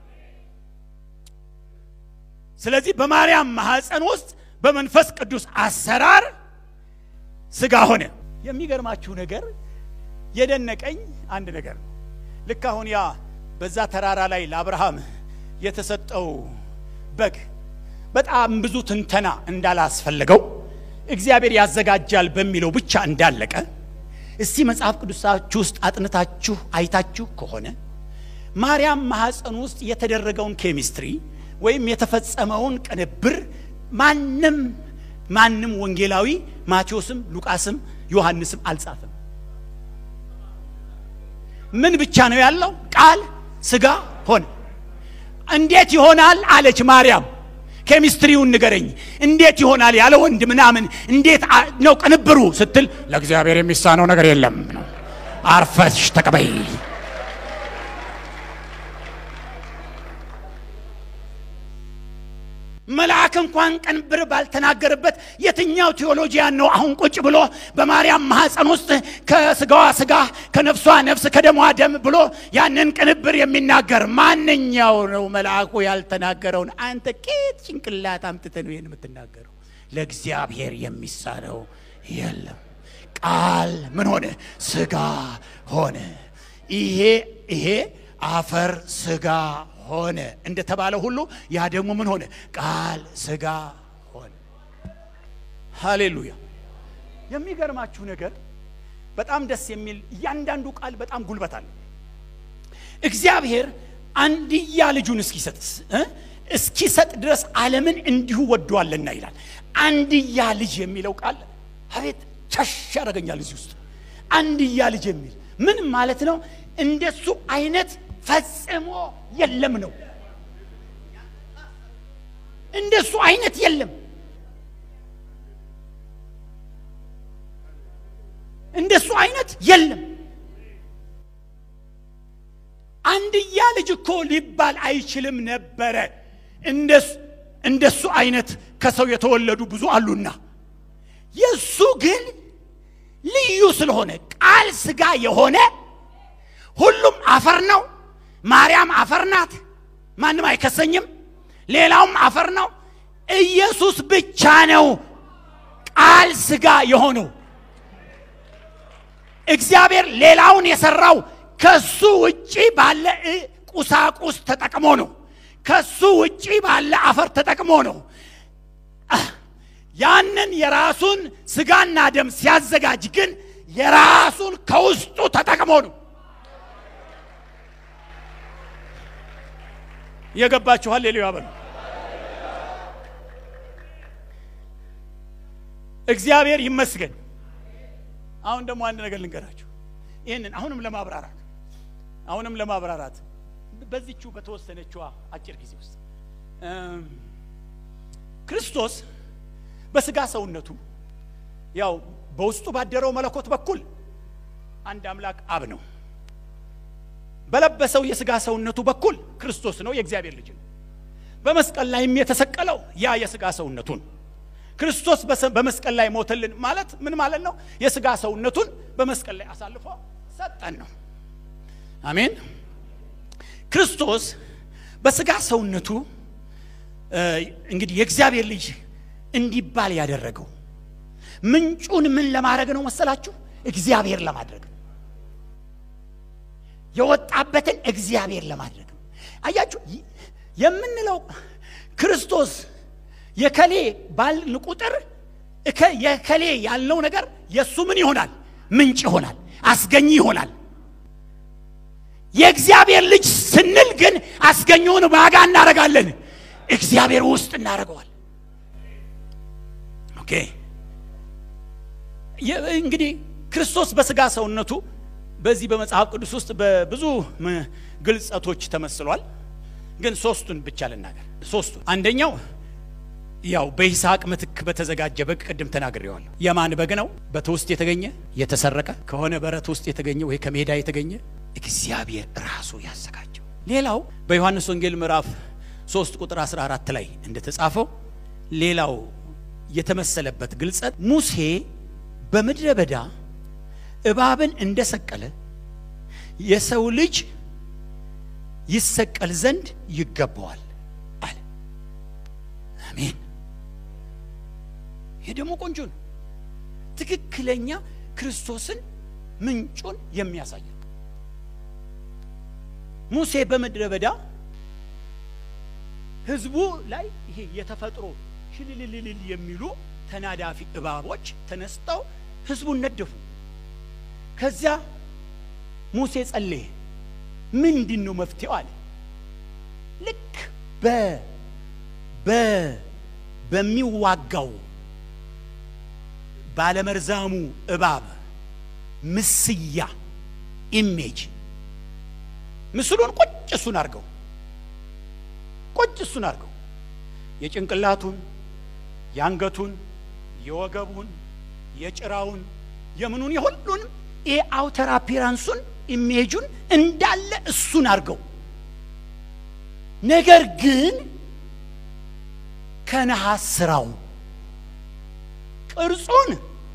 ስለዚህ በማርያም ማኅፀን ውስጥ በመንፈስ ቅዱስ አሰራር ስጋ ሆነ። የሚገርማችሁ ነገር የደነቀኝ አንድ ነገር ነው። ልክ አሁን ያ በዛ ተራራ ላይ ለአብርሃም የተሰጠው በግ በጣም ብዙ ትንተና እንዳላስፈለገው እግዚአብሔር ያዘጋጃል በሚለው ብቻ እንዳለቀ እስቲ መጽሐፍ ቅዱሳችሁ ውስጥ አጥንታችሁ አይታችሁ ከሆነ ማርያም ማኅፀን ውስጥ የተደረገውን ኬሚስትሪ ወይም የተፈጸመውን ቅንብር ማንም ማንም ወንጌላዊ ማቴዎስም ሉቃስም ዮሐንስም አልጻፈም። ምን ብቻ ነው ያለው? ቃል ስጋ ሆነ። እንዴት ይሆናል አለች ማርያም። ኬሚስትሪውን ንገረኝ፣ እንዴት ይሆናል ያለ ወንድ ምናምን እንዴት ነው ቅንብሩ ስትል ለእግዚአብሔር የሚሳነው ነገር የለም ነው። አርፈሽ ተቀበይ። መልአክ እንኳን ቅንብር ባልተናገረበት የትኛው ቴዎሎጂያን ነው አሁን ቁጭ ብሎ በማርያም ማኅፀን ውስጥ ከስጋዋ ስጋ ከነፍሷ ነፍስ ከደሟ ደም ብሎ ያንን ቅንብር የሚናገር ማንኛው ነው? መልአኩ ያልተናገረውን አንተ ቄት ጭንቅላት አምጥተህ ነው ይህን የምትናገረው? ለእግዚአብሔር የሚሳነው የለም። ቃል ምን ሆነ? ስጋ ሆነ። ይሄ ይሄ አፈር ስጋ ሆነ እንደተባለ ሁሉ ያ ደግሞ ምን ሆነ? ቃል ስጋ ሆነ። ሃሌሉያ! የሚገርማችሁ ነገር በጣም ደስ የሚል እያንዳንዱ ቃል በጣም ጉልበት አለው። እግዚአብሔር አንድያ ልጁን እስኪሰጥ እስኪሰጥ ድረስ ዓለምን እንዲሁ ወዷልና ይላል። አንድያ ልጅ የሚለው ቃል አቤት ቸሽ ያደርገኛል። እዚህ ውስጥ አንድያ ልጅ የሚል ምን ማለት ነው? እንደሱ አይነት ፈጽሞ የለም ነው። እንደሱ አይነት የለም። እንደሱ አይነት የለም። አንድያ ልጅ እኮ ሊባል አይችልም ነበረ። እንደሱ አይነት ከሰው የተወለዱ ብዙ አሉና የእሱ ግን ልዩ ስለሆነ ቃል ስጋ የሆነ ሁሉም አፈር ነው። ማርያም አፈር ናት። ማንም አይከሰኝም። ሌላውም አፈር ነው። ኢየሱስ ብቻ ነው ቃል ስጋ የሆነው። እግዚአብሔር ሌላውን የሰራው ከሱ ውጪ ባለ ቁሳቁስ ተጠቅሞ ነው። ከሱ ውጪ ባለ አፈር ተጠቅሞ ነው። ያንን የራሱን ስጋና ደም ሲያዘጋጅ ግን የራሱን ከውስጡ ተጠቅሞ ነው። የገባችኋል? ሌላው ያበሉ እግዚአብሔር ይመስገን። አሁን ደግሞ አንድ ነገር ልንገራችሁ። ይህንን አሁንም ለማብራራት አሁንም ለማብራራት በዚቹ በተወሰነችዋ አጭር ጊዜ ውስጥ ክርስቶስ በስጋ ሰውነቱ ያው በውስጡ ባደረው መለኮት በኩል አንድ አምላክ አብ ነው። በለበሰው የስጋ ሰውነቱ በኩል ክርስቶስ ነው፣ የእግዚአብሔር ልጅ ነው። በመስቀል ላይም የተሰቀለው ያ የስጋ ሰውነቱ ነው። ክርስቶስ በመስቀል ላይ ሞተልን ማለት ምን ማለት ነው? የስጋ ሰውነቱን በመስቀል ላይ አሳልፎ ሰጠን ነው። አሜን። ክርስቶስ በስጋ ሰውነቱ እንግዲህ የእግዚአብሔር ልጅ እንዲባል ያደረገው ምንጩን ምን ለማድረግ ነው መሰላችሁ? እግዚአብሔር ለማድረግ ነው። የወጣበትን እግዚአብሔር ለማድረግ ነው። አያችሁ የምንለው ክርስቶስ የከሌ ባልን ቁጥር የከሌ ያልነው ነገር የእሱ ምን ይሆናል? ምንጭ ይሆናል፣ አስገኝ ይሆናል። የእግዚአብሔር ልጅ ስንል ግን አስገኘውን ዋጋ እናደርጋለን፣ እግዚአብሔር ውስጥ እናደርገዋል። ኦኬ እንግዲህ ክርስቶስ በስጋ ሰውነቱ በዚህ በመጽሐፍ ቅዱስ ውስጥ በብዙ ግልጸቶች ተመስሏል። ግን ሶስቱን ብቻ ልናገር። ሶስቱ አንደኛው ያው በይስሐቅ ምትክ በተዘጋጀ በግ ቅድም ተናግሬዋለሁ። የማን በግ ነው? በትውስጥ የተገኘ የተሰረቀ ከሆነ በረት ውስጥ የተገኘ ወይ ከሜዳ የተገኘ እግዚአብሔር ራሱ ያዘጋጀው። ሌላው በዮሐንስ ወንጌል ምዕራፍ 3 ቁጥር 14 ላይ እንደተጻፈው ሌላው የተመሰለበት ግልጸት ሙሴ በምድረ በዳ እባብን እንደሰቀለ የሰው ልጅ ይሰቀል ዘንድ ይገባዋል አለ። አሜን። ይሄ ደግሞ ቆንጆ ነው። ትክክለኛ ክርስቶስን ምንጩን የሚያሳይ ሙሴ በምድረ በዳ ህዝቡ ላይ ይሄ የተፈጥሮ ሽልልልልል የሚሉ ተናዳፊ እባቦች ተነስተው ህዝቡን ነደፉ። ከዚያ ሙሴ ጸለየ። ምንድን ነው መፍትሄው አለ። ልክ በ በ በሚዋጋው ባለመርዛሙ እባብ ምስያ ኢሜጅ ምስሉን ቁጭ እሱን አድርገው ቁጭ እሱን አድርገው የጭንቅላቱን፣ የአንገቱን፣ የወገቡን፣ የጭራውን፣ የምኑን የሁሉንም ይሄ አውተር አፒራንሱን ኢሜጁን እንዳለ እሱን አድርገው ነገር ግን ከነሐስ ስራው ቅርጹን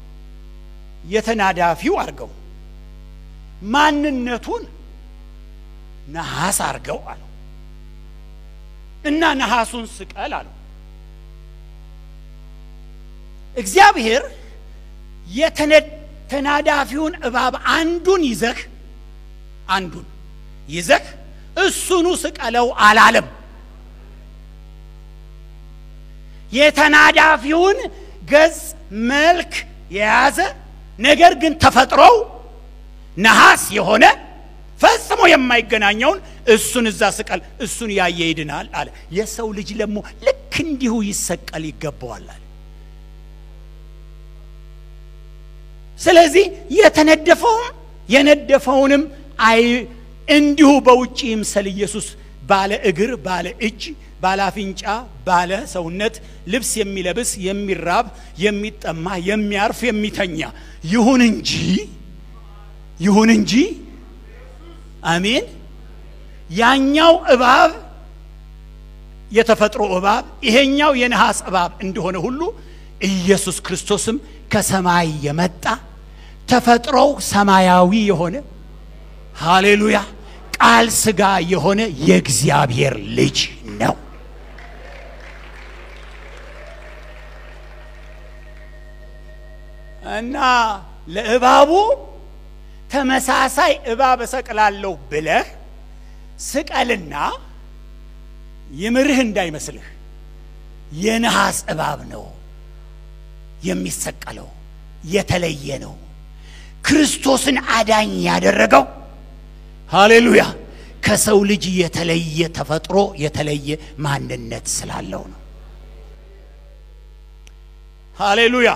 የተናዳፊው አድርገው ማንነቱን ነሐስ አድርገው አለው እና ነሐሱን ስቀል አለው። እግዚአብሔር የተናዳፊውን እባብ አንዱን ይዘህ አንዱን ይዘህ እሱኑ ስቀለው አላለም። የተናዳፊውን ገጽ መልክ የያዘ ነገር ግን ተፈጥሮው ነሐስ የሆነ ፈጽሞ የማይገናኘውን እሱን እዛ ስቀል፣ እሱን ያየ ይድናል አለ። የሰው ልጅ ደግሞ ልክ እንዲሁ ይሰቀል ይገባዋል አለ። ስለዚህ የተነደፈውም የነደፈውንም አይ እንዲሁ በውጭ ይምሰል ኢየሱስ ባለ እግር፣ ባለ እጅ፣ ባለ አፍንጫ፣ ባለ ሰውነት ልብስ የሚለብስ የሚራብ፣ የሚጠማ፣ የሚያርፍ፣ የሚተኛ ይሁን እንጂ ይሁን እንጂ አሜን። ያኛው እባብ የተፈጥሮ እባብ ይሄኛው የነሐስ እባብ እንደሆነ ሁሉ ኢየሱስ ክርስቶስም ከሰማይ የመጣ ተፈጥሮው ሰማያዊ የሆነ ሃሌሉያ ቃል ሥጋ የሆነ የእግዚአብሔር ልጅ ነው። እና ለእባቡ ተመሳሳይ እባብ እሰቅላለሁ ብለህ ስቀልና ይምርህ እንዳይመስልህ የነሐስ እባብ ነው የሚሰቀለው፣ የተለየ ነው። ክርስቶስን አዳኝ ያደረገው ሃሌሉያ ከሰው ልጅ የተለየ ተፈጥሮ የተለየ ማንነት ስላለው ነው። ሃሌሉያ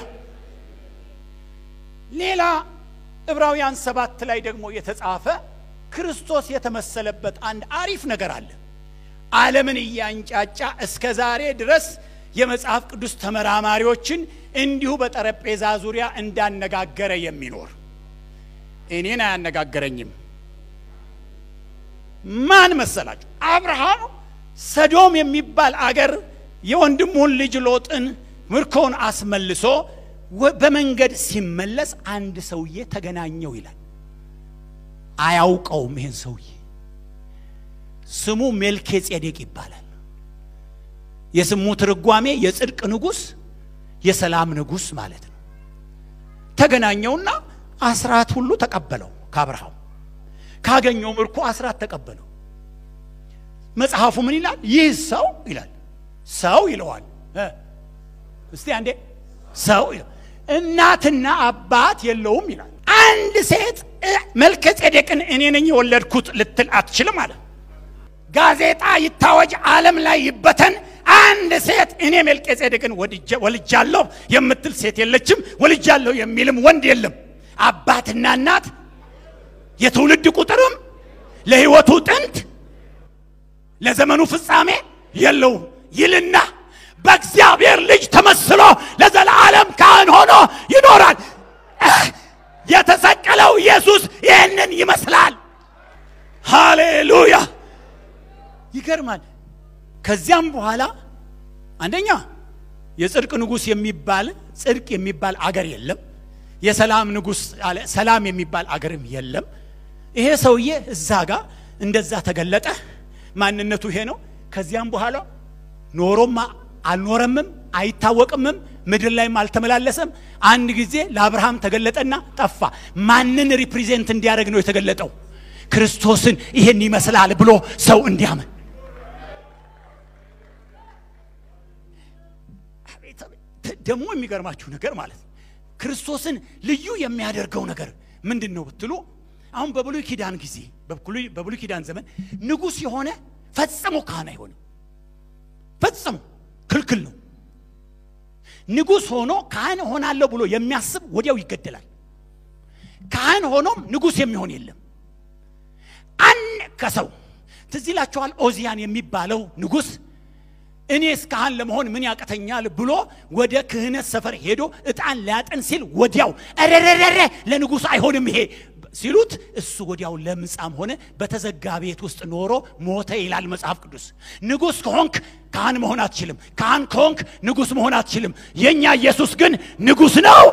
ሌላ ዕብራውያን ሰባት ላይ ደግሞ የተጻፈ ክርስቶስ የተመሰለበት አንድ አሪፍ ነገር አለ። ዓለምን እያንጫጫ እስከ ዛሬ ድረስ የመጽሐፍ ቅዱስ ተመራማሪዎችን እንዲሁ በጠረጴዛ ዙሪያ እንዳነጋገረ የሚኖር እኔን አያነጋገረኝም። ማን መሰላችሁ? አብርሃም ሰዶም የሚባል አገር የወንድሙን ልጅ ሎጥን ምርኮውን አስመልሶ በመንገድ ሲመለስ አንድ ሰውዬ ተገናኘው ይላል። አያውቀውም። ይህን ሰውዬ ስሙ ሜልኬ ጼዴቅ ይባላል። የስሙ ትርጓሜ የጽድቅ ንጉሥ፣ የሰላም ንጉሥ ማለት ነው። ተገናኘውና አስራት ሁሉ ተቀበለው ከአብርሃም ካገኘው ምርኮ አስራት ተቀበለው። መጽሐፉ ምን ይላል? ይህ ሰው ይላል ሰው ይለዋል። እስቲ አንዴ ሰው እናትና አባት የለውም ይላል። አንድ ሴት መልከ ጼዴቅን እኔ ነኝ የወለድኩት ልትል አትችልም አለ። ጋዜጣ ይታወጅ፣ ዓለም ላይ ይበተን፣ አንድ ሴት እኔ መልከ ጼዴቅን ወልጃለሁ የምትል ሴት የለችም። ወልጃለሁ የሚልም ወንድ የለም። አባትና እናት የትውልድ ቁጥርም ለሕይወቱ ጥንት ለዘመኑ ፍጻሜ የለውም ይልና በእግዚአብሔር ልጅ ተመስሎ ለዘላለም ካህን ሆኖ ይኖራል። የተሰቀለው ኢየሱስ ይህንን ይመስላል። ሃሌሉያ! ይገርማል። ከዚያም በኋላ አንደኛ የጽድቅ ንጉሥ የሚባል ጽድቅ የሚባል አገር የለም። የሰላም ንጉሥ አለ ሰላም የሚባል አገርም የለም። ይሄ ሰውዬ እዛ ጋር እንደዛ ተገለጠ። ማንነቱ ይሄ ነው። ከዚያም በኋላ ኖሮም አልኖረምም አይታወቅምም፣ ምድር ላይም አልተመላለሰም። አንድ ጊዜ ለአብርሃም ተገለጠና ጠፋ። ማንን ሪፕሬዘንት እንዲያደርግ ነው የተገለጠው? ክርስቶስን ይሄን ይመስላል ብሎ ሰው እንዲያምን ደግሞ የሚገርማችሁ ነገር ማለት ነው ክርስቶስን ልዩ የሚያደርገው ነገር ምንድን ነው ብትሉ አሁን በብሉይ ኪዳን ጊዜ በብሉይ ኪዳን ዘመን ንጉሥ የሆነ ፈጽሞ ካህን አይሆንም። ፈጽሞ ክልክል ነው። ንጉሥ ሆኖ ካህን ሆናለሁ ብሎ የሚያስብ ወዲያው ይገደላል። ካህን ሆኖም ንጉሥ የሚሆን የለም። አን ከሰው ትዝ ይላችኋል። ኦዚያን የሚባለው ንጉሥ እኔስ ካህን ለመሆን ምን ያቅተኛል ብሎ ወደ ክህነት ሰፈር ሄዶ ዕጣን ሊያጥን ሲል ወዲያው ረረረረ ለንጉሥ አይሆንም ይሄ ሲሉት እሱ ወዲያው ለምጻም ሆነ በተዘጋ ቤት ውስጥ ኖሮ ሞተ ይላል መጽሐፍ ቅዱስ። ንጉሥ ከሆንክ ካህን መሆን አትችልም። ካህን ከሆንክ ንጉሥ መሆን አትችልም። የእኛ ኢየሱስ ግን ንጉሥ ነው።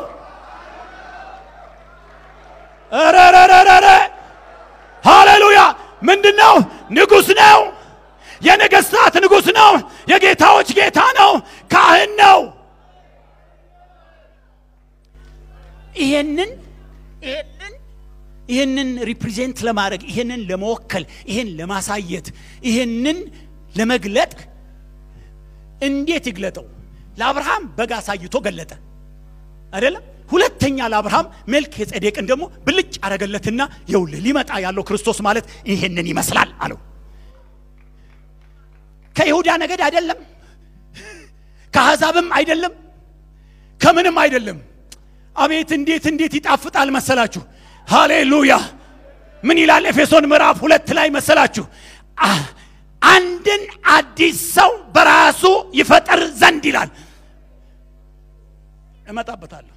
ረረረረረ ሃሌሉያ! ምንድን ነው? ንጉሥ ነው። የነገሥታት ንጉሥ ነው። የጌታዎች ጌታ ነው። ካህን ነው። ይሄንን ይሄንን ይህንን ሪፕሬዘንት ለማድረግ ይህንን ለመወከል ይህን ለማሳየት ይህንን ለመግለጥ እንዴት ይግለጠው? ለአብርሃም በግ አሳይቶ ገለጠ አይደለም? ሁለተኛ ለአብርሃም መልክ የጸዴቅን ደግሞ ብልጭ አረገለትና የውልህ ሊመጣ ያለው ክርስቶስ ማለት ይህንን ይመስላል አለው። ከይሁዳ ነገድ አይደለም፣ ከአሕዛብም አይደለም፣ ከምንም አይደለም። አቤት እንዴት እንዴት ይጣፍጣል መሰላችሁ! ሃሌሉያ! ምን ይላል ኤፌሶን ምዕራፍ ሁለት ላይ መሰላችሁ? አንድን አዲስ ሰው በራሱ ይፈጠር ዘንድ ይላል። እመጣበታለሁ።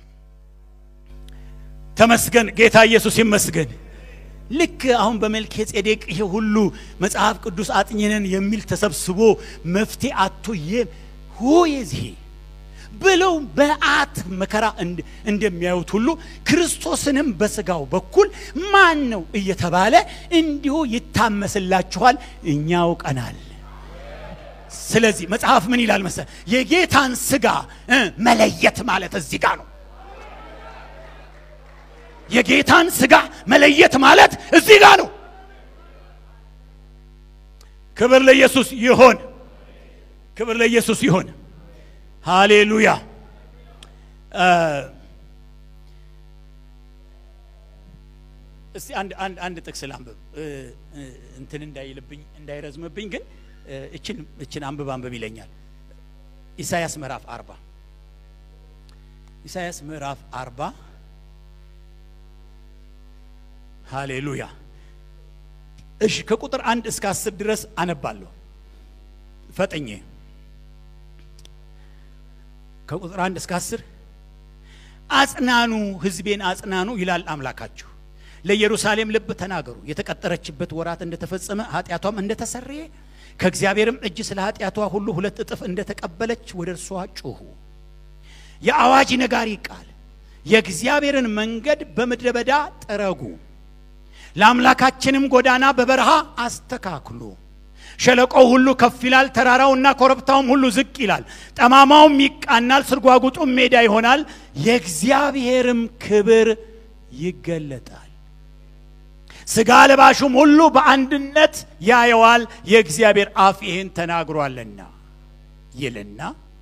ተመስገን ጌታ ኢየሱስ ይመስገን። ልክ አሁን በመልከ ጼዴቅ ይሄ ሁሉ መጽሐፍ ቅዱስ አጥኝነን የሚል ተሰብስቦ መፍትሄ አቶ ሆ የዚህ ብለው በአት መከራ እንደሚያዩት ሁሉ ክርስቶስንም በስጋው በኩል ማን ነው እየተባለ እንዲሁ ይታመስላችኋል፣ እኛ አውቀናል። ስለዚህ መጽሐፍ ምን ይላል መሰል የጌታን ስጋ መለየት ማለት እዚህ ጋር ነው። የጌታን ስጋ መለየት ማለት እዚህ ጋር ነው። ክብር ለኢየሱስ ይሆን፣ ክብር ለኢየሱስ ይሆን። ሃሌሉያ። እስቲ አንድ አንድ አንድ ጥቅስ ላንብብ እንትን እንዳይልብኝ እንዳይረዝምብኝ፣ ግን እችን እችን አንብብ አንብብ ይለኛል። ኢሳያስ ምዕራፍ አርባ ኢሳያስ ምዕራፍ አርባ ሃሌሉያ። እሺ ከቁጥር አንድ እስከ አስር ድረስ አነባለሁ ፈጠኜ ከቁጥር አንድ እስከ አስር አጽናኑ ሕዝቤን አጽናኑ ይላል አምላካችሁ። ለኢየሩሳሌም ልብ ተናገሩ፣ የተቀጠረችበት ወራት እንደተፈጸመ ኃጢአቷም እንደተሰረየ ከእግዚአብሔርም እጅ ስለ ኃጢአቷ ሁሉ ሁለት እጥፍ እንደተቀበለች ወደ እርሷ ጩኹ። የአዋጅ ነጋሪ ቃል የእግዚአብሔርን መንገድ በምድረ በዳ ጠረጉ፣ ለአምላካችንም ጎዳና በበረሃ አስተካክሉ። ሸለቆው ሁሉ ከፍ ይላል፣ ተራራውና ኮረብታውም ሁሉ ዝቅ ይላል፣ ጠማማውም ይቃናል፣ ስርጓጉጡም ሜዳ ይሆናል፣ የእግዚአብሔርም ክብር ይገለጣል። ሥጋ ለባሹም ሁሉ በአንድነት ያየዋል፣ የእግዚአብሔር አፍ ይህን ተናግሯልና ይልና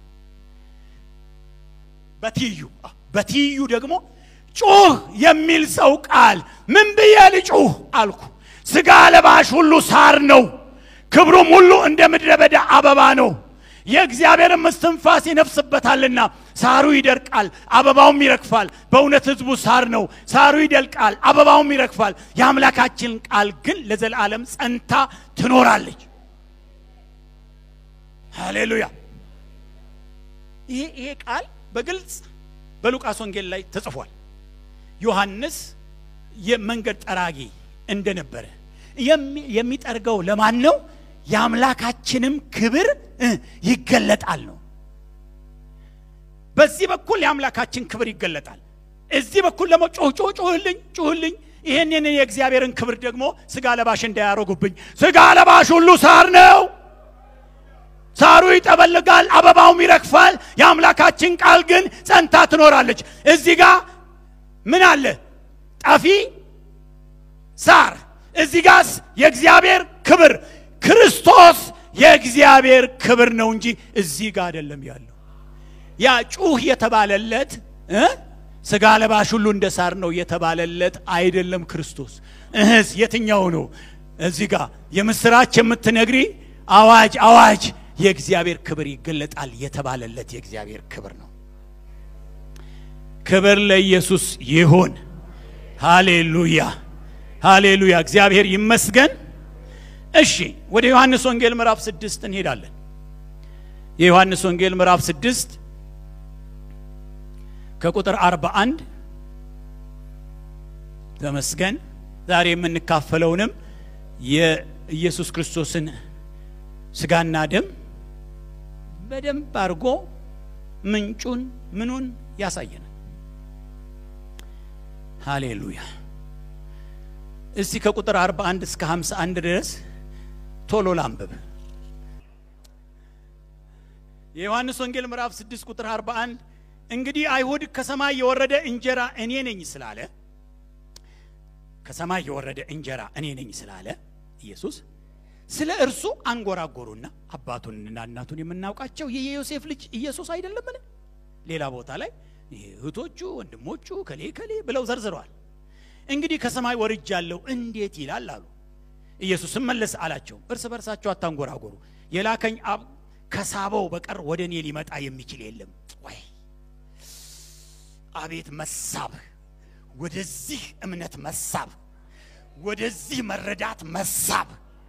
በትይዩ በትይዩ ደግሞ ጩህ የሚል ሰው ቃል ምን ብዬ ልጩህ አልኩ። ሥጋ ለባሽ ሁሉ ሳር ነው ክብሩም ሁሉ እንደ ምድረ በዳ አበባ ነው። የእግዚአብሔርም እስትንፋስ ይነፍስበታልና ሳሩ ይደርቃል፣ አበባውም ይረግፋል። በእውነት ሕዝቡ ሳር ነው፣ ሳሩ ይደልቃል፣ አበባውም ይረግፋል። የአምላካችን ቃል ግን ለዘላለም ጸንታ ትኖራለች። ሃሌሉያ። ይሄ ይሄ ቃል በግልጽ በሉቃስ ወንጌል ላይ ተጽፏል። ዮሐንስ የመንገድ ጠራጊ እንደነበረ የሚጠርገው ለማን ነው? የአምላካችንም ክብር ይገለጣል ነው። በዚህ በኩል የአምላካችን ክብር ይገለጣል። እዚህ በኩል ደግሞ ጮህ ጮህ ጮህልኝ ጮህልኝ። ይህንን የእግዚአብሔርን ክብር ደግሞ ስጋ ለባሽ እንዳያረጉብኝ። ስጋ ለባሽ ሁሉ ሳር ነው። ሳሩ ይጠበልጋል፣ አበባውም ይረግፋል። የአምላካችን ቃል ግን ጸንታ ትኖራለች። እዚህ ጋር ምን አለ? ጠፊ ሳር። እዚህ ጋስ የእግዚአብሔር ክብር ክርስቶስ የእግዚአብሔር ክብር ነው እንጂ እዚህ ጋር አይደለም ያለው። ያ ጩህ የተባለለት እ ስጋ ለባሽ ሁሉ እንደ ሳር ነው የተባለለት አይደለም ክርስቶስ። እህስ የትኛው ነው? እዚህ ጋር የምስራች የምትነግሪ አዋጅ አዋጅ የእግዚአብሔር ክብር ይገለጣል የተባለለት የእግዚአብሔር ክብር ነው። ክብር ለኢየሱስ ይሁን። ሃሌሉያ ሃሌሉያ፣ እግዚአብሔር ይመስገን። እሺ ወደ ዮሐንስ ወንጌል ምዕራፍ ስድስት እንሄዳለን። የዮሐንስ ወንጌል ምዕራፍ ስድስት ከቁጥር አርባ አንድ ተመስገን። ዛሬ የምንካፈለውንም የኢየሱስ ክርስቶስን ስጋና ደም በደንብ አድርጎ ምንጩን ምኑን ያሳየናል። ሃሌሉያ። እስቲ ከቁጥር 41 እስከ 51 ድረስ ቶሎ ላንብብ። የዮሐንስ ወንጌል ምዕራፍ 6 ቁጥር 41 እንግዲህ አይሁድ ከሰማይ የወረደ እንጀራ እኔ ነኝ ስላለ ከሰማይ የወረደ እንጀራ እኔ ነኝ ስላለ ኢየሱስ ስለ እርሱ አንጎራጎሩና አባቱንና እናቱን የምናውቃቸው ይህ የዮሴፍ ልጅ ኢየሱስ አይደለምን? ሌላ ቦታ ላይ እህቶቹ፣ ወንድሞቹ ከሌ ከሌ ብለው ዘርዝረዋል። እንግዲህ ከሰማይ ወርጃለሁ እንዴት ይላል አሉ። ኢየሱስም መለስ አላቸው፣ እርስ በርሳቸው አታንጎራጎሩ። የላከኝ አብ ከሳበው በቀር ወደ እኔ ሊመጣ የሚችል የለም። ወይ አቤት መሳብ! ወደዚህ እምነት መሳብ፣ ወደዚህ መረዳት መሳብ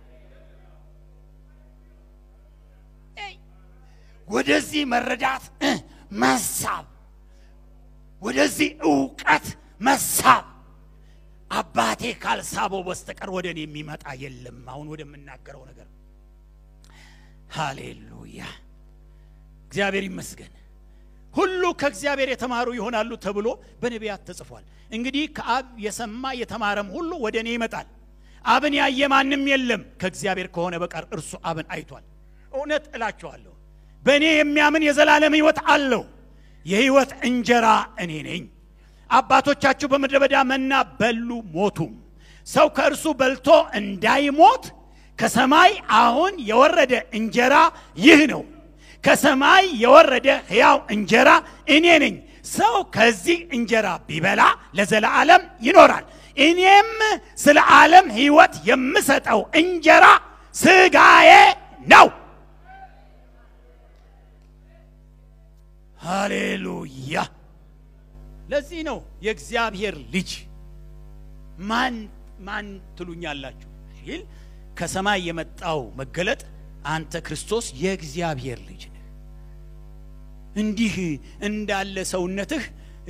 ወደዚህ መረዳት መሳብ፣ ወደዚህ እውቀት መሳብ። አባቴ ካልሳበው በስተቀር ወደ እኔ የሚመጣ የለም። አሁን ወደምናገረው ነገር ሃሌሉያ፣ እግዚአብሔር ይመስገን። ሁሉ ከእግዚአብሔር የተማሩ ይሆናሉ ተብሎ በነቢያት ተጽፏል። እንግዲህ ከአብ የሰማ የተማረም ሁሉ ወደ እኔ ይመጣል። አብን ያየ ማንም የለም ከእግዚአብሔር ከሆነ በቀር እርሱ አብን አይቷል። እውነት እላችኋለሁ በእኔ የሚያምን የዘላለም ሕይወት አለው። የሕይወት እንጀራ እኔ ነኝ። አባቶቻችሁ በምድረ በዳ መና በሉ ሞቱም። ሰው ከእርሱ በልቶ እንዳይሞት ከሰማይ አሁን የወረደ እንጀራ ይህ ነው። ከሰማይ የወረደ ሕያው እንጀራ እኔ ነኝ። ሰው ከዚህ እንጀራ ቢበላ ለዘላለም ይኖራል። እኔም ስለ ዓለም ሕይወት የምሰጠው እንጀራ ሥጋዬ ነው። ሃሌሉያ። ለዚህ ነው የእግዚአብሔር ልጅ ማን ማን ትሉኛላችሁ ሲል ከሰማይ የመጣው መገለጥ አንተ ክርስቶስ የእግዚአብሔር ልጅ ነህ። እንዲህ እንዳለ ሰውነትህ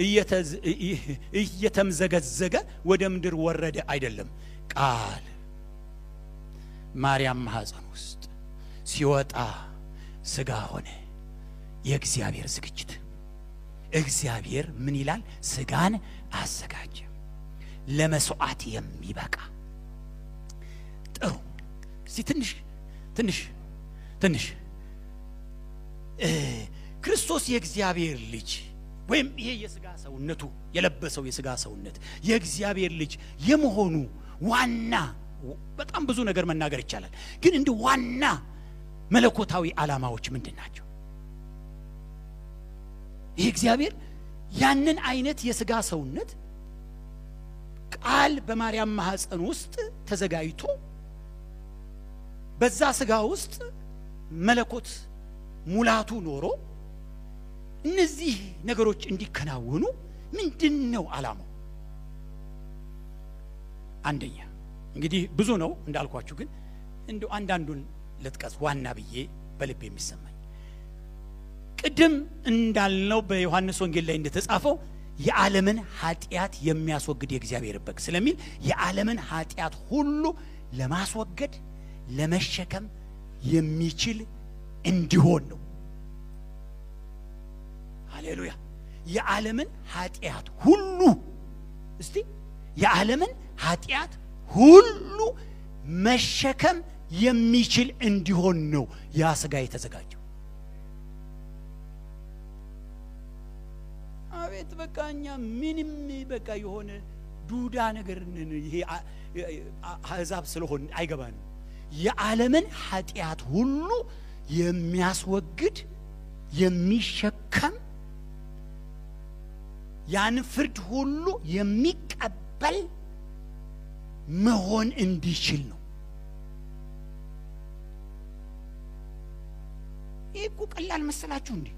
እየተምዘገዘገ ወደ ምድር ወረደ አይደለም። ቃል ማርያም ማኅፀን ውስጥ ሲወጣ ሥጋ ሆነ። የእግዚአብሔር ዝግጅት እግዚአብሔር ምን ይላል? ሥጋን አዘጋጀ ለመስዋዕት የሚበቃ ጥሩ። እስቲ ትንሽ ትንሽ ትንሽ ክርስቶስ የእግዚአብሔር ልጅ ወይም ይሄ የሥጋ ሰውነቱ የለበሰው የሥጋ ሰውነት የእግዚአብሔር ልጅ የመሆኑ ዋና በጣም ብዙ ነገር መናገር ይቻላል። ግን እንደ ዋና መለኮታዊ ዓላማዎች ምንድን ናቸው? ይህ እግዚአብሔር ያንን አይነት የሥጋ ሰውነት ቃል በማርያም ማኅፀን ውስጥ ተዘጋጅቶ በዛ ሥጋ ውስጥ መለኮት ሙላቱ ኖሮ እነዚህ ነገሮች እንዲከናወኑ ምንድን ነው ዓላማው? አንደኛ እንግዲህ ብዙ ነው እንዳልኳችሁ፣ ግን እንዲሁ አንዳንዱን ልጥቀስ ዋና ብዬ በልብ የሚሰማኝ ቅድም እንዳልነው በዮሐንስ ወንጌል ላይ እንደተጻፈው የዓለምን ኃጢአት የሚያስወግድ የእግዚአብሔር በግ ስለሚል የዓለምን ኃጢአት ሁሉ ለማስወገድ ለመሸከም የሚችል እንዲሆን ነው። ሃሌሉያ የዓለምን ኃጢአት ሁሉ እስቲ የዓለምን ኃጢአት ሁሉ መሸከም የሚችል እንዲሆን ነው ያ ስጋ የተዘጋጀው። አቤት በቃ እኛ ምንም በቃ የሆነ ዱዳ ነገር ነን። ይሄ አ- አ- አሕዛብ ስለሆን አይገባንም። የዓለምን ኃጢአት ሁሉ የሚያስወግድ የሚሸከም ያን ፍርድ ሁሉ የሚቀበል መሆን እንዲችል ነው። ይህ እኮ ቀላል መሰላችሁ እንዴ?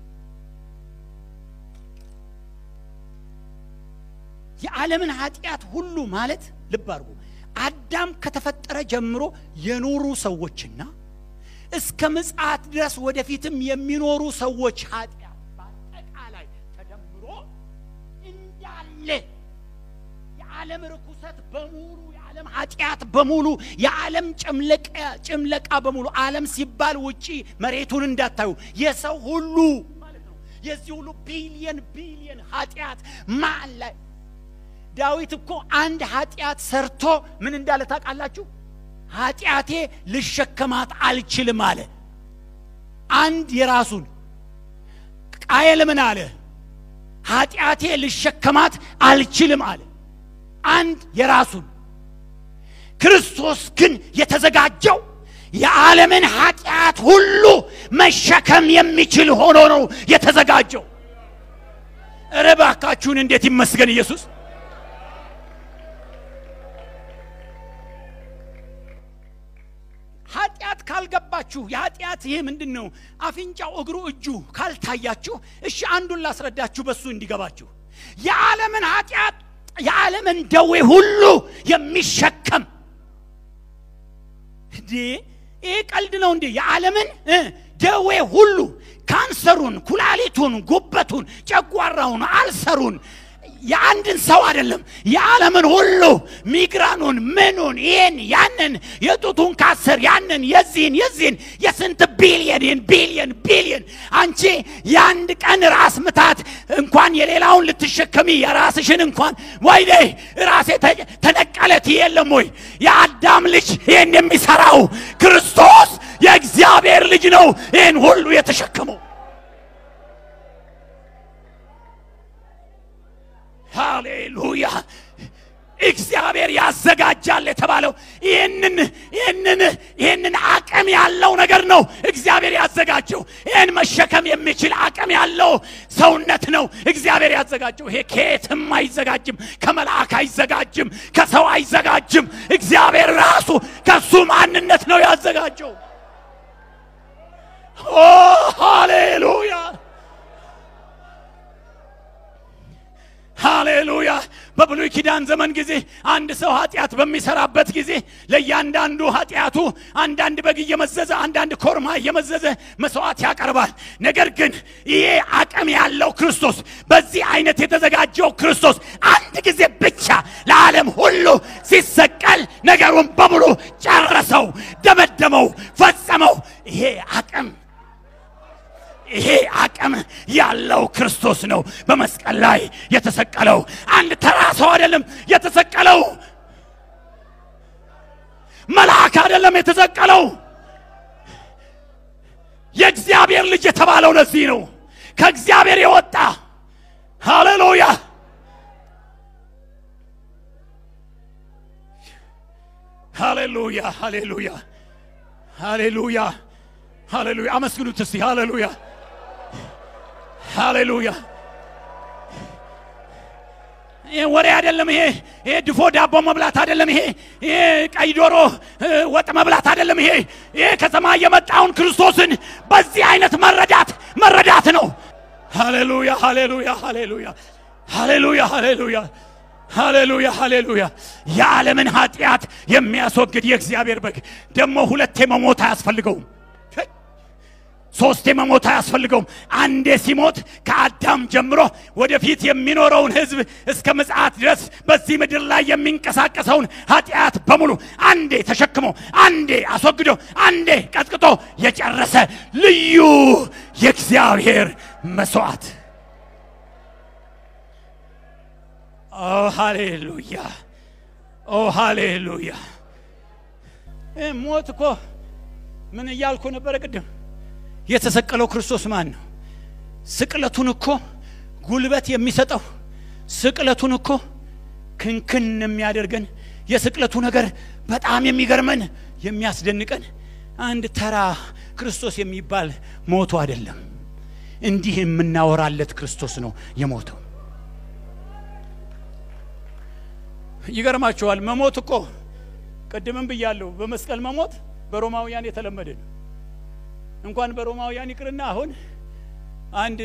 የዓለምን ኃጢአት ሁሉ ማለት ልብ አድርጉ። አዳም ከተፈጠረ ጀምሮ የኖሩ ሰዎችና እስከ ምጽአት ድረስ ወደፊትም የሚኖሩ ሰዎች ኃጢአት በአጠቃላይ ተደምሮ እንዳለ የዓለም ርኩሰት በሙሉ የዓለም ኃጢአት በሙሉ የዓለም ጭምለቃ ጭምለቃ በሙሉ ዓለም ሲባል ውጪ መሬቱን እንዳታዩ የሰው ሁሉ ማለት ነው። የዚህ ሁሉ ቢሊየን ቢሊየን ኃጢአት ማን ላይ ዳዊት እኮ አንድ ኃጢአት ሰርቶ ምን እንዳለ ታውቃላችሁ? ኃጢአቴ ልሸከማት አልችልም አለ። አንድ የራሱን ቃየል ምን አለ? ኃጢአቴ ልሸከማት አልችልም አለ። አንድ የራሱን ክርስቶስ ግን የተዘጋጀው የዓለምን ኃጢአት ሁሉ መሸከም የሚችል ሆኖ ነው የተዘጋጀው። እረ እባካችሁን እንዴት ይመስገን ኢየሱስ! ኃጢአት ካልገባችሁ የኃጢአት ይሄ ምንድን ነው? አፍንጫው፣ እግሩ፣ እጁ ካልታያችሁ፣ እሺ አንዱን ላስረዳችሁ በሱ እንዲገባችሁ። የዓለምን ኃጢአት የዓለምን ደዌ ሁሉ የሚሸከም እንዴ! ይህ ቀልድ ነው እንዴ? የዓለምን እ ደዌ ሁሉ ካንሰሩን፣ ኩላሊቱን፣ ጉበቱን፣ ጨጓራውን፣ አልሰሩን የአንድን ሰው አይደለም የዓለምን ሁሉ ሚግራኑን፣ ምኑን፣ ይህን ያንን፣ የጡቱን ካሰር ያንን፣ የዚህን የዚህን የስንት ቢሊየን ቢሊየን ቢሊየን አንቺ የአንድ ቀን ራስ ምታት እንኳን የሌላውን ልትሸከሚ የራስሽን እንኳን ወይኔ ራሴ ተ- ተነቀለት የለም ወይ የአዳም ልጅ ይህን የሚሰራው ክርስቶስ የእግዚአብሔር ልጅ ነው ይህን ሁሉ የተሸከመው ሃሌሉያ እግዚአብሔር ያዘጋጃል የተባለው ይህንን ይህንን ይህንን አቅም ያለው ነገር ነው እግዚአብሔር ያዘጋጀው ይህን መሸከም የሚችል አቅም ያለው ሰውነት ነው እግዚአብሔር ያዘጋጀው ይሄ ከየትም አይዘጋጅም ከመልአክ አይዘጋጅም ከሰው አይዘጋጅም እግዚአብሔር ራሱ ከሱ ማንነት ነው ያዘጋጀው ኦ ሃሌሉያ ሃሌሉያ በብሉይ ኪዳን ዘመን ጊዜ አንድ ሰው ኃጢአት በሚሰራበት ጊዜ ለእያንዳንዱ ኃጢአቱ አንዳንድ በግ እየመዘዘ አንዳንድ ኮርማ እየመዘዘ መስዋዕት ያቀርባል ነገር ግን ይሄ አቅም ያለው ክርስቶስ በዚህ አይነት የተዘጋጀው ክርስቶስ አንድ ጊዜ ብቻ ለዓለም ሁሉ ሲሰቀል ነገሩን በሙሉ ጨረሰው ደመደመው ፈጸመው ይሄ አቅም ይሄ አቅም ያለው ክርስቶስ ነው በመስቀል ላይ የተሰቀለው። አንድ ተራ ሰው አይደለም የተሰቀለው፣ መልአክ አይደለም የተሰቀለው። የእግዚአብሔር ልጅ የተባለው ለዚህ ነው፣ ከእግዚአብሔር የወጣ ሃሌሉያ። ሃሌሉያ ሃሌሉያ ሃሌሉያ ሃሌሉያ። አመስግኑት እስቲ ሃሌሉያ ሃሌሉያ። ይሄ ወሬ አይደለም። ይሄ ይሄ ድፎ ዳቦ መብላት አይደለም። ይሄ ይሄ ቀይ ዶሮ እ፣ ወጥ መብላት አይደለም። ይሄ ይሄ ከሰማይ የመጣውን ክርስቶስን በዚህ አይነት መረዳት መረዳት ነው። ሃሌሉያ ሃሌሉያ ሃሌሉያ ሃሌሉያ ሃሌሉያ ሃሌሉያ ሃሌሉያ። የዓለምን ኃጢአት የሚያስወግድ የእግዚአብሔር በግ ደግሞ ሁለቴ መሞት አያስፈልገውም። ሶስቴ መሞት አያስፈልገውም። አንዴ ሲሞት ከአዳም ጀምሮ ወደፊት የሚኖረውን ሕዝብ እስከ ምጽአት ድረስ በዚህ ምድር ላይ የሚንቀሳቀሰውን ኃጢአት በሙሉ አንዴ ተሸክሞ አንዴ አስወግዶ አንዴ ቀጥቅጦ የጨረሰ ልዩ የእግዚአብሔር መስዋዕት ኦ ሃሌሉያ ኦ ሃሌሉያ እ ሞት እኮ ምን እያልኩ ነበረ ቅድም የተሰቀለው ክርስቶስ ማን ነው ስቅለቱን እኮ ጉልበት የሚሰጠው ስቅለቱን እኮ ክንክን የሚያደርገን የስቅለቱ ነገር በጣም የሚገርመን የሚያስደንቀን አንድ ተራ ክርስቶስ የሚባል ሞቶ አይደለም እንዲህ የምናወራለት ክርስቶስ ነው የሞተው ይገርማችኋል መሞት እኮ ቅድምም ብያለሁ በመስቀል መሞት በሮማውያን የተለመደ ነው እንኳን በሮማውያን ይቅርና አሁን አንድ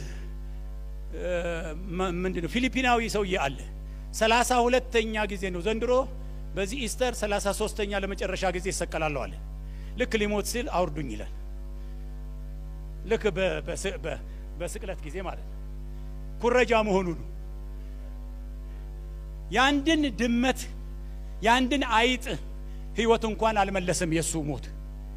ምንድን ነው ፊሊፒናዊ ሰውዬ አለ ሰላሳ ሁለተኛ ጊዜ ነው ዘንድሮ በዚህ ኢስተር ሰላሳ ሶስተኛ ለመጨረሻ ጊዜ ይሰቀላለሁ አለ ልክ ሊሞት ሲል አውርዱኝ ይላል ልክ በስቅለት ጊዜ ማለት ነው ኩረጃ መሆኑ ነው የአንድን ድመት የአንድን አይጥ ህይወት እንኳን አልመለስም የእሱ ሞት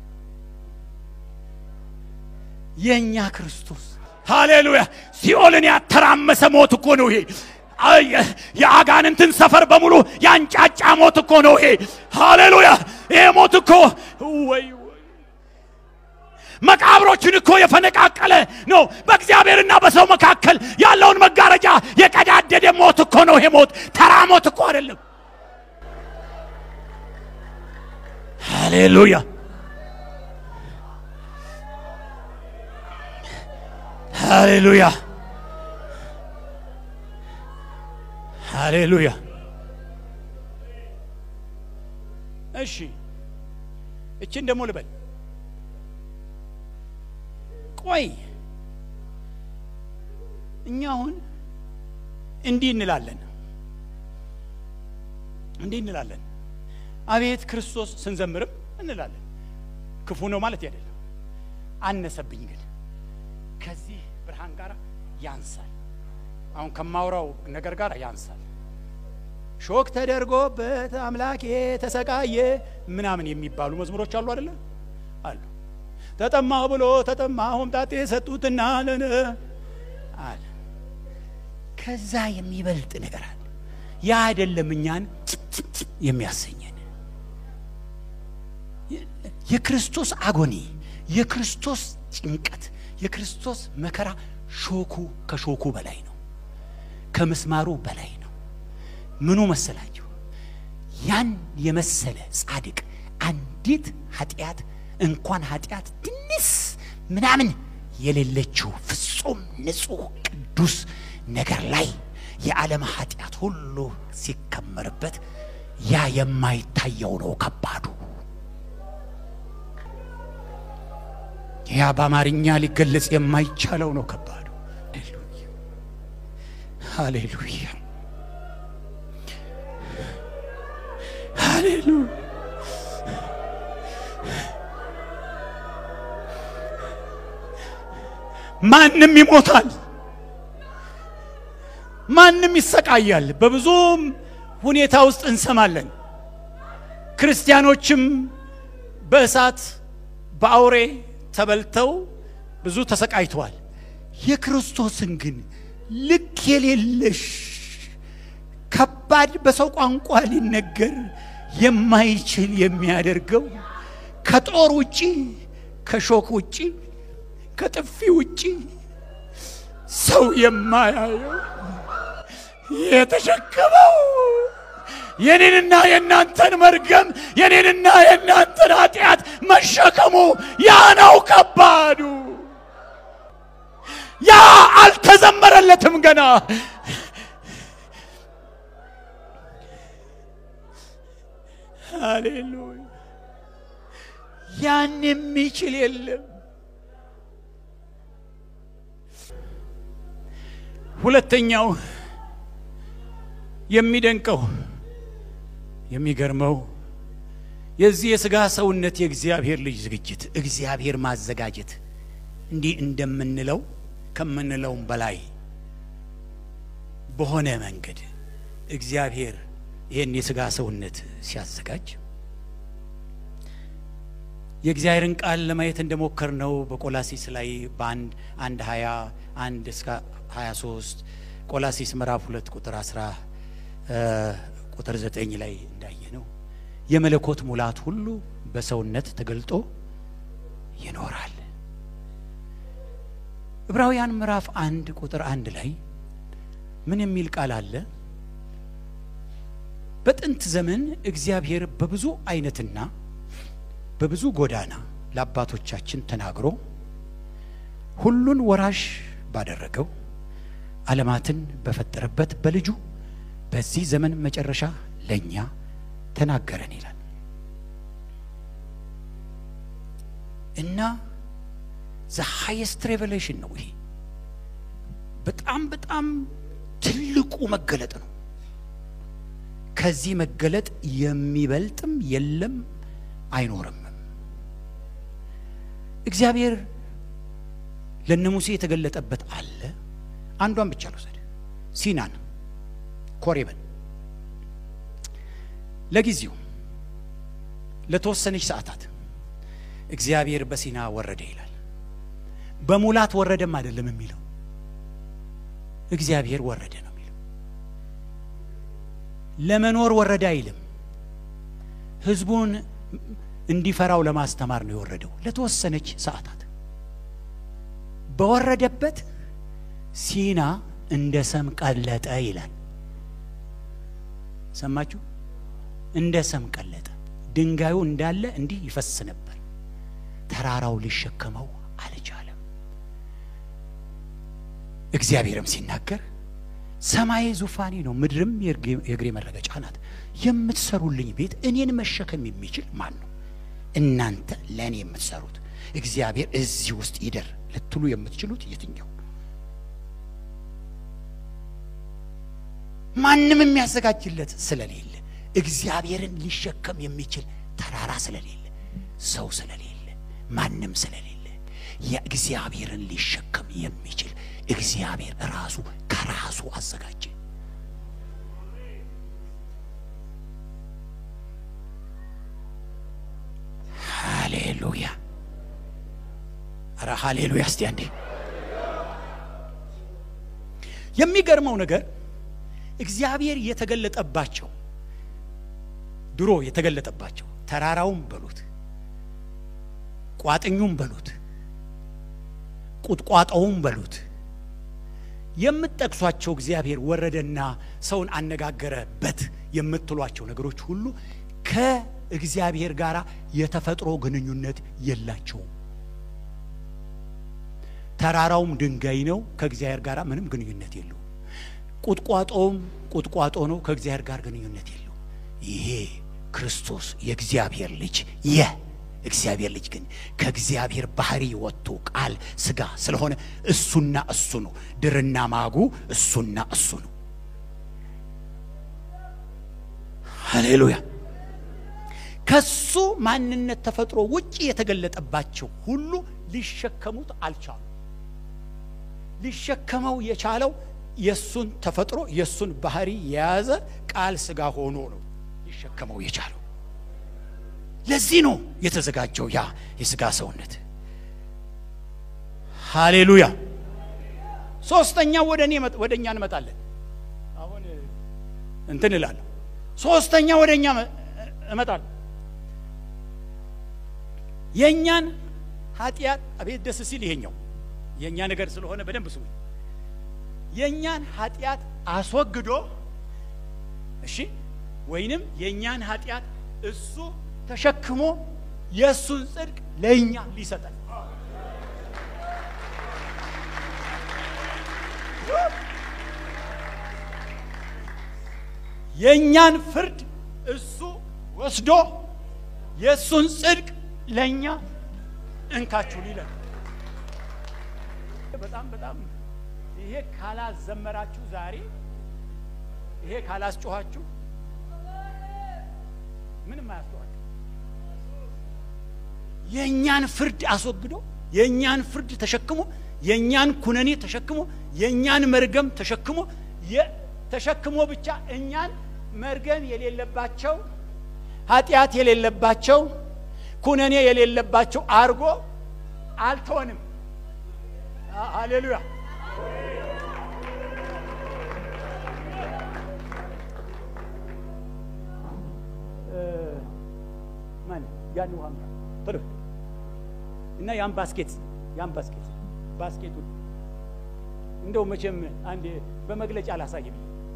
የእኛ ክርስቶስ ሃሌሉያ ሲኦልን ያተራመሰ ሞት እኮ ነው ይሄ የአጋንንትን ሰፈር በሙሉ ያንጫጫ ሞት እኮ ነው ይሄ ሃሌሉያ ይሄ ሞት እኮ ወይ መቃብሮችን እኮ የፈነቃቀለ ነው በእግዚአብሔርና በሰው መካከል ያለውን መጋረጃ የቀዳደደ ሞት እኮ ነው ይሄ ሞት ተራ ሞት እኮ አይደለም ሃሌሉያ ሃሌሉያ ሃሌሉያ እሺ እችን ደግሞ ልበል ቆይ እኛ አሁን እንዲህ እንላለን እንዲህ እንላለን አቤት ክርስቶስ ስንዘምርም እንላለን ክፉ ነው ማለት አይደለም አነሰብኝ ግን ከዚህ ብርሃን ጋር ያንሳል አሁን ከማውራው ነገር ጋር ያንሳል ሾክ ተደርጎበት አምላኬ ተሰቃየ ምናምን የሚባሉ መዝሙሮች አሉ አይደለ አሉ ተጠማሁ ብሎ ተጠማ ሆምጣጤ ሰጡትና ለነ አለ ከዛ የሚበልጥ ነገር አለ ያ አይደለም እኛን የሚያሰኘን የክርስቶስ አጎኒ የክርስቶስ ጭንቀት የክርስቶስ መከራ ሾኩ ከሾኩ በላይ ነው ከምስማሩ በላይ ነው ምኑ መሰላችሁ ያን የመሰለ ጻድቅ አንዲት ኃጢአት እንኳን ኃጢአት ትንስ ምናምን የሌለችው ፍጹም ንጹሕ ቅዱስ ነገር ላይ የዓለም ኃጢአት ሁሉ ሲከመርበት ያ የማይታየው ነው ከባዱ ያ በአማርኛ ሊገለጽ የማይቻለው ነው ከባዱ ሃሌሉያ ሃሌሉያ ማንም ይሞታል ማንም ይሰቃያል በብዙም ሁኔታ ውስጥ እንሰማለን ክርስቲያኖችም በእሳት በአውሬ ተበልተው ብዙ ተሰቃይተዋል የክርስቶስን ግን ልክ የሌለሽ ከባድ በሰው ቋንቋ ሊነገር የማይችል የሚያደርገው ከጦር ውጪ ከሾክ ውጪ ከጥፊ ውጪ ሰው የማያየው የተሸከመው የኔንና የእናንተን መርገም የኔንና የእናንተን ኃጢአት መሸከሙ ያ ነው ከባዱ ያ አልተዘመረለትም ገና ሃሌሉያ ያን የሚችል የለም ሁለተኛው የሚደንቀው የሚገርመው የዚህ የሥጋ ሰውነት የእግዚአብሔር ልጅ ዝግጅት እግዚአብሔር ማዘጋጀት እንዲህ እንደምንለው ከምንለውም በላይ በሆነ መንገድ እግዚአብሔር ይህን የሥጋ ሰውነት ሲያዘጋጅ የእግዚአብሔርን ቃል ለማየት እንደሞከር ነው በቆላሲስ ላይ በአንድ አንድ ሀያ አንድ እስከ ሀያ ሶስት ቆላሲስ ምዕራፍ ሁለት ቁጥር አስራ ቁጥር ዘጠኝ ላይ እንዳየ ነው የመለኮት ሙላት ሁሉ በሰውነት ተገልጦ ይኖራል። ዕብራውያን ምዕራፍ አንድ ቁጥር አንድ ላይ ምን የሚል ቃል አለ? በጥንት ዘመን እግዚአብሔር በብዙ አይነትና በብዙ ጎዳና ለአባቶቻችን ተናግሮ ሁሉን ወራሽ ባደረገው ዓለማትን በፈጠረበት በልጁ በዚህ ዘመን መጨረሻ ለእኛ ተናገረን ይላል እና ዘ ሃይስት ሬቨሌሽን ነው ይሄ። በጣም በጣም ትልቁ መገለጥ ነው። ከዚህ መገለጥ የሚበልጥም የለም አይኖርም። እግዚአብሔር ለነ ሙሴ የተገለጠበት አለ። አንዷን ብቻ ልውሰድ፣ ሲናን ኮሬብን ለጊዜው ለተወሰነች ሰዓታት እግዚአብሔር በሲና ወረደ ይላል። በሙላት ወረደም አይደለም የሚለው እግዚአብሔር ወረደ ነው የሚለው። ለመኖር ወረደ አይልም። ሕዝቡን እንዲፈራው ለማስተማር ነው የወረደው ለተወሰነች ሰዓታት። በወረደበት ሲና እንደ ሰም ቀለጠ ይላል። ሰማችሁ? እንደ ሰም ቀለጠ። ድንጋዩ እንዳለ እንዲህ ይፈስ ነበር። ተራራው ሊሸከመው አልቻለም። እግዚአብሔርም ሲናገር ሰማይ ዙፋኔ ነው፣ ምድርም የእግሬ መረገጫ ናት። የምትሰሩልኝ ቤት እኔን መሸከም የሚችል ማን ነው? እናንተ ለእኔ የምትሰሩት እግዚአብሔር እዚህ ውስጥ ይደር ልትሉ የምትችሉት የትኛው? ማንም የሚያዘጋጅለት ስለሌለ እግዚአብሔርን ሊሸከም የሚችል ተራራ ስለሌለ ሰው ስለሌለ ማንም ስለሌለ የእግዚአብሔርን ሊሸከም የሚችል እግዚአብሔር ራሱ ከራሱ አዘጋጀ። ሃሌሉያ! ኧረ ሃሌሉያ! እስቲ አንዴ የሚገርመው ነገር እግዚአብሔር የተገለጠባቸው ድሮ የተገለጠባቸው ተራራውም በሉት ቋጥኙም በሉት ቁጥቋጦውም በሉት የምትጠቅሷቸው እግዚአብሔር ወረደና ሰውን አነጋገረበት የምትሏቸው ነገሮች ሁሉ ከእግዚአብሔር ጋር የተፈጥሮ ግንኙነት የላቸውም። ተራራውም ድንጋይ ነው፣ ከእግዚአብሔር ጋር ምንም ግንኙነት የለውም። ቁጥቋጦውም ቁጥቋጦ ነው፣ ከእግዚአብሔር ጋር ግንኙነት የለው። ይሄ ክርስቶስ የእግዚአብሔር ልጅ የእግዚአብሔር ልጅ ግን ከእግዚአብሔር ባህሪ ወጥቶ ቃል ስጋ ስለሆነ እሱና እሱ ነው። ድርና ማጉ እሱና እሱ ነው። ሃሌሉያ። ከሱ ማንነት ተፈጥሮ ውጭ የተገለጠባቸው ሁሉ ሊሸከሙት አልቻሉ። ሊሸከመው የቻለው የሱን ተፈጥሮ የሱን ባህሪ የያዘ ቃል ስጋ ሆኖ ነው ሊሸከመው የቻለው። ለዚህ ነው የተዘጋጀው ያ የስጋ ሰውነት። ሃሌሉያ። ሶስተኛው ወደ እኔ ወደ እኛ እንመጣለን። አሁን እንትን እላለሁ። ሶስተኛ ወደ እኛ እመጣለሁ። የእኛን ኃጢአት አቤት ደስ ሲል ይሄኛው የእኛ ነገር ስለሆነ በደንብ ስሙ። የእኛን ኃጢአት አስወግዶ እሺ፣ ወይንም የእኛን ኃጢአት እሱ ተሸክሞ የእሱን ጽድቅ ለእኛ ሊሰጠን የእኛን ፍርድ እሱ ወስዶ የእሱን ጽድቅ ለእኛ እንካችሁ ሊለን በጣም በጣም ይሄ ካላዘመራችሁ ዛሬ ይሄ ካላስጮኋችሁ ምንም አያስጮኋችሁ። የእኛን ፍርድ አስወግዶ የእኛን ፍርድ ተሸክሞ የእኛን ኩነኔ ተሸክሞ የእኛን መርገም ተሸክሞ ተሸክሞ ብቻ እኛን መርገም የሌለባቸው ኃጢአት የሌለባቸው ኩነኔ የሌለባቸው አርጎ አልተወንም። ሃሌሉያ። ማን ያን ውሃ ምራ ቶሎ እና ያን ባስኬት ያን ባስኬት ባስኬቱን እንደው መቼም አንድ በመግለጫ አላሳይም።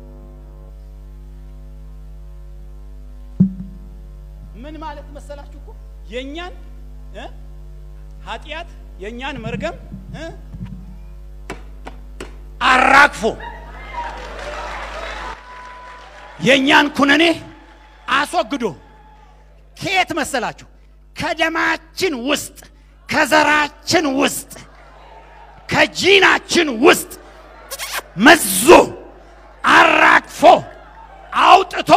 ምን ማለት መሰላችሁ እኮ የእኛን እ ኃጢአት የእኛን መርገም እ አራግፎ የእኛን ኩነኔ አስወግዶ ከየት መሰላችሁ? ከደማችን ውስጥ ከዘራችን ውስጥ ከጂናችን ውስጥ መዞ አራግፎ አውጥቶ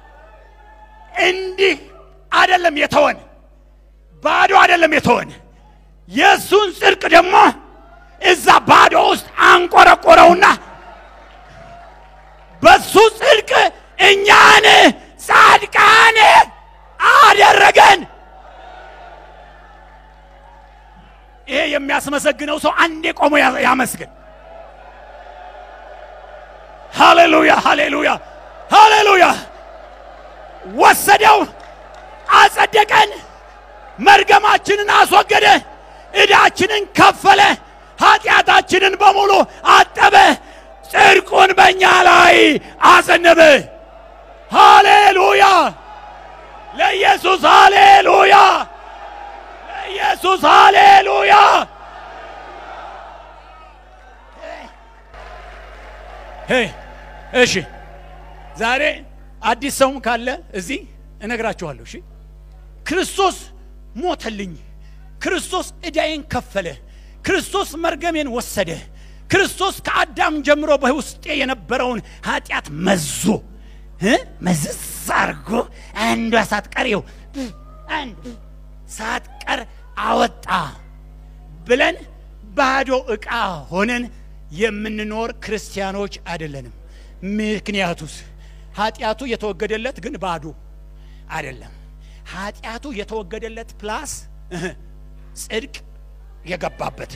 እንዲህ አይደለም የተወን፣ ባዶ አይደለም የተወን። የእሱን ጽድቅ ደግሞ እዛ ባዶ ውስጥ አንቆረቆረውና በሱ ጽድቅ እኛን ጻድቃን አደረገን። ይሄ የሚያስመሰግነው ሰው አንዴ ቆሞ ያ- ያመስግን። ሃሌሉያ ሃሌሉያ ሃሌሉያ። ወሰደው፣ አጸደቀን፣ መርገማችንን አስወገደ፣ ዕዳችንን ከፈለ፣ ኃጢአታችንን በሙሉ አጠበ፣ ጽድቁን በእኛ ላይ አዘነበ። ሃሌሉያ ለኢየሱስ ሃሌሉያ ለኢየሱስ ሃሌሉያ። ሄይ እሺ፣ ዛሬ አዲስ ሰውም ካለ እዚህ እነግራችኋለሁ። እሺ ክርስቶስ ሞተልኝ፣ ክርስቶስ ዕዳዬን ከፈለ፣ ክርስቶስ መርገሜን ወሰደ፣ ክርስቶስ ከአዳም ጀምሮ በውስጤ የነበረውን ኃጢአት መዞ እ መዝዝ አርጎ አንዷ ሳትቀር ይኸው አንድ ሳትቀር አወጣ ብለን ባዶ ዕቃ ሆነን የምንኖር ክርስቲያኖች አይደለንም። ምክንያቱስ ኃጢአቱ የተወገደለት ግን ባዶ አይደለም። ኃጢአቱ የተወገደለት ፕላስ እህ ጽድቅ የገባበት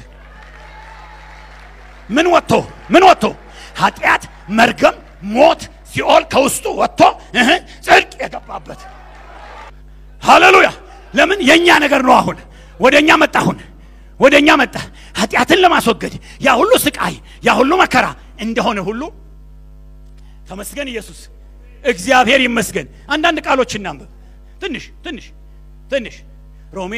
ምን ወጥቶ ምን ወጥቶ ኃጢአት፣ መርገም፣ ሞት፣ ሲኦል ከውስጡ ወጥቶ እህ ጽድቅ የገባበት ሃሌሉያ። ለምን የእኛ ነገር ነው። አሁን ወደ እኛ መጣ። አሁን ወደ እኛ መጣ። ኃጢአትን ለማስወገድ ያ ሁሉ ስቃይ፣ ያ ሁሉ መከራ እንደሆነ ሁሉ ተመስገን ኢየሱስ፣ እግዚአብሔር ይመስገን። አንዳንድ ቃሎች እናንብብ። ትንሽ ትንሽ ትንሽ ሮሜ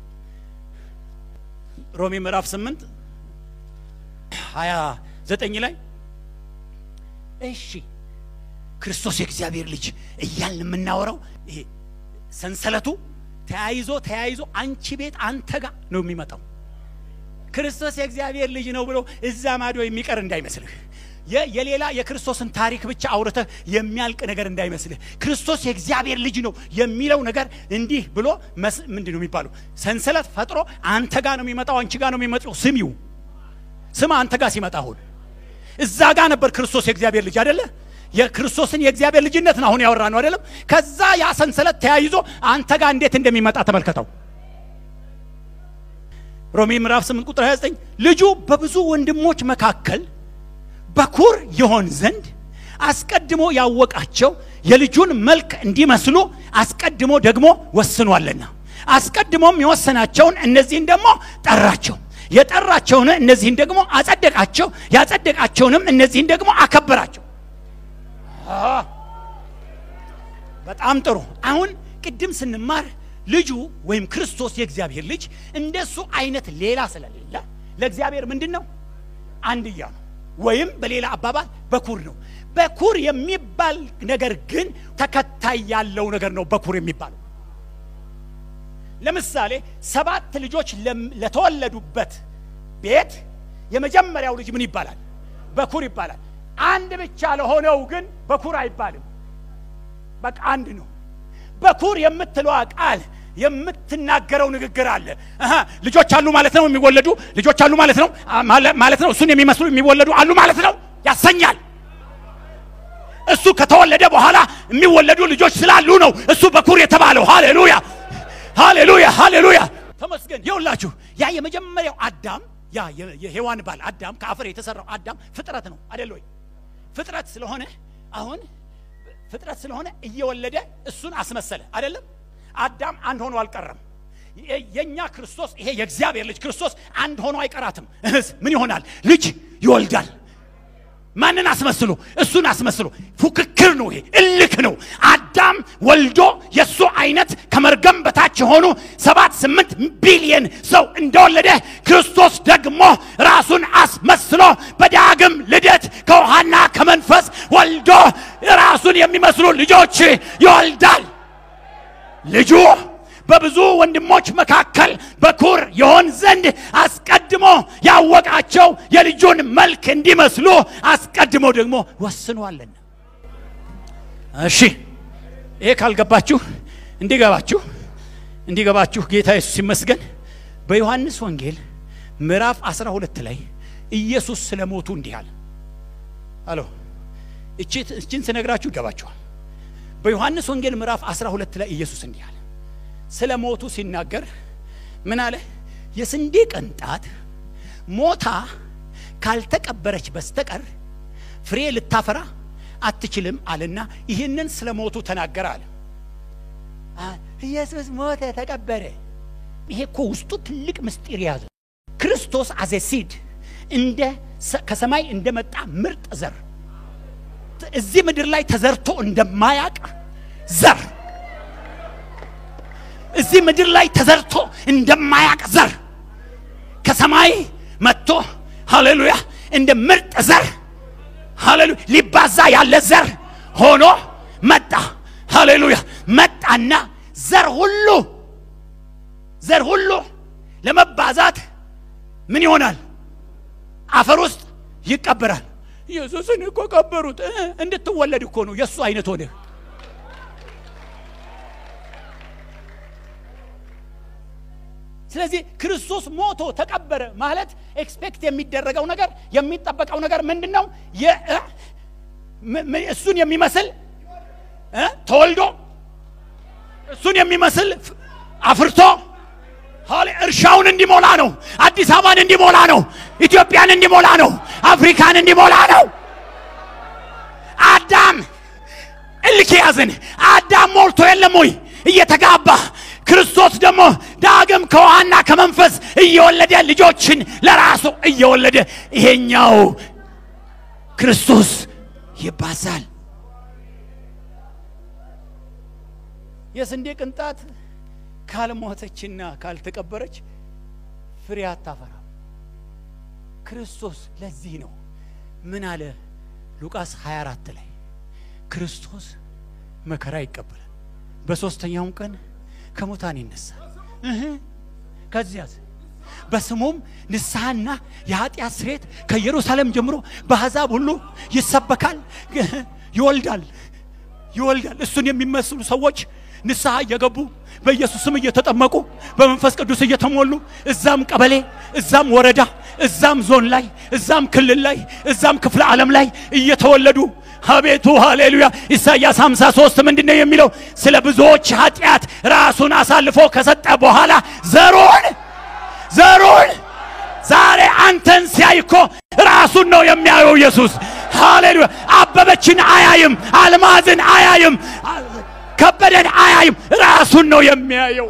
ሮሜ ምዕራፍ ስምንት ሀያ ዘጠኝ ላይ እሺ ክርስቶስ የእግዚአብሔር ልጅ እያልን የምናወራው ይሄ ሰንሰለቱ ተያይዞ ተያይዞ አንቺ ቤት አንተ ጋር ነው የሚመጣው። ክርስቶስ የእግዚአብሔር ልጅ ነው ብሎ እዛ ማዶ የሚቀር እንዳይመስልህ። የ- የሌላ የክርስቶስን ታሪክ ብቻ አውርተህ የሚያልቅ ነገር እንዳይመስልህ። ክርስቶስ የእግዚአብሔር ልጅ ነው የሚለው ነገር እንዲህ ብሎ መስ- ምንድን ነው የሚባለው? ሰንሰለት ፈጥሮ አንተ ጋር ነው የሚመጣው፣ አንቺ ጋር ነው የሚመጣው። ስሚው ስማ፣ አንተ ጋር ሲመጣ አሁን እዛ ጋር ነበር ክርስቶስ የእግዚአብሔር ልጅ አይደለ? የክርስቶስን የእግዚአብሔር ልጅነት ነው አሁን ያወራ ነው አይደለም? ከዛ ያ ሰንሰለት ተያይዞ አንተ ጋር እንዴት እንደሚመጣ ተመልከተው። ሮሜ ምዕራፍ 8 ቁጥር 29 ልጁ በብዙ ወንድሞች መካከል በኩር ይሆን ዘንድ አስቀድሞ ያወቃቸው የልጁን መልክ እንዲመስሉ አስቀድሞ ደግሞ ወስኗልና አስቀድሞም የወሰናቸውን እነዚህን ደግሞ ጠራቸው የጠራቸውን እነዚህን ደግሞ አጸደቃቸው ያጸደቃቸውንም እነዚህን ደግሞ አከበራቸው አ፣ በጣም ጥሩ አሁን ቅድም ስንማር ልጁ ወይም ክርስቶስ የእግዚአብሔር ልጅ እንደሱ አይነት ሌላ ስለሌለ ለእግዚአብሔር ምንድን ነው አንድያ ነው ወይም በሌላ አባባል በኩር ነው በኩር የሚባል ነገር ግን ተከታይ ያለው ነገር ነው በኩር የሚባለው ለምሳሌ ሰባት ልጆች ለም- ለተወለዱበት ቤት የመጀመሪያው ልጅ ምን ይባላል በኩር ይባላል አንድ ብቻ ለሆነው ግን በኩር አይባልም በቃ አንድ ነው በኩር የምትለዋ ቃል የምትናገረው ንግግር አለ አሃ፣ ልጆች አሉ ማለት ነው የሚወለዱ ልጆች አሉ ማለት ነው አ- ማለ- ማለት ነው እሱን የሚመስሉ የሚወለዱ አሉ ማለት ነው ያሰኛል እሱ ከተወለደ በኋላ የሚወለዱ ልጆች ስላሉ ነው እሱ በኩር የተባለው ሃሌሉያ ሃሌሉያ ሃሌሉያ ተመስገን ይውላችሁ ያ የመጀመሪያው አዳም ያ የ- የሔዋን ባል አዳም ከአፈር የተሰራው አዳም ፍጥረት ነው አደል ወይ ፍጥረት ስለሆነ አሁን ፍጥረት ስለሆነ እየወለደ እሱን አስመሰለ አይደለም አዳም አንድ ሆኖ አልቀረም። የ- የእኛ ክርስቶስ ይሄ የእግዚአብሔር ልጅ ክርስቶስ አንድ ሆኖ አይቀራትም። እህስ ምን ይሆናል? ልጅ ይወልዳል። ማንን አስመስሎ? እሱን አስመስሎ። ፉክክር ነው ይሄ፣ እልክ ነው። አዳም ወልዶ የእሱ አይነት ከመርገም በታች የሆኑ ሰባት ስምንት ቢሊየን ሰው እንደወለደ ክርስቶስ ደግሞ ራሱን አስመስሎ በዳግም ልደት ከውሃና ከመንፈስ ወልዶ ራሱን የሚመስሉ ልጆች ይወልዳል። ልጁ በብዙ ወንድሞች መካከል በኩር የሆን ዘንድ አስቀድሞ ያወቃቸው የልጁን መልክ እንዲመስሉ አስቀድሞ ደግሞ ወስኗልና። እሺ ይሄ ካልገባችሁ እንዲገባችሁ እንዲገባችሁ ጌታ ኢየሱስ ይመስገን። በዮሐንስ ወንጌል ምዕራፍ 12 ላይ ኢየሱስ ስለ ሞቱ እንዲህ አለ። አሎ እቺ እቺን ስነግራችሁ ይገባችኋል። በዮሐንስ ወንጌል ምዕራፍ 12 ላይ ኢየሱስ እንዲህ አለ። ስለ ሞቱ ሲናገር ምን አለ? የስንዴ ቅንጣት ሞታ ካልተቀበረች በስተቀር ፍሬ ልታፈራ አትችልም አለና ይህንን ስለ ሞቱ ተናገረ አለ። አ- ኢየሱስ ሞተ፣ ተቀበረ። ይሄ እኮ ውስጡ ትልቅ ምስጢር የያዘ ክርስቶስ አዘ ሲድ እንደ ሰ- ከሰማይ እንደመጣ ምርጥ ዘር እዚህ ምድር ላይ ተዘርቶ እንደማያቅ ዘር እዚህ ምድር ላይ ተዘርቶ እንደማያቅ ዘር ከሰማይ መጥቶ ሃሌሉያ እንደ ምርጥ ዘር ሃሌሉያ ሊባዛ ያለ ዘር ሆኖ መጣ። ሃሌሉያ መጣና ዘር ሁሉ ዘር ሁሉ ለመባዛት ምን ይሆናል? አፈር ውስጥ ይቀበራል። ኢየሱስን እኮ ቀበሩት። እ እንድትወለድ እኮ ነው የእሱ አይነት ሆነ። ስለዚህ ክርስቶስ ሞቶ ተቀበረ ማለት ኤክስፔክት የሚደረገው ነገር የሚጠበቀው ነገር ምንድን ነው? የ- እ? ም- ም- እሱን የሚመስል እ? ተወልዶ እሱን የሚመስል ፍ- አፍርቶ ሃሌ እርሻውን እንዲሞላ ነው። አዲስ አበባን እንዲሞላ ነው። ኢትዮጵያን እንዲሞላ ነው። አፍሪካን እንዲሞላ ነው። አዳም እልክ ያዝን። አዳም ሞልቶ የለም ወይ እየተጋባ ክርስቶስ ደግሞ ዳግም ከውሃና ከመንፈስ እየወለደ ልጆችን ለራሱ እየወለደ ይሄኛው ክርስቶስ ይባዛል። የስንዴ ቅንጣት ካልሞተችና ካልተቀበረች ፍሬ አታፈራም። ክርስቶስ ለዚህ ነው ምን አለ ሉቃስ 24 ላይ ክርስቶስ መከራ ይቀበላል፣ በሦስተኛውም ቀን ከሙታን ይነሳል። እህ ከዚያስ በስሙም ንስሐና የኃጢአት ስርየት ከኢየሩሳሌም ጀምሮ በአሕዛብ ሁሉ ይሰበካል። ይወልዳል ይወልዳል። እሱን የሚመስሉ ሰዎች ንስሐ እየገቡ በኢየሱስም እየተጠመቁ በመንፈስ ቅዱስ እየተሞሉ እዛም ቀበሌ፣ እዛም ወረዳ፣ እዛም ዞን ላይ፣ እዛም ክልል ላይ፣ እዛም ክፍለ ዓለም ላይ እየተወለዱ አቤቱ ሃሌሉያ። ኢሳይያስ 53 ምንድን ነው የሚለው? ስለ ብዙዎች ኃጢአት ራሱን አሳልፎ ከሰጠ በኋላ ዘሩን ዘሩን ዛሬ አንተን ሲያይ እኮ ራሱን ነው የሚያየው ኢየሱስ። ሃሌሉያ። አበበችን አያይም፣ አልማዝን አያይም፣ ከበደን አያይም፣ ራሱን ነው የሚያየው።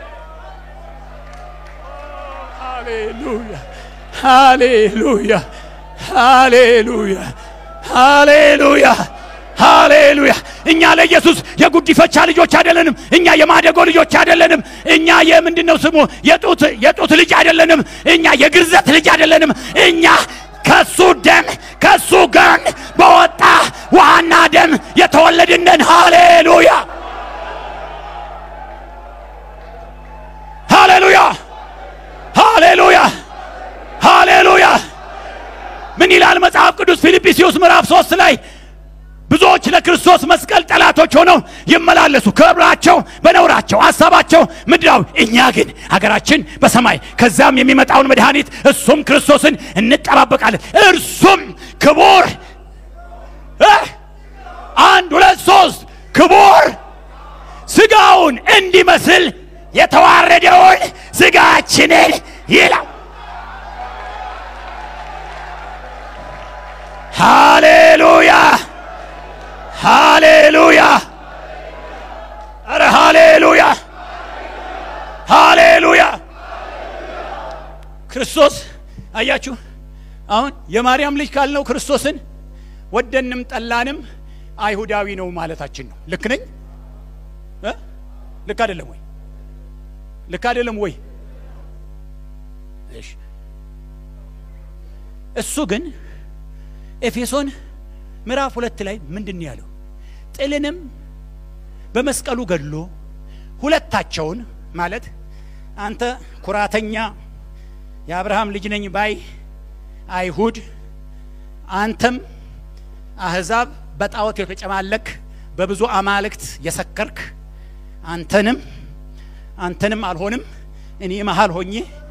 ሃሌሉያ ሃሌሉያ ሃሌሉያ ሃሌሉያ ሃሌሉያ። እኛ ለኢየሱስ የጉዲፈቻ ልጆች አይደለንም። እኛ የማደጎ ልጆች አይደለንም። እኛ የምንድነው ስሙ የጡት የጡት ልጅ አይደለንም። እኛ የግርዘት ልጅ አይደለንም። እኛ ከሱ ደም ከሱ ገን በወጣ ውሃና ደም የተወለድነን። ሃሌሉያ ሃሌሉያ ሃሌሉያ ሃሌሉያ። ምን ይላል መጽሐፍ ቅዱስ ፊልጵስዩስ ምዕራፍ ሶስት ላይ ብዙዎች ለክርስቶስ መስቀል ጠላቶች ሆነው ይመላለሱ፣ ክብራቸው በነውራቸው፣ ሀሳባቸው ምድራዊ፣ እኛ ግን ሀገራችን በሰማይ ከዛም የሚመጣውን መድኃኒት እሱም ክርስቶስን እንጠባበቃለን። እርሱም ክቡር እ አንድ ሁለት ሶስት ክቡር ስጋውን እንዲመስል የተዋረደውን ስጋችንን ይላል። ሃሌሉያ ሃሌሉያ! አረ ሃሌሉያ! ክርስቶስ አያችሁ፣ አሁን የማርያም ልጅ ካልነው ክርስቶስን ወደንም ጠላንም አይሁዳዊ ነው ማለታችን ነው። ልክ ነኝ እ ልክ አይደለም ወይ? ልክ አይደለም ወይ? እሺ እሱ ግን ኤፌሶን ምዕራፍ ሁለት ላይ ምንድን ነው ያለው? ጥልንም በመስቀሉ ገድሎ ሁለታቸውን ማለት አንተ ኩራተኛ የአብርሃም ልጅ ነኝ ባይ አይሁድ፣ አንተም አህዛብ በጣዖት የተጨማለክ በብዙ አማልክት የሰከርክ አንተንም አንተንም አልሆንም እኔ መሃል ሆኜ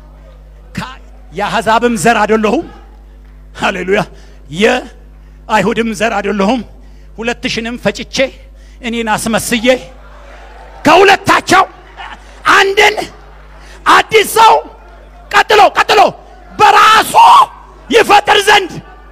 የአሕዛብም ዘር አይደለሁም። ሃሌሉያ የአይሁድም ዘር አይደለሁም። ሁለትሽንም ፈጭቼ እኔን አስመስዬ ከሁለታቸው አንድን አዲስ ሰው ቀጥሎ ቀጥሎ በራሱ ይፈጥር ዘንድ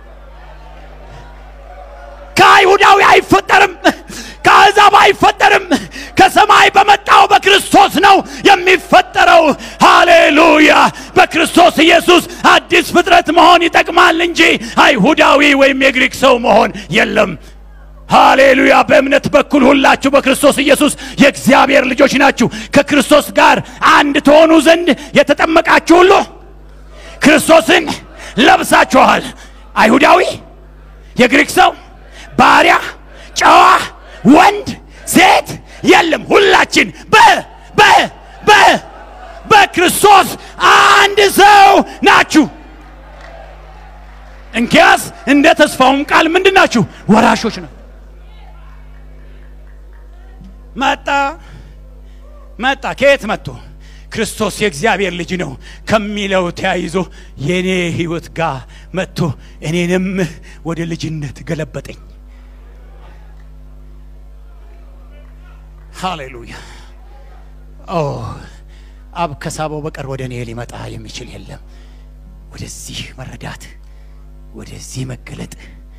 ከአይሁዳዊ አይፈጠርም፣ ከአሕዛብ አይፈጠርም። ከሰማይ በመጣው በክርስቶስ ነው የሚፈጠረው። ሃሌሉያ! በክርስቶስ ኢየሱስ አዲስ ፍጥረት መሆን ይጠቅማል እንጂ አይሁዳዊ ወይም የግሪክ ሰው መሆን የለም። ሃሌሉያ! በእምነት በኩል ሁላችሁ በክርስቶስ ኢየሱስ የእግዚአብሔር ልጆች ናችሁ። ከክርስቶስ ጋር አንድ ትሆኑ ዘንድ የተጠመቃችሁ ሁሉ ክርስቶስን ለብሳችኋል። አይሁዳዊ፣ የግሪክ ሰው፣ ባሪያ፣ ጨዋ፣ ወንድ፣ ሴት የለም። ሁላችን በ በ በ በክርስቶስ አንድ ሰው ናችሁ። እንኪያስ እንደ ተስፋውም ቃል ምንድን ናችሁ? ወራሾች ነው። መጣ መጣ። ከየት መጥቶ? ክርስቶስ የእግዚአብሔር ልጅ ነው ከሚለው ተያይዞ የእኔ ሕይወት ጋር መጥቶ እኔንም ወደ ልጅነት ገለበጠኝ። ሃሌሉያ! ኦ አብ ከሳበው በቀር ወደ እኔ ሊመጣ የሚችል የለም። ወደዚህ መረዳት፣ ወደዚህ መገለጥ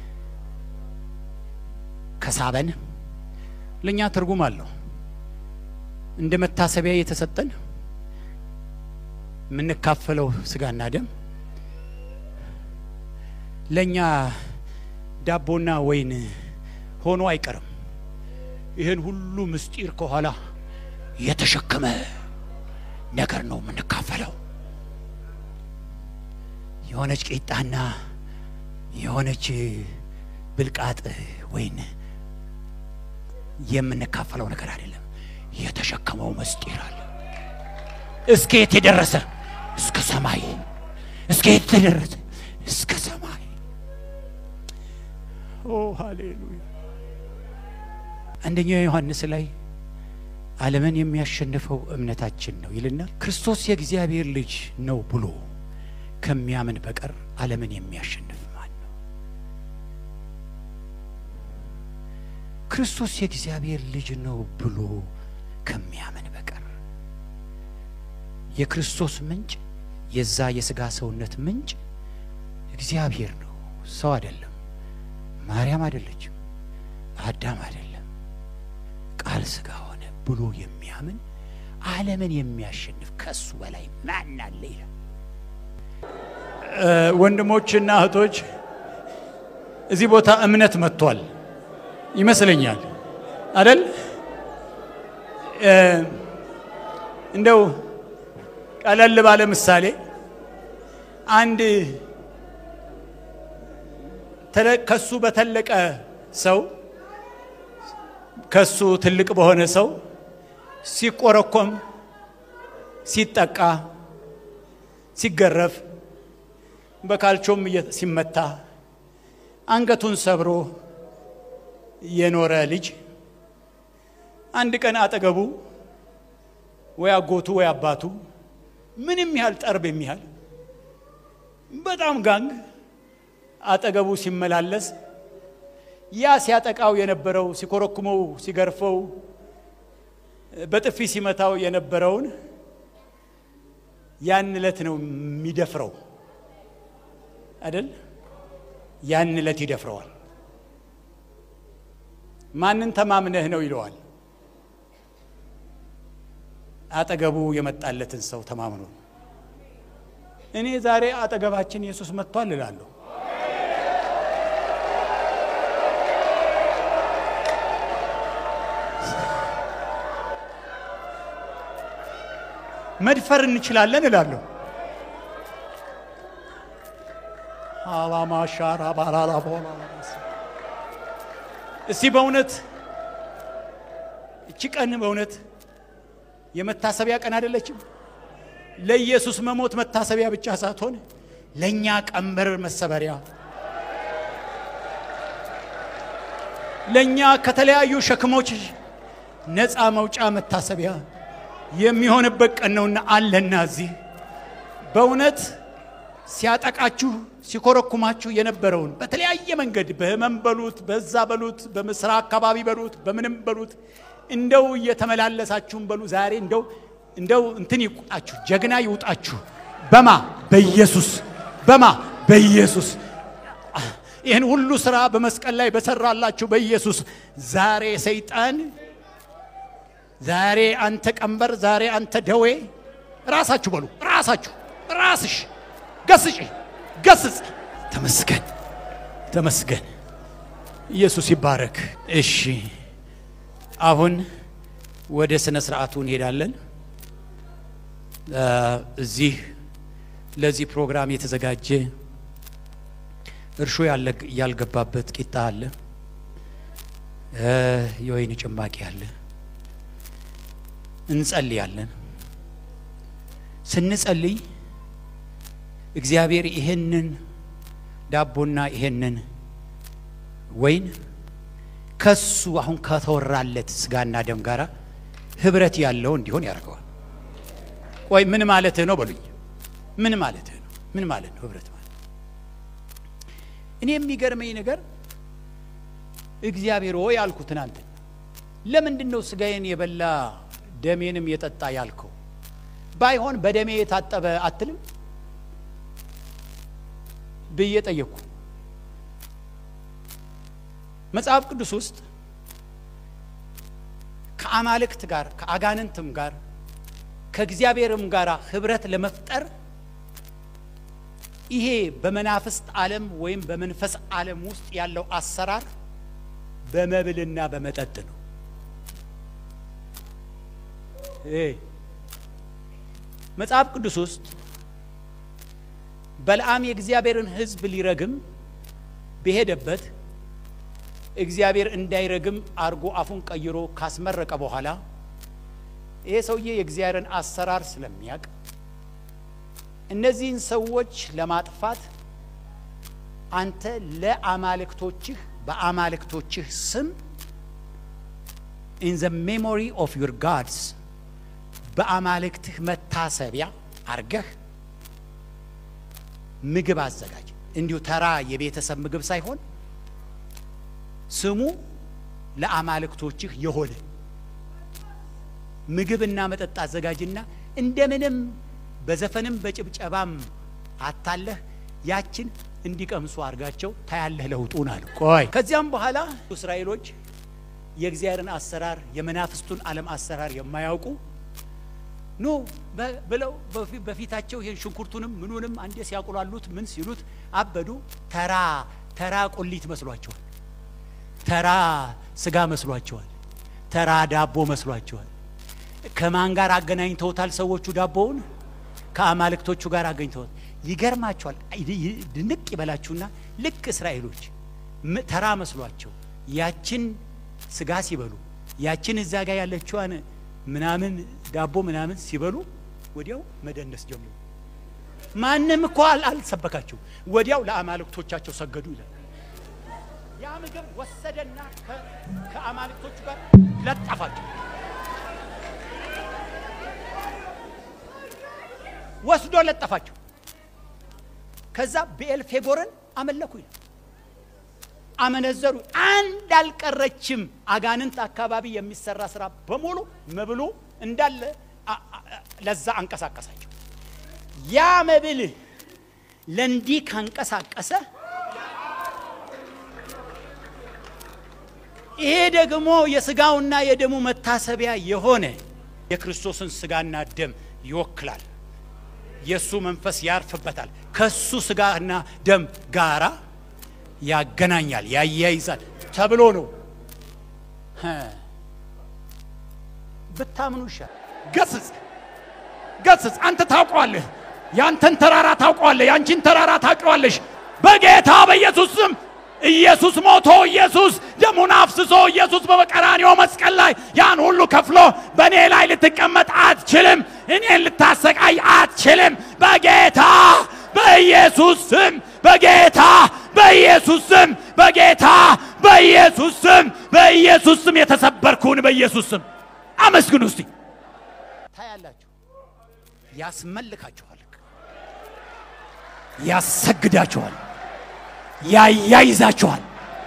ከሳበን ለእኛ ትርጉም አለው። እንደ መታሰቢያ የተሰጠን የምንካፈለው ስጋና ደም ለእኛ ዳቦና ወይን ሆኖ አይቀርም። ይህን ሁሉ ምስጢር ከኋላ የተሸከመ ነገር ነው የምንካፈለው። የሆነች ቂጣና የሆነች ብልቃጥ ወይን የምንካፈለው ነገር አይደለም። የተሸከመው ምስጢር አለ። እስከ የት የደረሰ እስከ ሰማይ፣ እስከ የት የደረሰ እስከ ሰማይ። ኦ ሃሌሉያ! አንደኛው ዮሐንስ ላይ ዓለምን የሚያሸንፈው እምነታችን ነው ይልና ክርስቶስ የእግዚአብሔር ልጅ ነው ብሎ ከሚያምን በቀር ዓለምን የሚያሸንፍ ማን ነው? ክርስቶስ የእግዚአብሔር ልጅ ነው ብሎ ከሚያምን በቀር የክርስቶስ ምንጭ የዛ የሥጋ ሰውነት ምንጭ እግዚአብሔር ነው፣ ሰው አይደለም። ማርያም አይደለችም፣ አዳም አይደለም። ቃል ሥጋ ሆነ ብሎ የሚያምን ዓለምን የሚያሸንፍ ከሱ በላይ ማን አለ ይላል። ወንድሞችና እህቶች እዚህ ቦታ እምነት መጥቷል ይመስለኛል አደል? እንደው ቀለል ባለ ምሳሌ አንድ ከሱ በተለቀ ሰው ከሱ ትልቅ በሆነ ሰው ሲቆረኮም፣ ሲጠቃ፣ ሲገረፍ፣ በካልቾም ሲመታ አንገቱን ሰብሮ የኖረ ልጅ አንድ ቀን አጠገቡ ወይ አጎቱ ወይ አባቱ ምንም ያህል ጠርብ የሚያህል በጣም ጋንግ አጠገቡ ሲመላለስ ያ ሲያጠቃው የነበረው ሲኮረኩመው፣ ሲገርፈው፣ በጥፊ ሲመታው የነበረውን ያን ዕለት ነው የሚደፍረው አይደል? ያን ዕለት ይደፍረዋል። ማንን ተማምነህ ነው ይለዋል። አጠገቡ የመጣለትን ሰው ተማምኖ እኔ ዛሬ አጠገባችን ኢየሱስ መጥቷል እላለሁ። መድፈር እንችላለን እላለሁ። አላማሻራ ባላላ እስቲ በእውነት እቺ ቀን በእውነት የመታሰቢያ ቀን አይደለችም? ለኢየሱስ መሞት መታሰቢያ ብቻ ሳትሆን ለእኛ ቀንበር መሰበሪያ፣ ለእኛ ከተለያዩ ሸክሞች ነፃ መውጫ መታሰቢያ የሚሆንበት ቀን ነውና አለና እዚህ በእውነት ሲያጠቃችሁ ሲኮረኩማችሁ የነበረውን በተለያየ መንገድ በህመም በሉት በዛ በሉት በምስራ አካባቢ በሉት በምንም በሉት እንደው እየተመላለሳችሁም በሉ ዛሬ እንደው እንደው እንትን ይውጣችሁ፣ ጀግና ይውጣችሁ። በማ በኢየሱስ በማ በኢየሱስ ይህን ሁሉ ስራ በመስቀል ላይ በሰራላችሁ በኢየሱስ ዛሬ ሰይጣን ዛሬ አንተ ቀንበር፣ ዛሬ አንተ ደዌ ራሳችሁ በሉ ራሳችሁ ራስሽ ገስጪ ገስጽ። ተመስገን ተመስገን፣ ኢየሱስ ይባረክ። እሺ አሁን ወደ ስነ ስርዓቱ እንሄዳለን። እዚህ ለዚህ ፕሮግራም የተዘጋጀ እርሾ ያልገባበት ቂጣ አለ፣ የወይን ጭማቂ አለ። እንጸልያለን። ስንጸልይ እግዚአብሔር ይሄንን ዳቦና ይሄንን ወይን ከሱ አሁን ከተወራለት ስጋና ደም ጋር ህብረት ያለው እንዲሆን ያደርገዋል። ቆይ ምን ማለትህ ነው በሉኝ። ምን ማለትህ ነው? ምን ማለት ነው ህብረት ማለት? እኔ የሚገርመኝ ነገር እግዚአብሔር ሆይ አልኩ ትናንት፣ ለምንድን ነው ስጋዬን የበላ ደሜንም የጠጣ ያልከው? ባይሆን በደሜ የታጠበ አትልም ብዬ ጠየቅኩ። መጽሐፍ ቅዱስ ውስጥ ከአማልክት ጋር ከአጋንንትም ጋር ከእግዚአብሔርም ጋር ህብረት ለመፍጠር ይሄ በመናፍስት ዓለም ወይም በመንፈስ ዓለም ውስጥ ያለው አሰራር በመብልና በመጠጥ ነው። መጽሐፍ ቅዱስ ውስጥ በለዓም የእግዚአብሔርን ሕዝብ ሊረግም በሄደበት እግዚአብሔር እንዳይረግም አርጎ አፉን ቀይሮ ካስመረቀ በኋላ ይሄ ሰውዬ የእግዚአብሔርን አሰራር ስለሚያውቅ እነዚህን ሰዎች ለማጥፋት አንተ ለአማልክቶችህ በአማልክቶችህ ስም ኢን ዘ ሜሞሪ ኦፍ ዩር ጋድስ በአማልክትህ መታሰቢያ አርገህ ምግብ አዘጋጅ። እንዲሁ ተራ የቤተሰብ ምግብ ሳይሆን ስሙ ለአማልክቶችህ የሆነ ምግብና መጠጥ አዘጋጅና እንደምንም በዘፈንም በጭብጨባም አታለህ ያችን እንዲቀምሱ አድርጋቸው ታያለህ ለውጡን አሉ። ቆይ ከዚያም በኋላ እስራኤሎች የእግዚአብሔርን አሰራር የመናፍስቱን ዓለም አሰራር የማያውቁ ኑ ብለው በፊታቸው ይህን ሽንኩርቱንም ምኑንም አንዴ ሲያቁላሉት ምን ሲሉት አበዱ። ተራ ተራ ቁሊት መስሏቸዋል። ተራ ስጋ መስሏቸዋል። ተራ ዳቦ መስሏቸዋል። ከማን ጋር አገናኝተውታል? ሰዎቹ ዳቦውን ከአማልክቶቹ ጋር አገኝተውት ይገርማቸዋል። ድንቅ ይበላችሁና ልክ እስራኤሎች ተራ መስሏቸው ያችን ስጋ ሲበሉ ያችን እዛ ጋር ያለችዋን ምናምን ዳቦ ምናምን ሲበሉ ወዲያው መደነስ ጀመሩ። ማንም እኮ አልሰበካቸው። ወዲያው ለአማልክቶቻቸው ሰገዱ ይላል። ያ ምግብ ወሰደና ከአማልክቶቹ ጋር ለጠፋቸው። ወስዶ ለጠፋቸው። ከዛ ብኤልፌጎርን አመለኩ ይላል። አመነዘሩ። አንድ አልቀረችም። አጋንንት አካባቢ የሚሰራ ስራ በሙሉ መብሉ እንዳለ ለዛ አንቀሳቀሳቸው። ያ መብል ለእንዲህ ካንቀሳቀሰ ይሄ ደግሞ የስጋውና የደሙ መታሰቢያ የሆነ የክርስቶስን ስጋና ደም ይወክላል። የእሱ መንፈስ ያርፍበታል። ከሱ ስጋና ደም ጋራ ያገናኛል፣ ያያይዛል ተብሎ ነው። ብታምኑ ይሻል። ገስጽ ገስጽ። አንተ ታውቀዋለህ፣ ያንተን ተራራ ታውቀዋለህ፣ ያንቺን ተራራ ታውቀዋለሽ። በጌታ በኢየሱስ ስም ኢየሱስ ሞቶ ኢየሱስ ደሙን አፍስሶ ኢየሱስ በቀራንዮ መስቀል ላይ ያን ሁሉ ከፍሎ በእኔ ላይ ልትቀመጥ አትችልም። እኔን ልታሰቃይ አትችልም። በጌታ በኢየሱስ ስም በጌታ በኢየሱስ ስም በጌታ በኢየሱስ ስም በኢየሱስ ስም የተሰበርኩን በኢየሱስ ስም አመስግኑ እስቲ። ታያላችሁ። ያስመልካችኋል፣ ያሰግዳችኋል፣ ያያይዛችኋል፣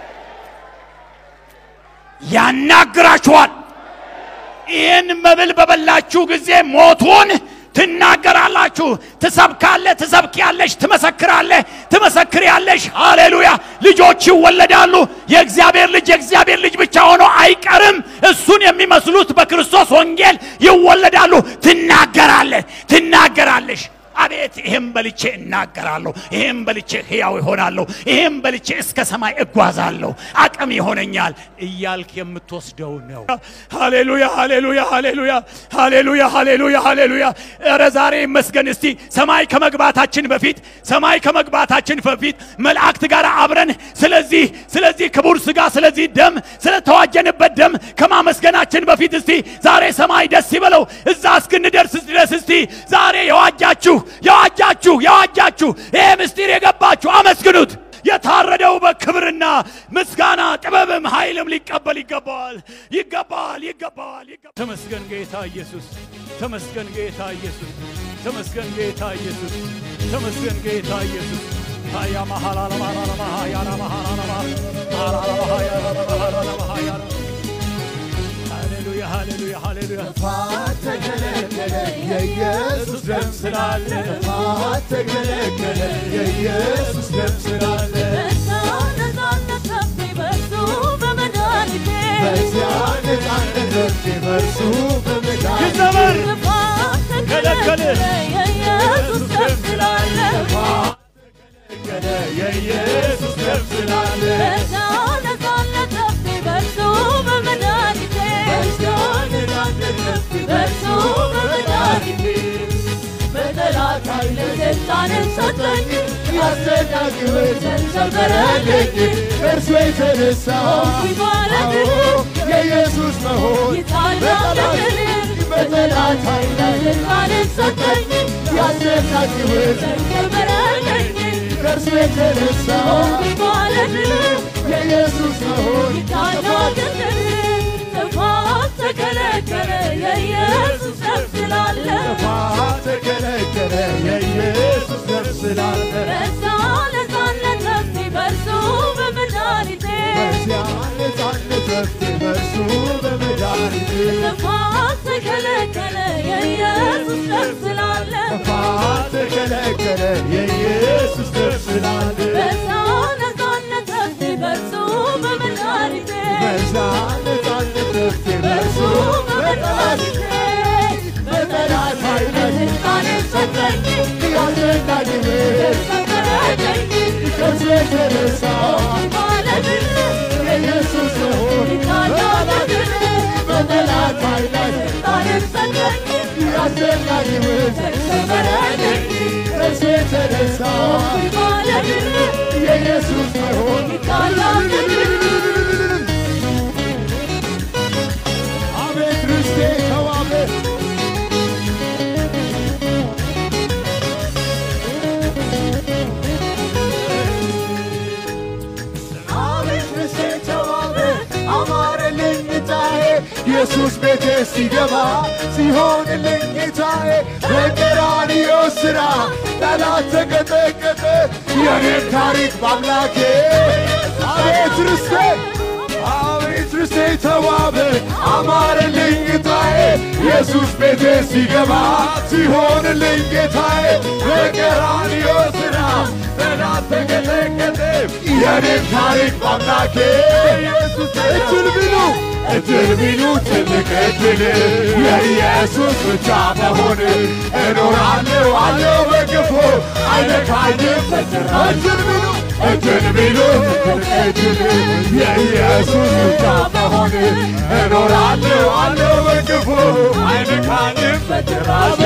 ያናግራችኋል። ይህን መብል በበላችሁ ጊዜ ሞቱን ትናገራላችሁ። ትሰብካለህ፣ ትሰብኪያለሽ፣ ትመሰክራለህ፣ ትመሰክሪያለሽ። ሃሌሉያ! ልጆች ይወለዳሉ። የእግዚአብሔር ልጅ የእግዚአብሔር ልጅ ብቻ ሆኖ አይቀርም። እሱን የሚመስሉት በክርስቶስ ወንጌል ይወለዳሉ። ትናገራለህ፣ ትናገራለሽ። አቤት ይህም በልቼ እናገራለሁ፣ ይህም በልቼ ሕያው ይሆናለሁ፣ ይህም በልቼ እስከ ሰማይ እጓዛለሁ፣ አቅም ይሆነኛል እያልክ የምትወስደው ነው። ሃሌሉያ ሃሌሉያ ሃሌሉያ ሃሌሉያ ሃሌሉያ ሃሌሉያ። ኧረ ዛሬ ይመስገን። እስቲ ሰማይ ከመግባታችን በፊት ሰማይ ከመግባታችን በፊት መላእክት ጋር አብረን ስለዚህ ስለዚህ ክቡር ሥጋ ስለዚህ ደም ስለተዋጀንበት ደም ከማመስገናችን በፊት እስቲ ዛሬ ሰማይ ደስ ይበለው። እዛ እስክንደርስ ድረስ እስቲ ዛሬ የዋጃችሁ የዋጃችሁ የዋጃችሁ ይሄ ምስጢር የገባችሁ አመስግኑት። የታረደው በክብርና ምስጋና ጥበብም ኃይልም ሊቀበል ይገባዋል ይገባዋል ይገባዋል። ተመስገን ጌታ ኢየሱስ፣ ተመስገን ጌታ ኢየሱስ፣ ተመስገን ጌታ ኢየሱስ፣ ተመስገን ጌታ ኢየሱስ። ሃያ ማሃላላ ማሃላላ ሃያላ ማሃላላ ማሃላላ ሃያላ ማሃላላ ሃያላ ሃሌሉያ ሃሌሉያ ሃሌሉያ ጥፋት ተከለከለ የኢየሱስ ደም ስላለ ጥፋት ተከለከለ የኢየሱስ ደም ስላለ በዚያ ነፃነት ረፍቴ በእርሱ በመዳን ይዘመር ከለከለ የኢየሱስ ደም ስላለ በዚያ ነፃነት ረፍቴ በእርሱ በመድኃኒቴ በጠላት ኃይል ስልጣንን ሰጠኝ ያሰናክል ተንሰበረልኝ እርሱ የተነሳ አዎ የኢየሱስ መሆን በጠላት በጠላት ኃይል ስልጣንን ሰጠኝ ያሰናክል ተንሰበረልኝ እርሱ የተነሳ የኢየሱስ መሆን ተከለከለ የኢየሱስ ደም ስላለ ጥፋት ተከለከለ የኢየሱስ ደም ስላለ በዛ ነፃነት ረፍቴ በእርሱ በመድኃኒቴ በዚያ ነፃነት ረፍቴ በእርሱ በመድኃኒቴ ጥፋት ተከለከለ የኢየሱስ ደም ስላለ ጥፋት ተከለከለ የኢየሱስ ደም ስላለ በዛ ነፃነት ረፍቴ በእርሱ በመድኃኒቴ በዛ ነፃነት ረፍቴ በእርሱ በመድኃኒቴ በጠላት ኃይል ስልጣንን ሰጠኝ ያስረዳኝ ሰበረልኝ ከእርሱ የተነሳ ማለድን የኢየሱስ መሆን ታላላድን በጠላት ኃይል ስልጣንን ሰጠኝ ያስረዳኝ ሰበረልኝ ከእርሱ የተነሳ ማለድን የኢየሱስ መሆን ታላላድን አቤት ርስቴ ተዋበ አቤት ርስቴ ተዋበ አማረልኝ ጌታዬ ኢየሱስ ቤቴ ሲገባ ሲሆንልኝ ጌታዬ በቀራንዮ ሥራ ጠላት ተቀጠቀጠ የኔም ታሪክ በአምላኬ አቤት ርስቴ አቤት ርስቴ ተዋበ አማረልኝ ጌታዬ ኢየሱስ ቤቴ ሲገባ ሲሆንልኝ ጌታዬ በቀራንዮ ሥራ ጠላት ተቀጠቀጠ የኔም ታሪክ በአምላኬ ኢየሱስ እድል ቢሉ እድል ቢሉ ትልቅ እድል የኢየሱስ ብቻ መሆን እኖራለሁ አለው በግፎ አይነካኝም በጭራሽ እድል ቢሉ እድል ቢሉ ትልቅ እድል የኢየሱስ ብቻ መሆን እኖራለሁ አለው በግፎ አይነካኝም በጭራሽ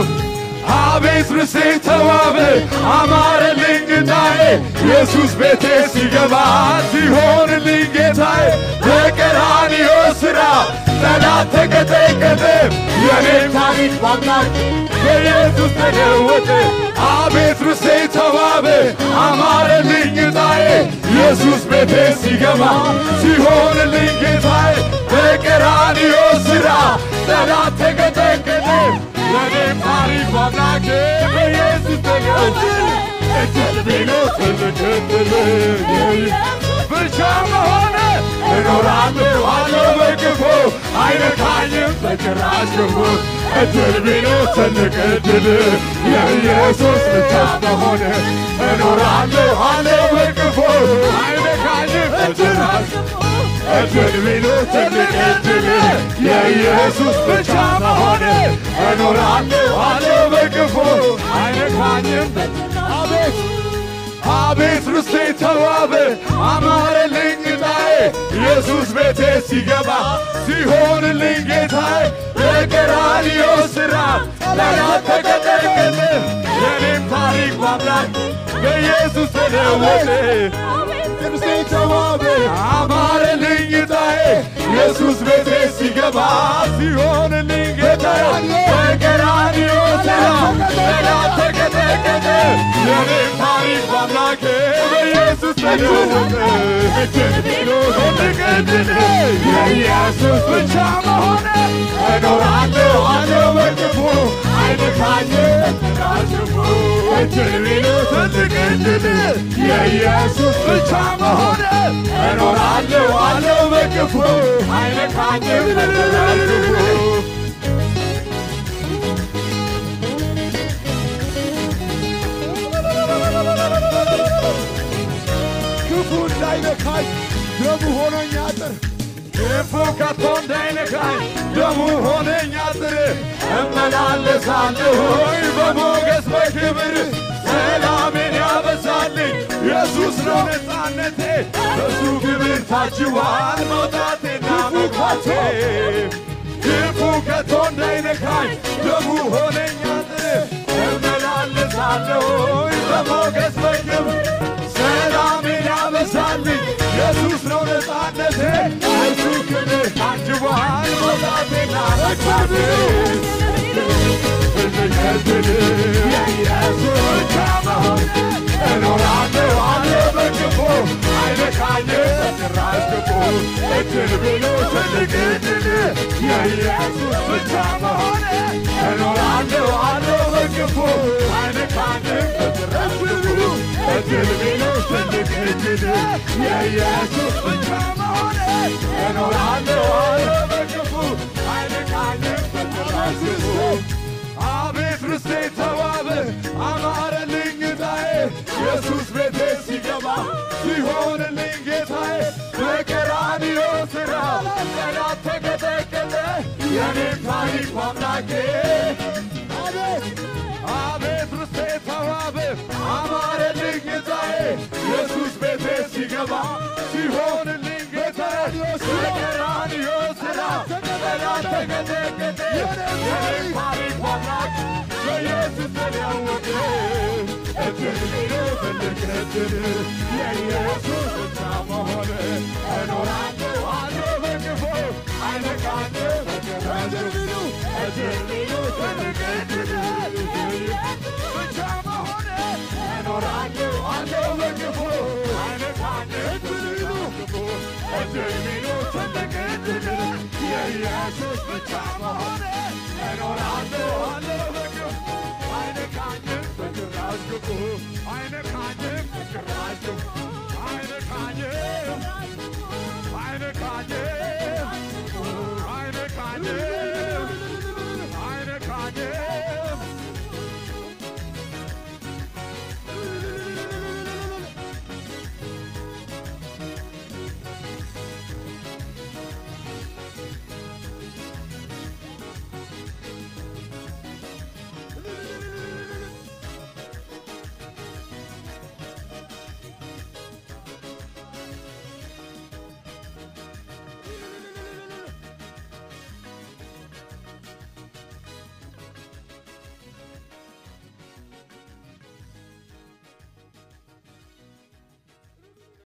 አቤት ርስቴ ተዋበ አማረልኝ ጌታዬ ኢየሱስ ቤቴ ሲገባ ሲሆንልኝ ጌታዬ በቀራንዮ ሥራ ጠላት ተቀጠቀጠ የኔም ታሪክ በአምላክ በኢየሱስ ተለወጠ አቤት ርስቴ ተዋበ አማረልኝ ጌታዬ ኢየሱስ ቤቴ ሲገባ ሲሆንልኝ ጌታዬ በቀራንዮ ሥራ ጠላት ተቀጠቀጠ የኔም ታሪክ በአምላኬ በኢየሱስ ተለወጠ እድል ቢሉ ትልቅ እድል ብቻ መሆነ እኖራለሁ አለው በክፉ አይነካኝም በጭራሽ ክፉ እድል ቢሉ ትልቅ እድል የኢየሱስ ብቻ መሆነ እኖራለሁ አለው በክፉ አይነካኝም በጭራሽ እድል ቢሉ ትልቅ እድል የኢየሱስ ብቻ መሆን እኖራለሁ አለው በክፉ አይነካኝም አቤት አቤት ርስቴ ተዋበ አማረልኝ ጌታዬ ኢየሱስ ቤቴ ሲገባ ሲሆንልኝ ጌታዬ በቀራንዮ ሥራ ጠላት ተቀጠቀጠ የኔም ታሪክ በአምላክ በኢየሱስ ተለወጠ ርስቴ ተዋበ አማረልኝ ጌታዬ ኢየሱስ ቤቴ ሲገባ ሲሆንልኝ ጌታዬ በቀራንዮ ሥራ ጠላት ተቀጠቀጠ የኔም ታሪክ በአምላኬ በኢየሱስ ተለወጠ እድል ቢሉ ትልቅ እድል የኢየሱስ ብቻ መሆነ እኖራለሁ አለው በክፉ አይነካኝም በጭራሽ እድል ቢሉ ትልቅ እድል የኢየሱስ ብቻ መሆነ እኖራለሁ አለው በክፉ አይነካኝም በጭራሽ ክፉ እንዳይነካኝ ደሙ ሆኖኝ አጥር ክፉ ከቶ እንዳይነካኝ ደሙ ሆነኝ አጥር እመላለሳለሁኝ በሞገስ በክብር ሰላሜን ያበዛልኝ ኢየሱስ ነው ነፃነቴ በሱ ክብር ታጅዋል መውጣቴና መግባቴ ክፉ ከቶ እንዳይነካኝ ደሙ ሆነኝ አጥር እመላለሳለሁኝ በሞገስ በክብር ሰላሜን ያበዛልኝ ኢየሱስ ነው ነፃነቴ እሱ ክብር ታጅቧል መውጣቴና መግባቴ ትልቅድል የኢየሱስ ብቻ መሆን እኖራለሁ አለ በክፉ አይነካኝም በጭራሽ ክፉ እድል ብሎ ትልቅ እድል የኢየሱስ ብቻ መሆን እኖራለሁ አለ በክፉ አይነካኝም በጭራሽ ክፉ እድል ብሎ ትልቅ እድል የኢየሱስ ብቻ መሆን እኖራለሁ አለ በክፉ አይነካኝም በጭራሽ ክፉ አቤት ርስቴ ተዋበ አማረልኝ ጌታዬ ኢየሱስ ቤቴ ሲገባ ሲሆንልኝ ጌታዬ በቀራንዮ ሥራ ጠላት ተቀጠቀጠ የኔም ታሪክ በአምላኬ አቤት አቤት ርስቴ ተዋበ አማረልኝ ጌታዬ ኢየሱስ ቤቴ ሲገባ ሲሆንልኝ ጌታዬ በቀራንዮ ሥራ ጠላት ተቀጠቀጠ የኔም ታሪክ በአምላክ በኢየሱስ ተለወጠ እድል ቢሉ ትልቅ እድል የኢየሱስ ብቻ መሆን እኖራለሁ አለው በክፉ አይነካኝም እድል ቢሉ እድል ቢሉ ትልቅ እድል ብቻ መሆን እኖራለሁ አለው በክፉ አይነካኝም እድል ቢሉ እድል ቢሉ ትልቅ እድል የኢየሱስ ብቻ መሆን እኖራለሁ አለው በክፉ አይነካኝም በጭራሽ ክፉ አይነካኝም በጭራሽ ክፉ አይነካኝም አይነካኝም አልተገናኘ